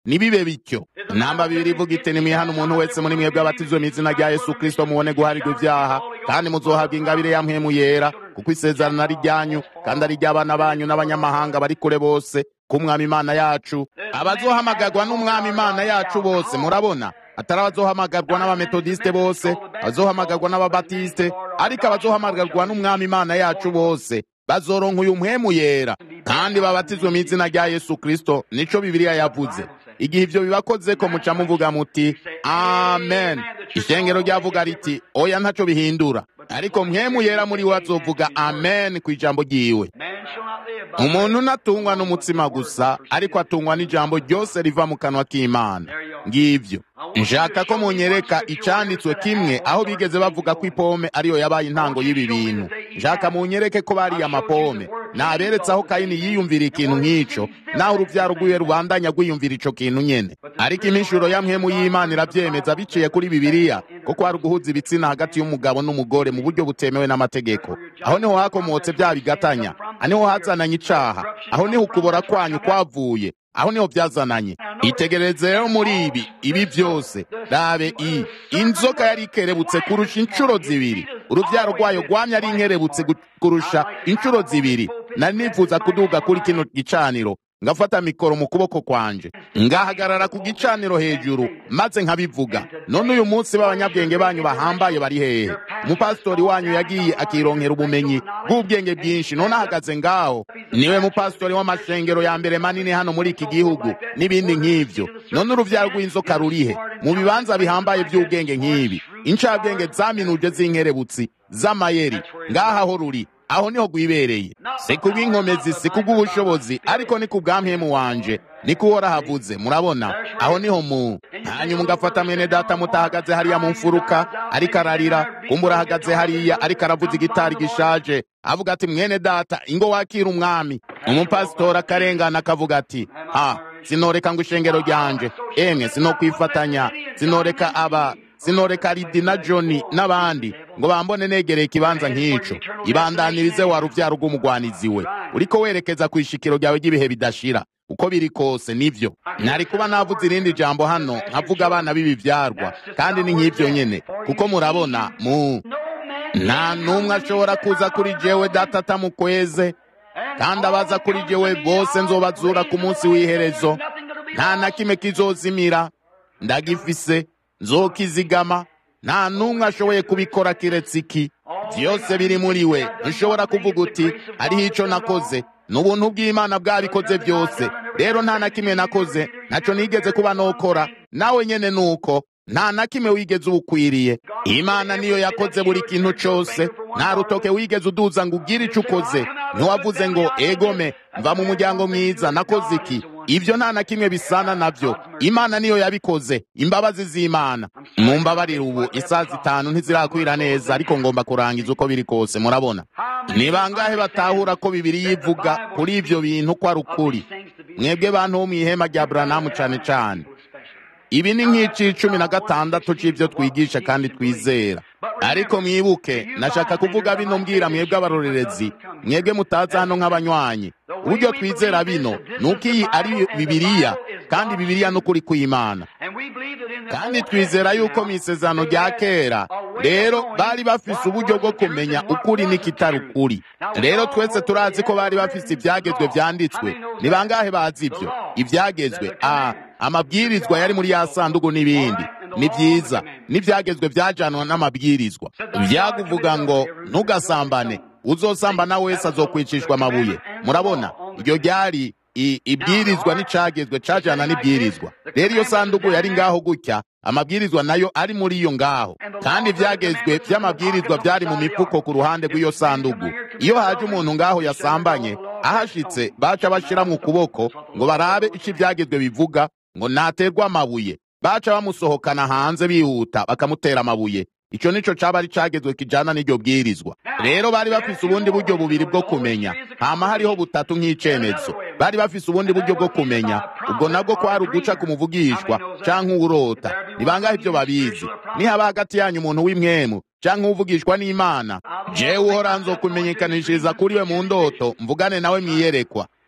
nibibe bityo namba bibiri ivuga iti nimwihana umuntu wese muri mwebwe abatizwe mu izina rya yesu kristo mubone guharirwa ibyaha kandi muzohabwa ingabire ya mpwemu yera kuko isezerano ari ryanyu kandi ari iry'abana banyu n'abanyamahanga bari kure bose k'umwami imana yacu abazohamagarwa n'umwami imana yacu bose murabona atari abazohamagarwa n'abametodiste bose abazohamagarwa n'ababatiste ariko abazohamagarwa n'umwami imana yacu bose bazoronka uyu mpwemu yera kandi babatizwe mu izina rya yesu kristo nico bibiliya yavuze igihe ivyo bibakoze ko muca muvuga muti amen ishengero ryavuga riti oya ntaco bihindura ariko mpwemu yera muri we azovuga amen ku ijambo ryiwe umuntu ntatungwa n'umutsima gusa ariko atungwa n'ijambo ryose riva mu kanwa k'imana ngivyo nshaka ko munyereka icanditswe kimwe aho bigeze bavuga ko ipome ariyo yabaye intango y'ibi bintu nshaka munyereke ko bariye amapome naberetse aho kayini yiyumvira ikintu nk'ico naho uruvyaro rwiwe rubandanya rwiyumvira ico kintu nyene ariko impishuro ya mpwemu y'imana iravyemeza biciye kuri bibiliya ko kwari uguhuza ibitsina hagati y'umugabo n'umugore mu buryo butemewe n'amategeko aho niho hakomotse bya bigatanya aho niho hazananye icaha aho niho ukubora kwanyu kwavuye aho niho byazananye itegereze rero muri ibi ibi byose rabe i inzoka yari ikerebutse kurusha inshuro zibiri urubyaro rwayo rwamye ari inkerebutse kurusha inshuro zibiri nari nifuza kuduga kuri kino gicaniro ngafata mikoro mu kuboko kwanje ngahagarara ku gicaniro hejuru maze nkabivuga none uyu munsi b'abanyabwenge banyu bahambaye bari hehe umupasitori wanyu yagiye akironkera ubumenyi bw'ubwenge bwinshi none ahagaze ngaho niwe mupasitori w'amashengero ya mbere manini hano muri iki gihugu n'ibindi nk'ivyo none uruvyaro rw'inzoka rurihe mu bibanza bihambaye by'ubwenge nk'ibi incabwenge zaminuje z'inkerebutsi z'amayeri ngaha ho ruri aho niho rwibereye si kubw'inkomezi si kubw'ubushobozi ariko ni kubw'ampemu wanje niko uhora havuze murabona aho niho mu hanyuma ugafata mwene data mutahagaze hariya mu mfuruka ariko ararira kumbura ahagaze hariya ariko aravuza igitari gishaje avuga ati mwene data ingo wakira umwami umupasitori akarengana akavuga ati ha sinoreka ngo ishengero ryanje emwe sinokwifatanya sinoreka aba sinoreka ridi na joni n'abandi ngo bambone negereye ikibanza nk'ico ibandanirize wa ruvyaro rw'umugwanizi we uriko werekeza ku ishikiro ryawe ry'ibihe bidashira uko biri kose nivyo nari kuba navuze irindi jambo hano nkavuga abana b'ibivyarwa kandi ni nk'ivyo nyene kuko murabona mu nta n'umwe ashobora kuza kuri jewe data atamukweze kandi abaza kuri jewe bose nzobazura ku munsi w'iherezo nta na kimwe kizozimira ndagifise nzokizigama nta n'umwe ashoboye kubikora kiretse iki byose biri muri we ntushobora kuvuga uti hariho ico nakoze ni ubuntu bw'imana bwabikoze byose rero nta na kimwe nakoze ntaco nigeze kuba nokora nawe nyene nuko nta na kimwe wigeze ubukwiriye imana niyo yakoze buri kintu cose nta rutoke wigeze uduza ngo ugire ico ukoze ntiwavuze ngo egome mva mu muryango mwiza nakoze iki ibyo nta na kimwe bisana navyo imana niyo yabikoze imbabazi z'imana mumbabarire ubu isaha zitanu ntizirakwira neza ariko ngomba kurangiza uko biri kose murabona ni bangahe batahura ko bibiri yivuga kuri ivyo bintu ko ari ukuri mwebwe bantu bo mw'ihema rya buranamu cane cane ibi ni nk'ic'icumi na gatandatu c'ivyo twigisha kandi twizera ariko mwibuke nashaka kuvuga bino mbwira mwebwe abarorerezi mwebwe mutaza hano nk'abanywanyi uburyo twizera bino ni uko iyi ari bibiriya kandi bibiriya n'ukuri kw'imana kandi twizera yuko mu isezerano rya kera rero bari bafise uburyo bwo kumenya ukuri n'ikitari ukuri rero twese turazi ko bari bafise ibyagezwe byanditswe ni bangahe bazi ibyo ibyagezwe a amabwirizwa yari muri ya sanduku n'ibindi ni byiza n'ibyagezwe byajanwa n'amabwirizwa byakuvuga ngo ntugasambane uzosambana wese azokwicishwa amabuye murabona iryo ryari ibwirizwa n'icagezwe cajana n'ibwirizwa rero iyo sanduku yari ngaho gutya amabwirizwa nayo ari muri iyo ngaho kandi ivyagezwe vy'amabwirizwa vyari mu mifuko ku ruhande rw'iyo sanduku iyo haje umuntu ngaho yasambanye ahashitse baca bashiramwo ukuboko ngo barabe ico ivyagezwe bivuga ngo naterwa amabuye baca bamusohokana hanze bihuta bakamutera amabuye ico nico caba ari cagezwe kijana n'iryo bwirizwa rero bari bafise ubundi buryo bubiri bwo kumenya hama hariho butatu nk'icemezo bari bafise ubundi buryo bwo kumenya ubwo nabwo kwari uguca ku muvugishwa canke uwurota ni bangahe ivyo babizi nihaba hagati yanyu umuntu w'imwemu canke uvugishwa n'imana jewe uhora nzokumenyekanishiriza kuri we mu ndoto mvugane nawe mwiyerekwa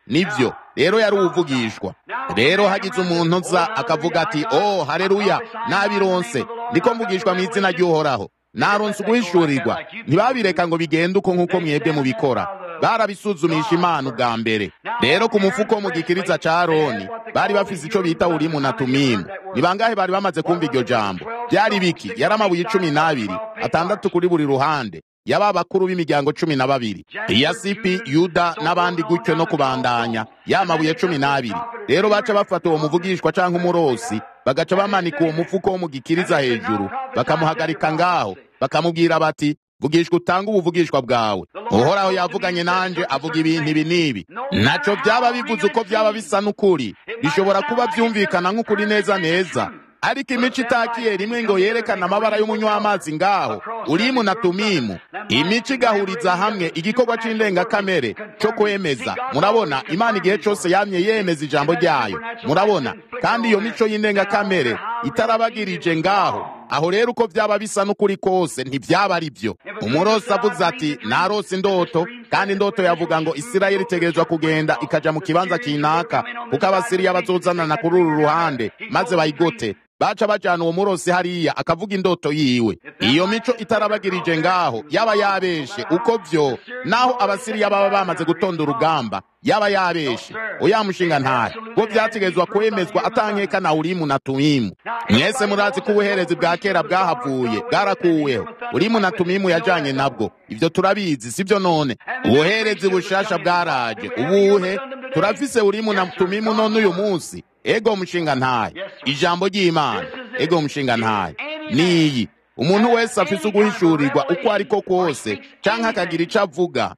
nivyo rero yari uwuvugishwa rero hagize umuntu nza akavuga ati oh hareruya nabironse ndiko mvugishwa mu izina ry'uhoraho naronse uguhishurirwa ntibabireka ngo bigende uko nk'uko mwebwe mubikora barabisuzumisha imana ubwa mbere rero ku mufuko wo mu gikiriza ca aroni bari bafise ico bita urimu na tumimu ni bangahe bari bamaze kumva iryo jambo byari biki yari amabuye cumi n'abiri atandatu kuri buri ruhande yaba bakuru b'imiryango cumi na babiri iyasipi yuda n'abandi gutyo no kubandanya ya mabuye cumi n'abiri rero baca bafata uwo muvugishwa canke umurosi bagaca bamanika uwo mufuko wo mu gikiriza hejuru bakamuhagarika ngaho bakamubwira bati vugishwa utange ubuvugishwa bwawe uhoraho yavuganye nanje avuga ibintu ibi n'ibi naco byaba bivuze uko byaba bisa n'ukuri bishobora kuba byumvikana nk'ukuri neza neza ariko imico itakiye rimwe ngo yerekane amabara y'umunywamazi ngaho urimu na tumimu imico igahuriza hamwe igikorwa c'indengakamere co kwemeza murabona imana igihe cose yamye yemeza ijambo ryayo murabona kandi iyo mico y'indengakamere itarabagirije ngaho aho rero uko byaba bisa n'ukuri kose ntibyaba ari byo umurosi avuze ati narose indoto kandi indoto yavuga ngo isirayeli itegerezwa kugenda ikaja mu kibanza kinaka kuko abasiriya bazozanana kuri uru ruhande maze bayigote baca bajana uwo murosi hariya akavuga indoto yiwe iyo mico itarabagirije ngaho yaba yabeshe uko vyo naho abasiriya baba bamaze gutonda urugamba yaba yabeshe oya mushinga ntahe bwo vyategerezwa kwemezwa atankeka na urimu na tumimu mwese murazi ko ubuherezi bwa kera bwahavuye bwarakuweho urimu na tumimu yajanye nabwo ivyo turabizi sivyo none ubuherezi bushasha bwaraje ubuhe turafise urimu na tumimu none uyu munsi ego mushinga ntahe ijambo ry'imana ego mushinga ntahe niyi umuntu wese afise uguhishurirwa uko ariko kose canke akagira ico avuga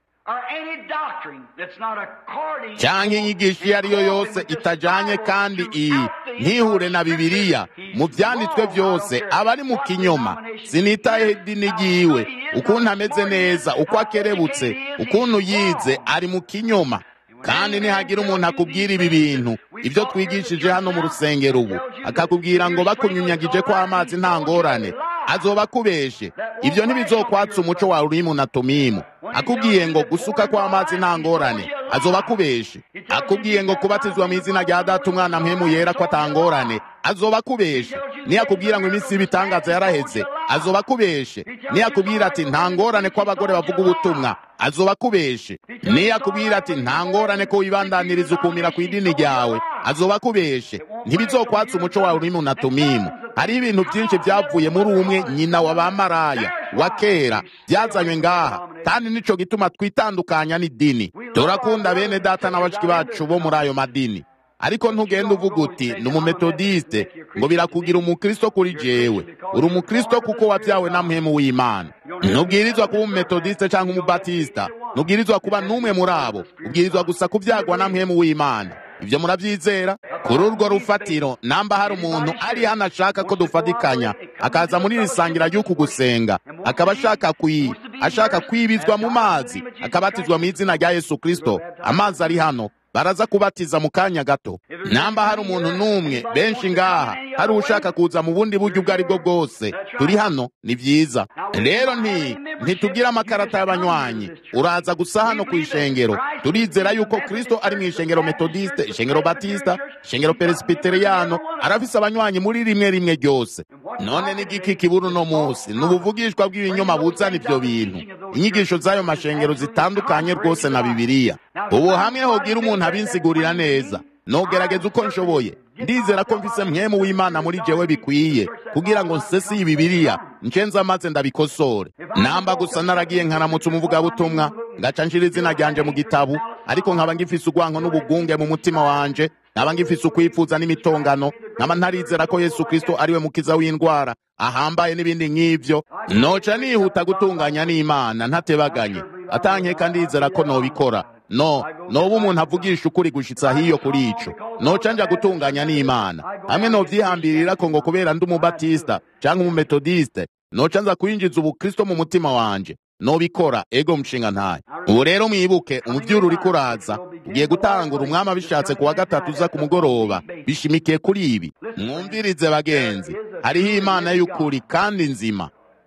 canke inyigisho iyo ari yo yose itajanye kandi iyi ntihure na bibiliya mu vyanditswe vyose aba ari mu kinyoma sinitayeho idini ryiwe ukuntu ameze neza uko akerebutse ukuntu yize ari mu kinyoma kandi nihagira umuntu akubwira ibi bintu ibyo twigishije hano mu rusengero ubu akakubwira ngo bakunyunyagije ko amazi nta ngorane azoba akubeshe ibyo ntibizokwatsa umuco wawe urimu na tumimu akubwiye ngo gusuka kw'amazi nta ngorane azoba akubeshe akubwiye ngo kubatizwa mu izina rya data umwana mpemu yera ko atangorane azoba akubeshe niyakubwira ngo iminsi y'ibitangaza yaraheze azoba akubeshe niyakubwira ati nta ngorane ko abagore bavuga ubutumwa azoba akubeshe niyakubwira ati nta ngorane ko wibandaniriza ukumira ku idini ryawe azoba akubeshe ntibizokwatsa umuco wawe urimu na tumimu hari ibintu byinshi byavuye muri umwe nyina wa bamaraya wa kera byazanywe ngaha kandi nico gituma twitandukanya n'idini turakunda bene data n'abashiki bacu bo muri ayo madini ariko ntugende uvuga uti ni umumetodiste ngo birakugira umukristo kuri jewe uri umukristo kuko wabyawe na mpemu w'imana ntubwirizwa kuba umumetodiste cyangwa umubatista ntubwirizwa kuba n'umwe muri abo ubwirizwa gusa kubyagwa na mpemu w'imana ibyo murabyizera kuri urwo rufatiro namba hari umuntu ari hano ashaka ko dufatikanya akaza muri iri sangira ry'uku gusenga akaba ashaka kwi ashaka kwibizwa mu mazi akabatizwa mu izina rya yesu kirisito amazi ari hano baraza kubatiza mu kanya gato namba hari umuntu n'umwe benshi ngaha hari ushaka kuza mu bundi buryo ubwo ari bwo bwose turi hano ni byiza rero nti ntitugira amakarata y'abanywanyi uraza gusa hano ku ishengero turizera yuko kristo ari mu ishengero metodiste ishengero batista ishengero peresibiteriyano arafise abanywanyi muri rimwe rimwe ryose none n'igiki kibura uno munsi ni ubuvugishwa bw'ibinyoma buzana ibyo bintu inyigisho z'ayo mashengero zitandukanye rwose na bibiliya ubu hamwe hogira umuntu abinsigurira neza nogerageza uko nshoboye ndizera ko mfise mwemu w'imana muri jewe bikwiye kugira ngo nsesi iyi bibiliya ncenza maze ndabikosore namba gusa naragiye nkaramutsa umuvugabutumwa ngaca nshira izina ryanje mu gitabu ariko nkaba ngifise urwanko n'ubugunge mu mutima wanje nkaba ngifise ukwifuza n'imitongano nkaba ntarizera ko yesu kristo ariwe mukiza w'indwara ahambaye n'ibindi nk'ivyo noca nihuta gutunganya n'imana ntatebaganye atankeka ndizera ko nobikora no noba umuntu avugisha ukuri gushitsa hiyo kuri ico noca nja gutunganya n'imana hamwe novyihambirira ko ngo kubera ndi umubatista canke umumetodiste noca nza kwinjiza ubukristo mu mutima wanje nobikora ego mshinga ntaye ubu rero mwibuke umuvyuru uriko uraza ugiye gutangura umwami abishatse ku wa gatatu uza ku mugoroba bishimikiye kuri ibi mwumvirize bagenzi hariho imana y'ukuri kandi nzima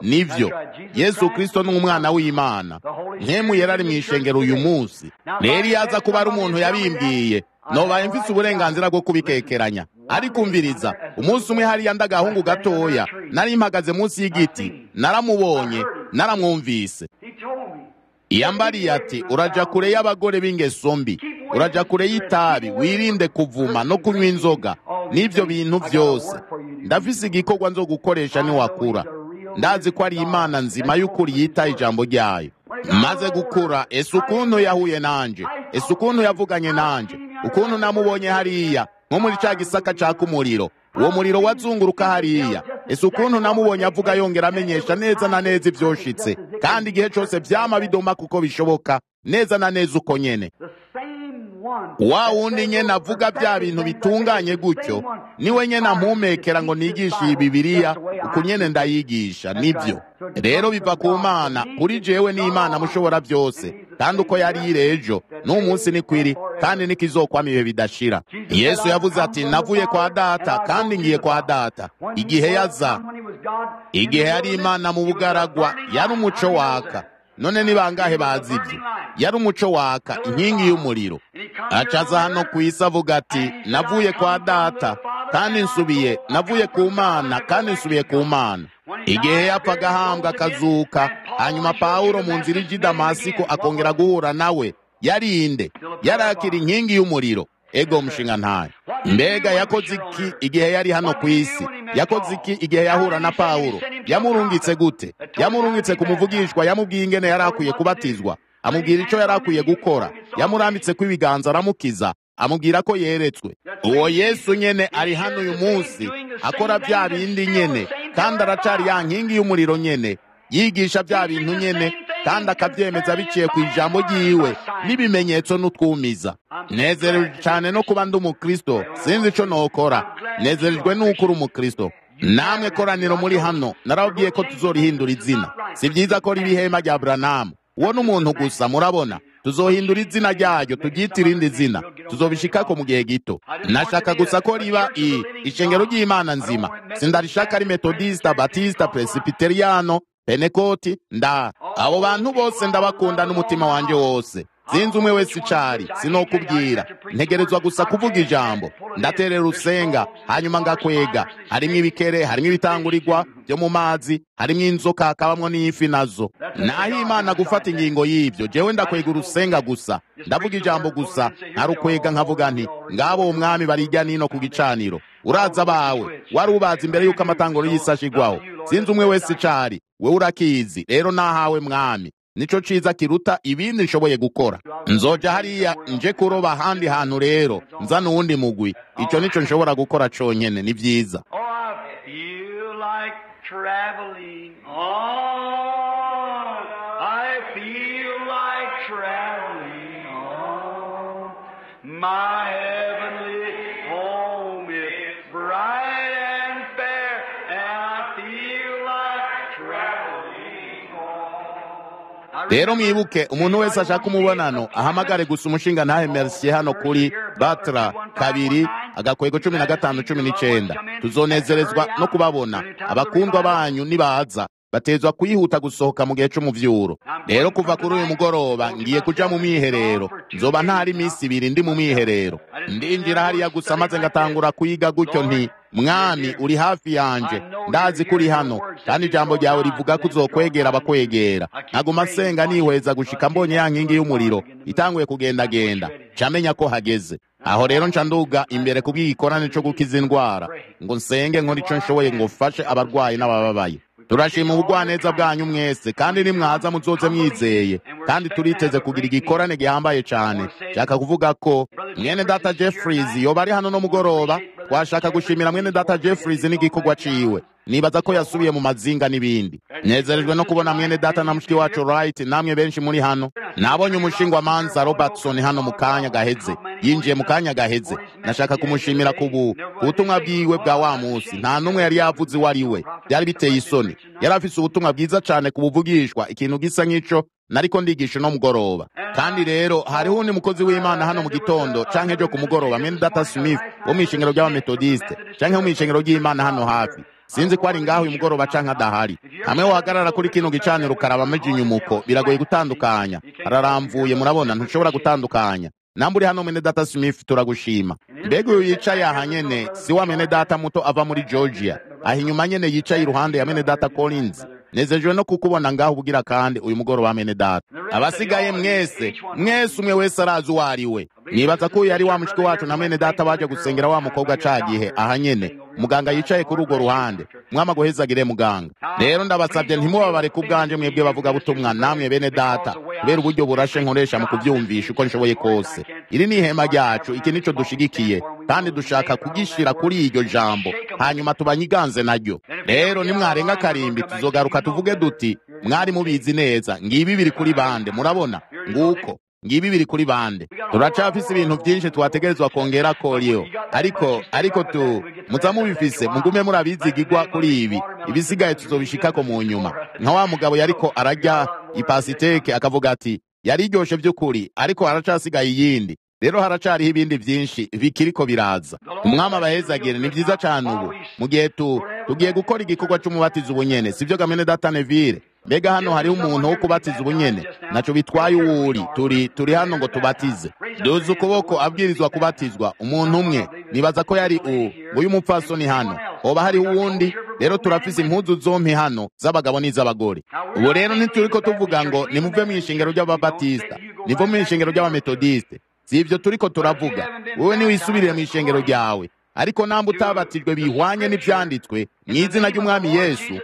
nivyo yesu kristo ni umwana w'imana nkemu yari ari mu ishengero uyu munsi rero iyo aza kuba ari umuntu yabimbwiye nobaye mfise uburenganzira bwo kubikekeranya ariko umviriza umunsi umwe hariya ndagahungu gatoya nari mpagaze munsi y'igiti naramubonye naramwumvise iyambariye ati uraja kure y'abagore b'ingeso mbi uraja kure y'itabi wirinde kuvuma no kunywa inzoga n'ivyo bintu vyose ndafise igikorwa nzo gukoresha niwakura ndazi ko ari imana nzima y'ukuri yitaye ijambo ryayo maze gukura ese ukuntu yahuye nanje ese ukuntu yavuganye nanje ukuntu namubonye hariya nko muri ca gisaka caka umuriro uwo muriro wazunguruka hariya ese ukuntu namubonye avuga yongera amenyesha neza na neza ivyoshitse kandi igihe cose vyama bidoma kuko bishoboka neza na neza uko nyene wa wundi nyene avuga bya bintu bitunganye gutyo niwe nyene ampumekera ngo nigishe iyi bibiriya uku nyene ndayigisha nivyo rero biva ku mana kuri jewe n'imana mushobora byose kandi uko yari iri ejo n'umunsi ni kwiri kandi nikizokwama ibihe bidashira yesu yavuze ati navuye kwa data kandi ngiye kwa data igihe yaza igihe yari imana mu bugaragwa yari umuco waka none ni bangahe bazi ibyo yari umuco waka inkingi y'umuriro acaza hano ku isi avuga ati navuye kwa data kandi nsubiye navuye ku mana kandi nsubiye ku mana igihe yapfaga ahambwa akazuka hanyuma pawulo mu nzira ijya i damasiko akongera guhura nawe yarinde yarakira inkingi y'umuriro ego mushinga ntayo mbega yakoze iki igihe yari hano ku isi yakoze iki igihe yahura na pawulo yamurungitse gute yamurungitse ku muvugishwa yamubwiye ingene yari akwiye kubatizwa amubwira icyo yari akwiye gukora yamurambitse ko ibiganza aramukiza amubwira ko yeretswe uwo yesu nyene ari hano uyu munsi akora bya bindi nyene kandi aracari ya nkingi y'umuriro nyene yigisha bya bintu nyene kandi akabyemeza biciye ku ijambo ryiwe n'ibimenyetso n'utwumiza nezerejwe cyane no kuba ndi umukristo sinzi ico nokora nezerejwe n'uko uri umukristo namwe koraniro muri hano narababwiye ko tuzorihindura izina si byiza ko riba ihema rya buranamu uwo ni umuntu gusa murabona tuzohindura izina ryayo turyite irindi zina tuzobishikako mu gihe gito nashaka gusa ko riba i ishengero ry'imana nzima sindarishaka ari metodista batista presbiteriano penekoti nda abo bantu bose ndabakunda n'umutima wanje wose sinzi umwe wese icari sinokubwira ntegerezwa gusa kuvuga ijambo ndaterera urusenga hanyuma ngakwega harimwo ibikere harimwo ibitangurirwa byo mu mazi harimwo inzoka hakabamwo n'ifi nazo naho imana gufata ingingo y'ibyo jewe ndakwega urusenga gusa ndavuga ijambo gusa ntarukwega nkavuga nti ngabo umwami barijya nino ku gicaniro uraza bawe wari ubazi imbere y'uko amatanguro y'isi ashigwaho sinzi umwe wese icari wewe urakizi rero nahawe mwami nico ciza kiruta ibindi nshoboye gukora nzoja hariya nje kuroba ahandi hantu rero nzana uwundi mugwi ico nico nshobora gukora conyene ni vyiza Oh, I feel like traveling on. I feel like traveling on. My heavenly home is bright and fair, and I feel like traveling on. I rero mwibuke umuntu wese ashaka umubonano ahamagare gusa umushinga ntahe merci hano kuri batra kabiri agakwego cumi na gatanu cumi n'icenda tuzonezerezwa no kubabona abakundwa banyu nibaza batezwa kuyihuta gusohoka mu gihe c'umuvyuro rero kuva kuri uyu mugoroba ngiye kuja mu mwiherero nzoba ntari iminsi ibiri ndi mu mwiherero ndinjira hariya gusa maze ngatangura kuyiga gutyo nti mwami uri hafi yanje ndazi ko uri hano kandi ijambo ryawe rivuga ko uzokwegera abakwegera nkaguma nsenga nihweza gushika mbonye ya nkingi y'umuriro itanguye kugendagenda camenya ko hageze aho rero nca nduga imbere kubw'igikorane co gukiza indwara ngo nsenge nkora ico nshoboye ngo mfashe abarwayi n'abababaye turashima ubugwaneza bwanyu mwese kandi nimwaza muzoze mwizeye kandi turiteze kugira igikorane gihambaye cane nshaka kuvuga ko mwene data jeffries yoba ari hano no mugoroba twashaka gushimira mwene data jeffries n'igikorwa ciwe nibaza ko yasubiye mu mazinga n'ibindi nezerejwe no kubona mwene data na mushiki wacu right namwe benshi muri hano nabonye umushingwa manza robertson hano mu kanya gaheze yinjiye mu kanya gaheze nashaka kumushimira ku bu- ku butumwa bwiwe bwa wa munsi nta n'umwe yari yavuze uwo ari we byari biteye isoni yari afise ubutumwa bwiza cane ku buvugishwa ikintu gisa nk'ico nariko ndigisha uno mugoroba kandi rero hariho undi mukozi w'imana hano mu gitondo canke ejo ku mugoroba mwene data smith wo mw'ishengero ry'abametodiste canke wo mw'ishengero ry'imana hano hafi sinzi ko ari ngaho uyu mugoroba canke adahari hamwe wohagarara kuri kino gicaniro ukaraba amaja inyumuko biragoye gutandukanya araramvuye murabona ntushobora gutandukanya namba uri hano mwene data smith turagushima mbega uyu yicaye aha nyene si wa mwene data muto ava muri georgia aha inyuma nyene yicaye iruhande ya mwene data collins nezejwe no kukubona ngaho ubugira kandi uyu mugoroba mwene data abasigaye mwese mwese umwe wese arazi uwo ari we nibaza ko uyu yari wa mushiki wacu na mwene data baje gusengera wa mukobwa ca gihe aha nyene muganga yicaye kuri urwo ruhande mwama guhezagire muganga rero ndabasabye ntimubabare ku bwanje mwebwe bavuga butumwa namwe bene data kubera uburyo burashe nkoresha mu kuvyumvisha uko nshoboye kose iri ni ihema ryacu iki nico dushigikiye kandi dushaka kugishira kuri iryo jambo hanyuma tubanyiganze naryo rero nimwarenga karimbi tuzogaruka tuvuge duti mwari mubizi neza ngibi biri kuri bande murabona nguko ngibi biri kuri bande turacafise ibintu vyinshi twategerezwa kongera koriyo ariko ariko tu muza mubifise mugume murabizigirwa kuri ibi ibisigaye tuzobishikako mu nyuma nka wa mugabo yariko ararya ipasiteke akavuga ati yari iryoshe vy'ukuri ariko haracasigaye iyindi rero haracariho ibindi vyinshi bikiriko biraza umwami abahezagire ni vyiza cane ubu mu gihe tu tugiye gukora igikorwa c'umubatizo ubunyene sivyo gamene data nevire mbega hano hariho umuntu wo kubatiza ubunyene naco bitwaye uwuri turi turi hano ngo tubatize duze ukuboko abwirizwa kubatizwa umuntu umwe nibaza ko yari uwo nguyu mupfasoni hano hoba hariho uwundi rero turafise impuzu zompi hano z'abagabo n'iz'abagore ubu rero ntituriko tuvuga ngo nimuve mu ishengero ry'ababatisita nivo mu ishengero ry'abametodiste si ivyo turiko turavuga wowe niwisubirire mu ishengero ryawe ariko namba utabatijwe bihwanye n'ivyanditswe mu izina ry'umwami yesu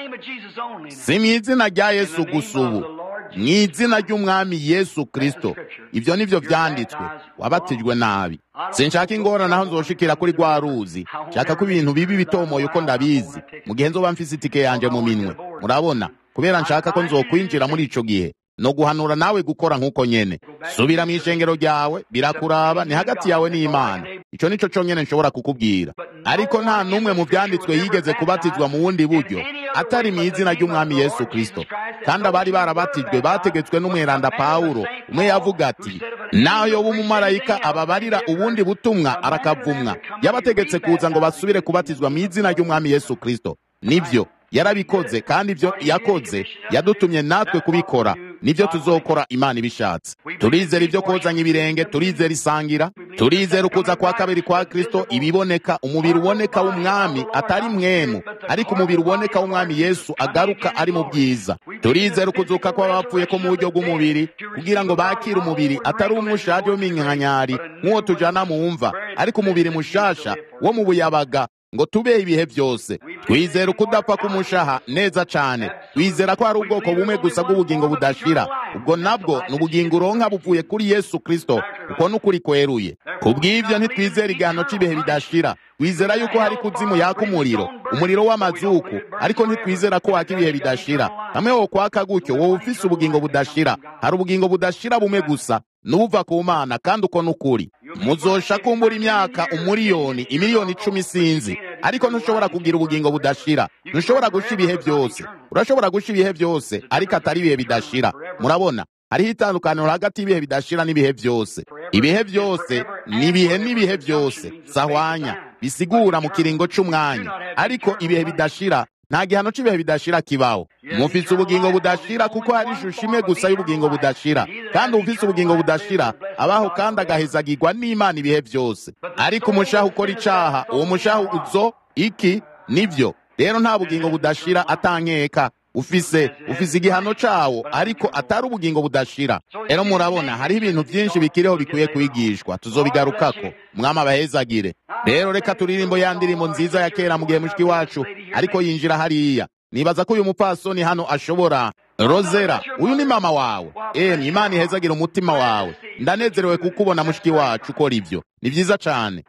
si mu izina rya yesu gusa ubu mu izina ry'umwami yesu kristo ivyo nivyo vyanditswe wabatijwe nabi sinshaka ingorane aho nzoshikira kuri rwa ruzi nshaka ko ibintu bibi bitomoye uko ndabizi mu gihe nzoba mfise itike yanje mu minwe murabona kubera nshaka ko nzokwinjira muri ico gihe no guhanura nawe gukora nk'uko nyene subira mu ishengero ryawe birakuraba ni hagati yawe n'imana ico nico conyene nshobora kukubwira ariko nta n'umwe mu vyanditswe yigeze kubatizwa mu bundi buryo atari mu izina ry'umwami yesu kristo kandi abari barabatijwe bategetswe n'umweranda pawulo umwe yavuga ati naho yoba umumarayika ababarira ubundi butumwa arakavumwa yabategetse kuza ngo basubire kubatizwa mu izina ry'umwami yesu kristo nivyo yarabikoze kandi ibyo yakoze yadutumye natwe kubikora nibyo tuzokora imana ibishatse turizera ibyo kozanya ibirenge turizera isangira turizera ukuza kwa kabiri kwa kristo ibiboneka umubiri uboneka w'umwami atari mwemu ariko umubiri uboneka w'umwami yesu agaruka ari mu bwiza turizera ukuzuka kw'abapfuye ko mu buryo bw'umubiri kugira ngo bakire umubiri atari umushaje w'iminkanyari nk'uwo tujana mu mva ariko umubiri mushasha wo mu buyabaga ngo tubeho ibihe byose twizera ukudapfa k'umushaha neza cane twizera ko hari ubwoko bumwe gusa bw'ubugingo budashira ubwo nabwo ni ubugingo uronka buvuye kuri yesu kristo uko n'ukuri kweruye ku bw'ivyo ntitwizera igihano c'ibihe bidashira twizera yuko hari kuzimu yaka umuriro umuriro w'amazuku ariko ntitwizera ko waka ibihe bidashira hamwe wo kwaka gutyo wowe ufise ubugingo budashira hari ubugingo budashira bumwe gusa nubuva ku mana kandi uko n'ukuri muzosha kumbura imyaka umuriyoni imiliyoni icumi sinzi ariko ntushobora kugira ubugingo budashira ntushobora gusha ibihe byose urashobora gusha ibihe byose ariko atari ibihe bidashira murabona hariho itandukaniro hagati y'ibihe bidashira n'ibihe byose ibihe byose ni ibihe n'ibihe byose sahwanya bisigura mu kiringo c'umwanya ariko ibihe bidashira nta gihano cy'ibihe bidashira kibaho mufise ubugingo budashira kuko hari ishusho imwe gusa y'ubugingo budashira kandi ufise ubugingo budashira abaho kandi agahezagirwa n'imana ibihe byose ariko umushaha ukora icaha uwo mushaha uzo iki nivyo rero nta bugingo budashira atankeka ufise ufise igihano cawo ariko atari ubugingo budashira rero murabona hariho ibintu vyinshi bikiriho bikwiye kwigishwa tuzobigarukako mwami abahezagire rero reka turirimbo ya ndirimbo nziza ya kera mu gihe mushiki wacu ariko yinjira hariya nibaza ko uyu mupfasoni hano ashobora rozera uyu ni mama wawe emwe imana ihezagire umutima wawe ndanezerewe kukubona mushiki wacu ukora ivyo ni vyiza cane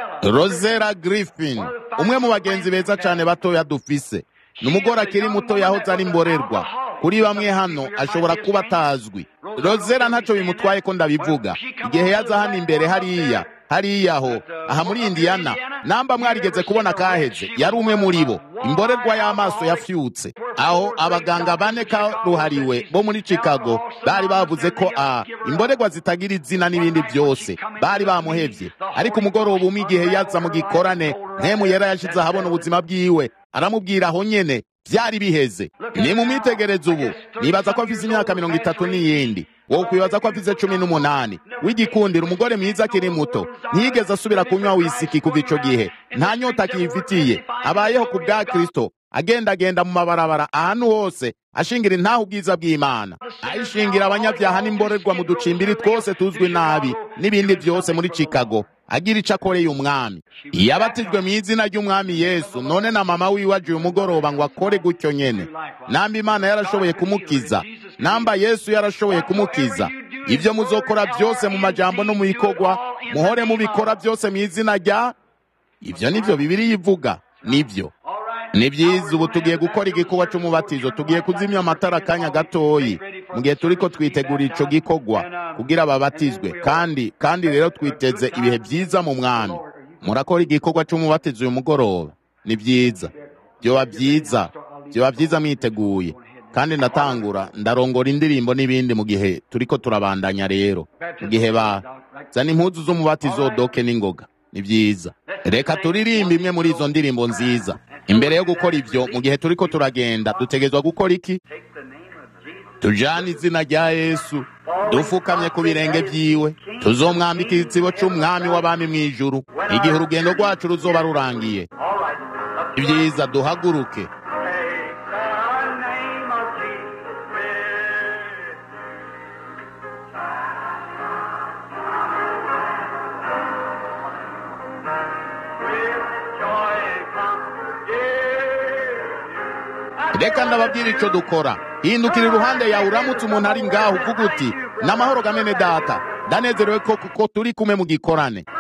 rozera griffin umwe mu bagenzi beza cane batoya dufise ni umugore akiri muto yahoze ari mborerwa kuri bamwe hano ashobora kuba atazwi rozera ntaco bimutwaye ko ndabivuga igihe yaza hano imbere hariya hariya ho aha muri indiyana namba mwarigeze kubona kaheze yari umwe muri bo imborerwa y'amaso yafyutse aho abaganga bane karuhariwe bo muri chicago bari bavuze ko a imborerwa zitagira izina n'ibindi byose bari bamuhevye ariko umugoroba umwe igihe yaza mu gikorane mpemu yera yashize ahabona ubuzima bwiwe aramubwira aho nyene byari biheze ni mu mwitegereze ubu nibaza ko afise imyaka mirongo itatu n'iyindi wowe kwibaza ko afise cumi n'umunani w'igikundiro umugore mwiza akiri muto ntiyigeze asubira kunywa wisiki kuva ico gihe nta nyota akiyifitiye abayeho ku bwa kristo agendagenda mu mabarabara ahantu hose ashingira intaho ubwiza bw'imana ayishingira abanyabyaha n'imborerwa mu ducimbiri twose tuzwi nabi n'ibindi byose muri chicago agira ico akoreye umwami iyo abatijwe mu izina ry'umwami yesu none na mama wiwe aje uyu mugoroba ngo akore gutyo nyene namba imana yarashoboye kumukiza namba yesu yarashoboye kumukiza ibyo muzokora byose mu majambo no mu bikorwa muhore mubikora byose mu izina rya ibyo nivyo bibiri ivuga nivyo ni byiza ubu tugiye gukora igikorwa cy'umubatizo tugiye kuzimya amatara akanya gatoyi mu gihe turiko twitegura ico gikorwa kugira babatizwe kandi kandi rero twiteze ibihe byiza mu mwami murakora igikorwa cy'umubatizo uyu mugoroba ni byiza byoba byiza byoba byiza mwiteguye kandi ndatangura ndarongora indirimbo n'ibindi mu gihe turiko turabandanya rero mu gihe ba zana impuzu z'umubatizo doke n'ingoga ni byiza reka turirimbe imwe muri izo ndirimbo nziza imbere yo gukora ibyo mu gihe turiko turagenda dutegezwa gukora iki tujane izina rya yesu dufukamye ku birenge byiwe tuzomwambika igitsibo c'umwami w'abami mu ijuru igihe urugendo rwacu ruzoba rurangiye ibyiza duhaguruke reka ndababwira ico dukora hindukira iruhande yawe uramutse umuntu ari ngaho uvuga uti n'amahoro gamene data ndanezerewe ko kuko turi kumwe mu gikorane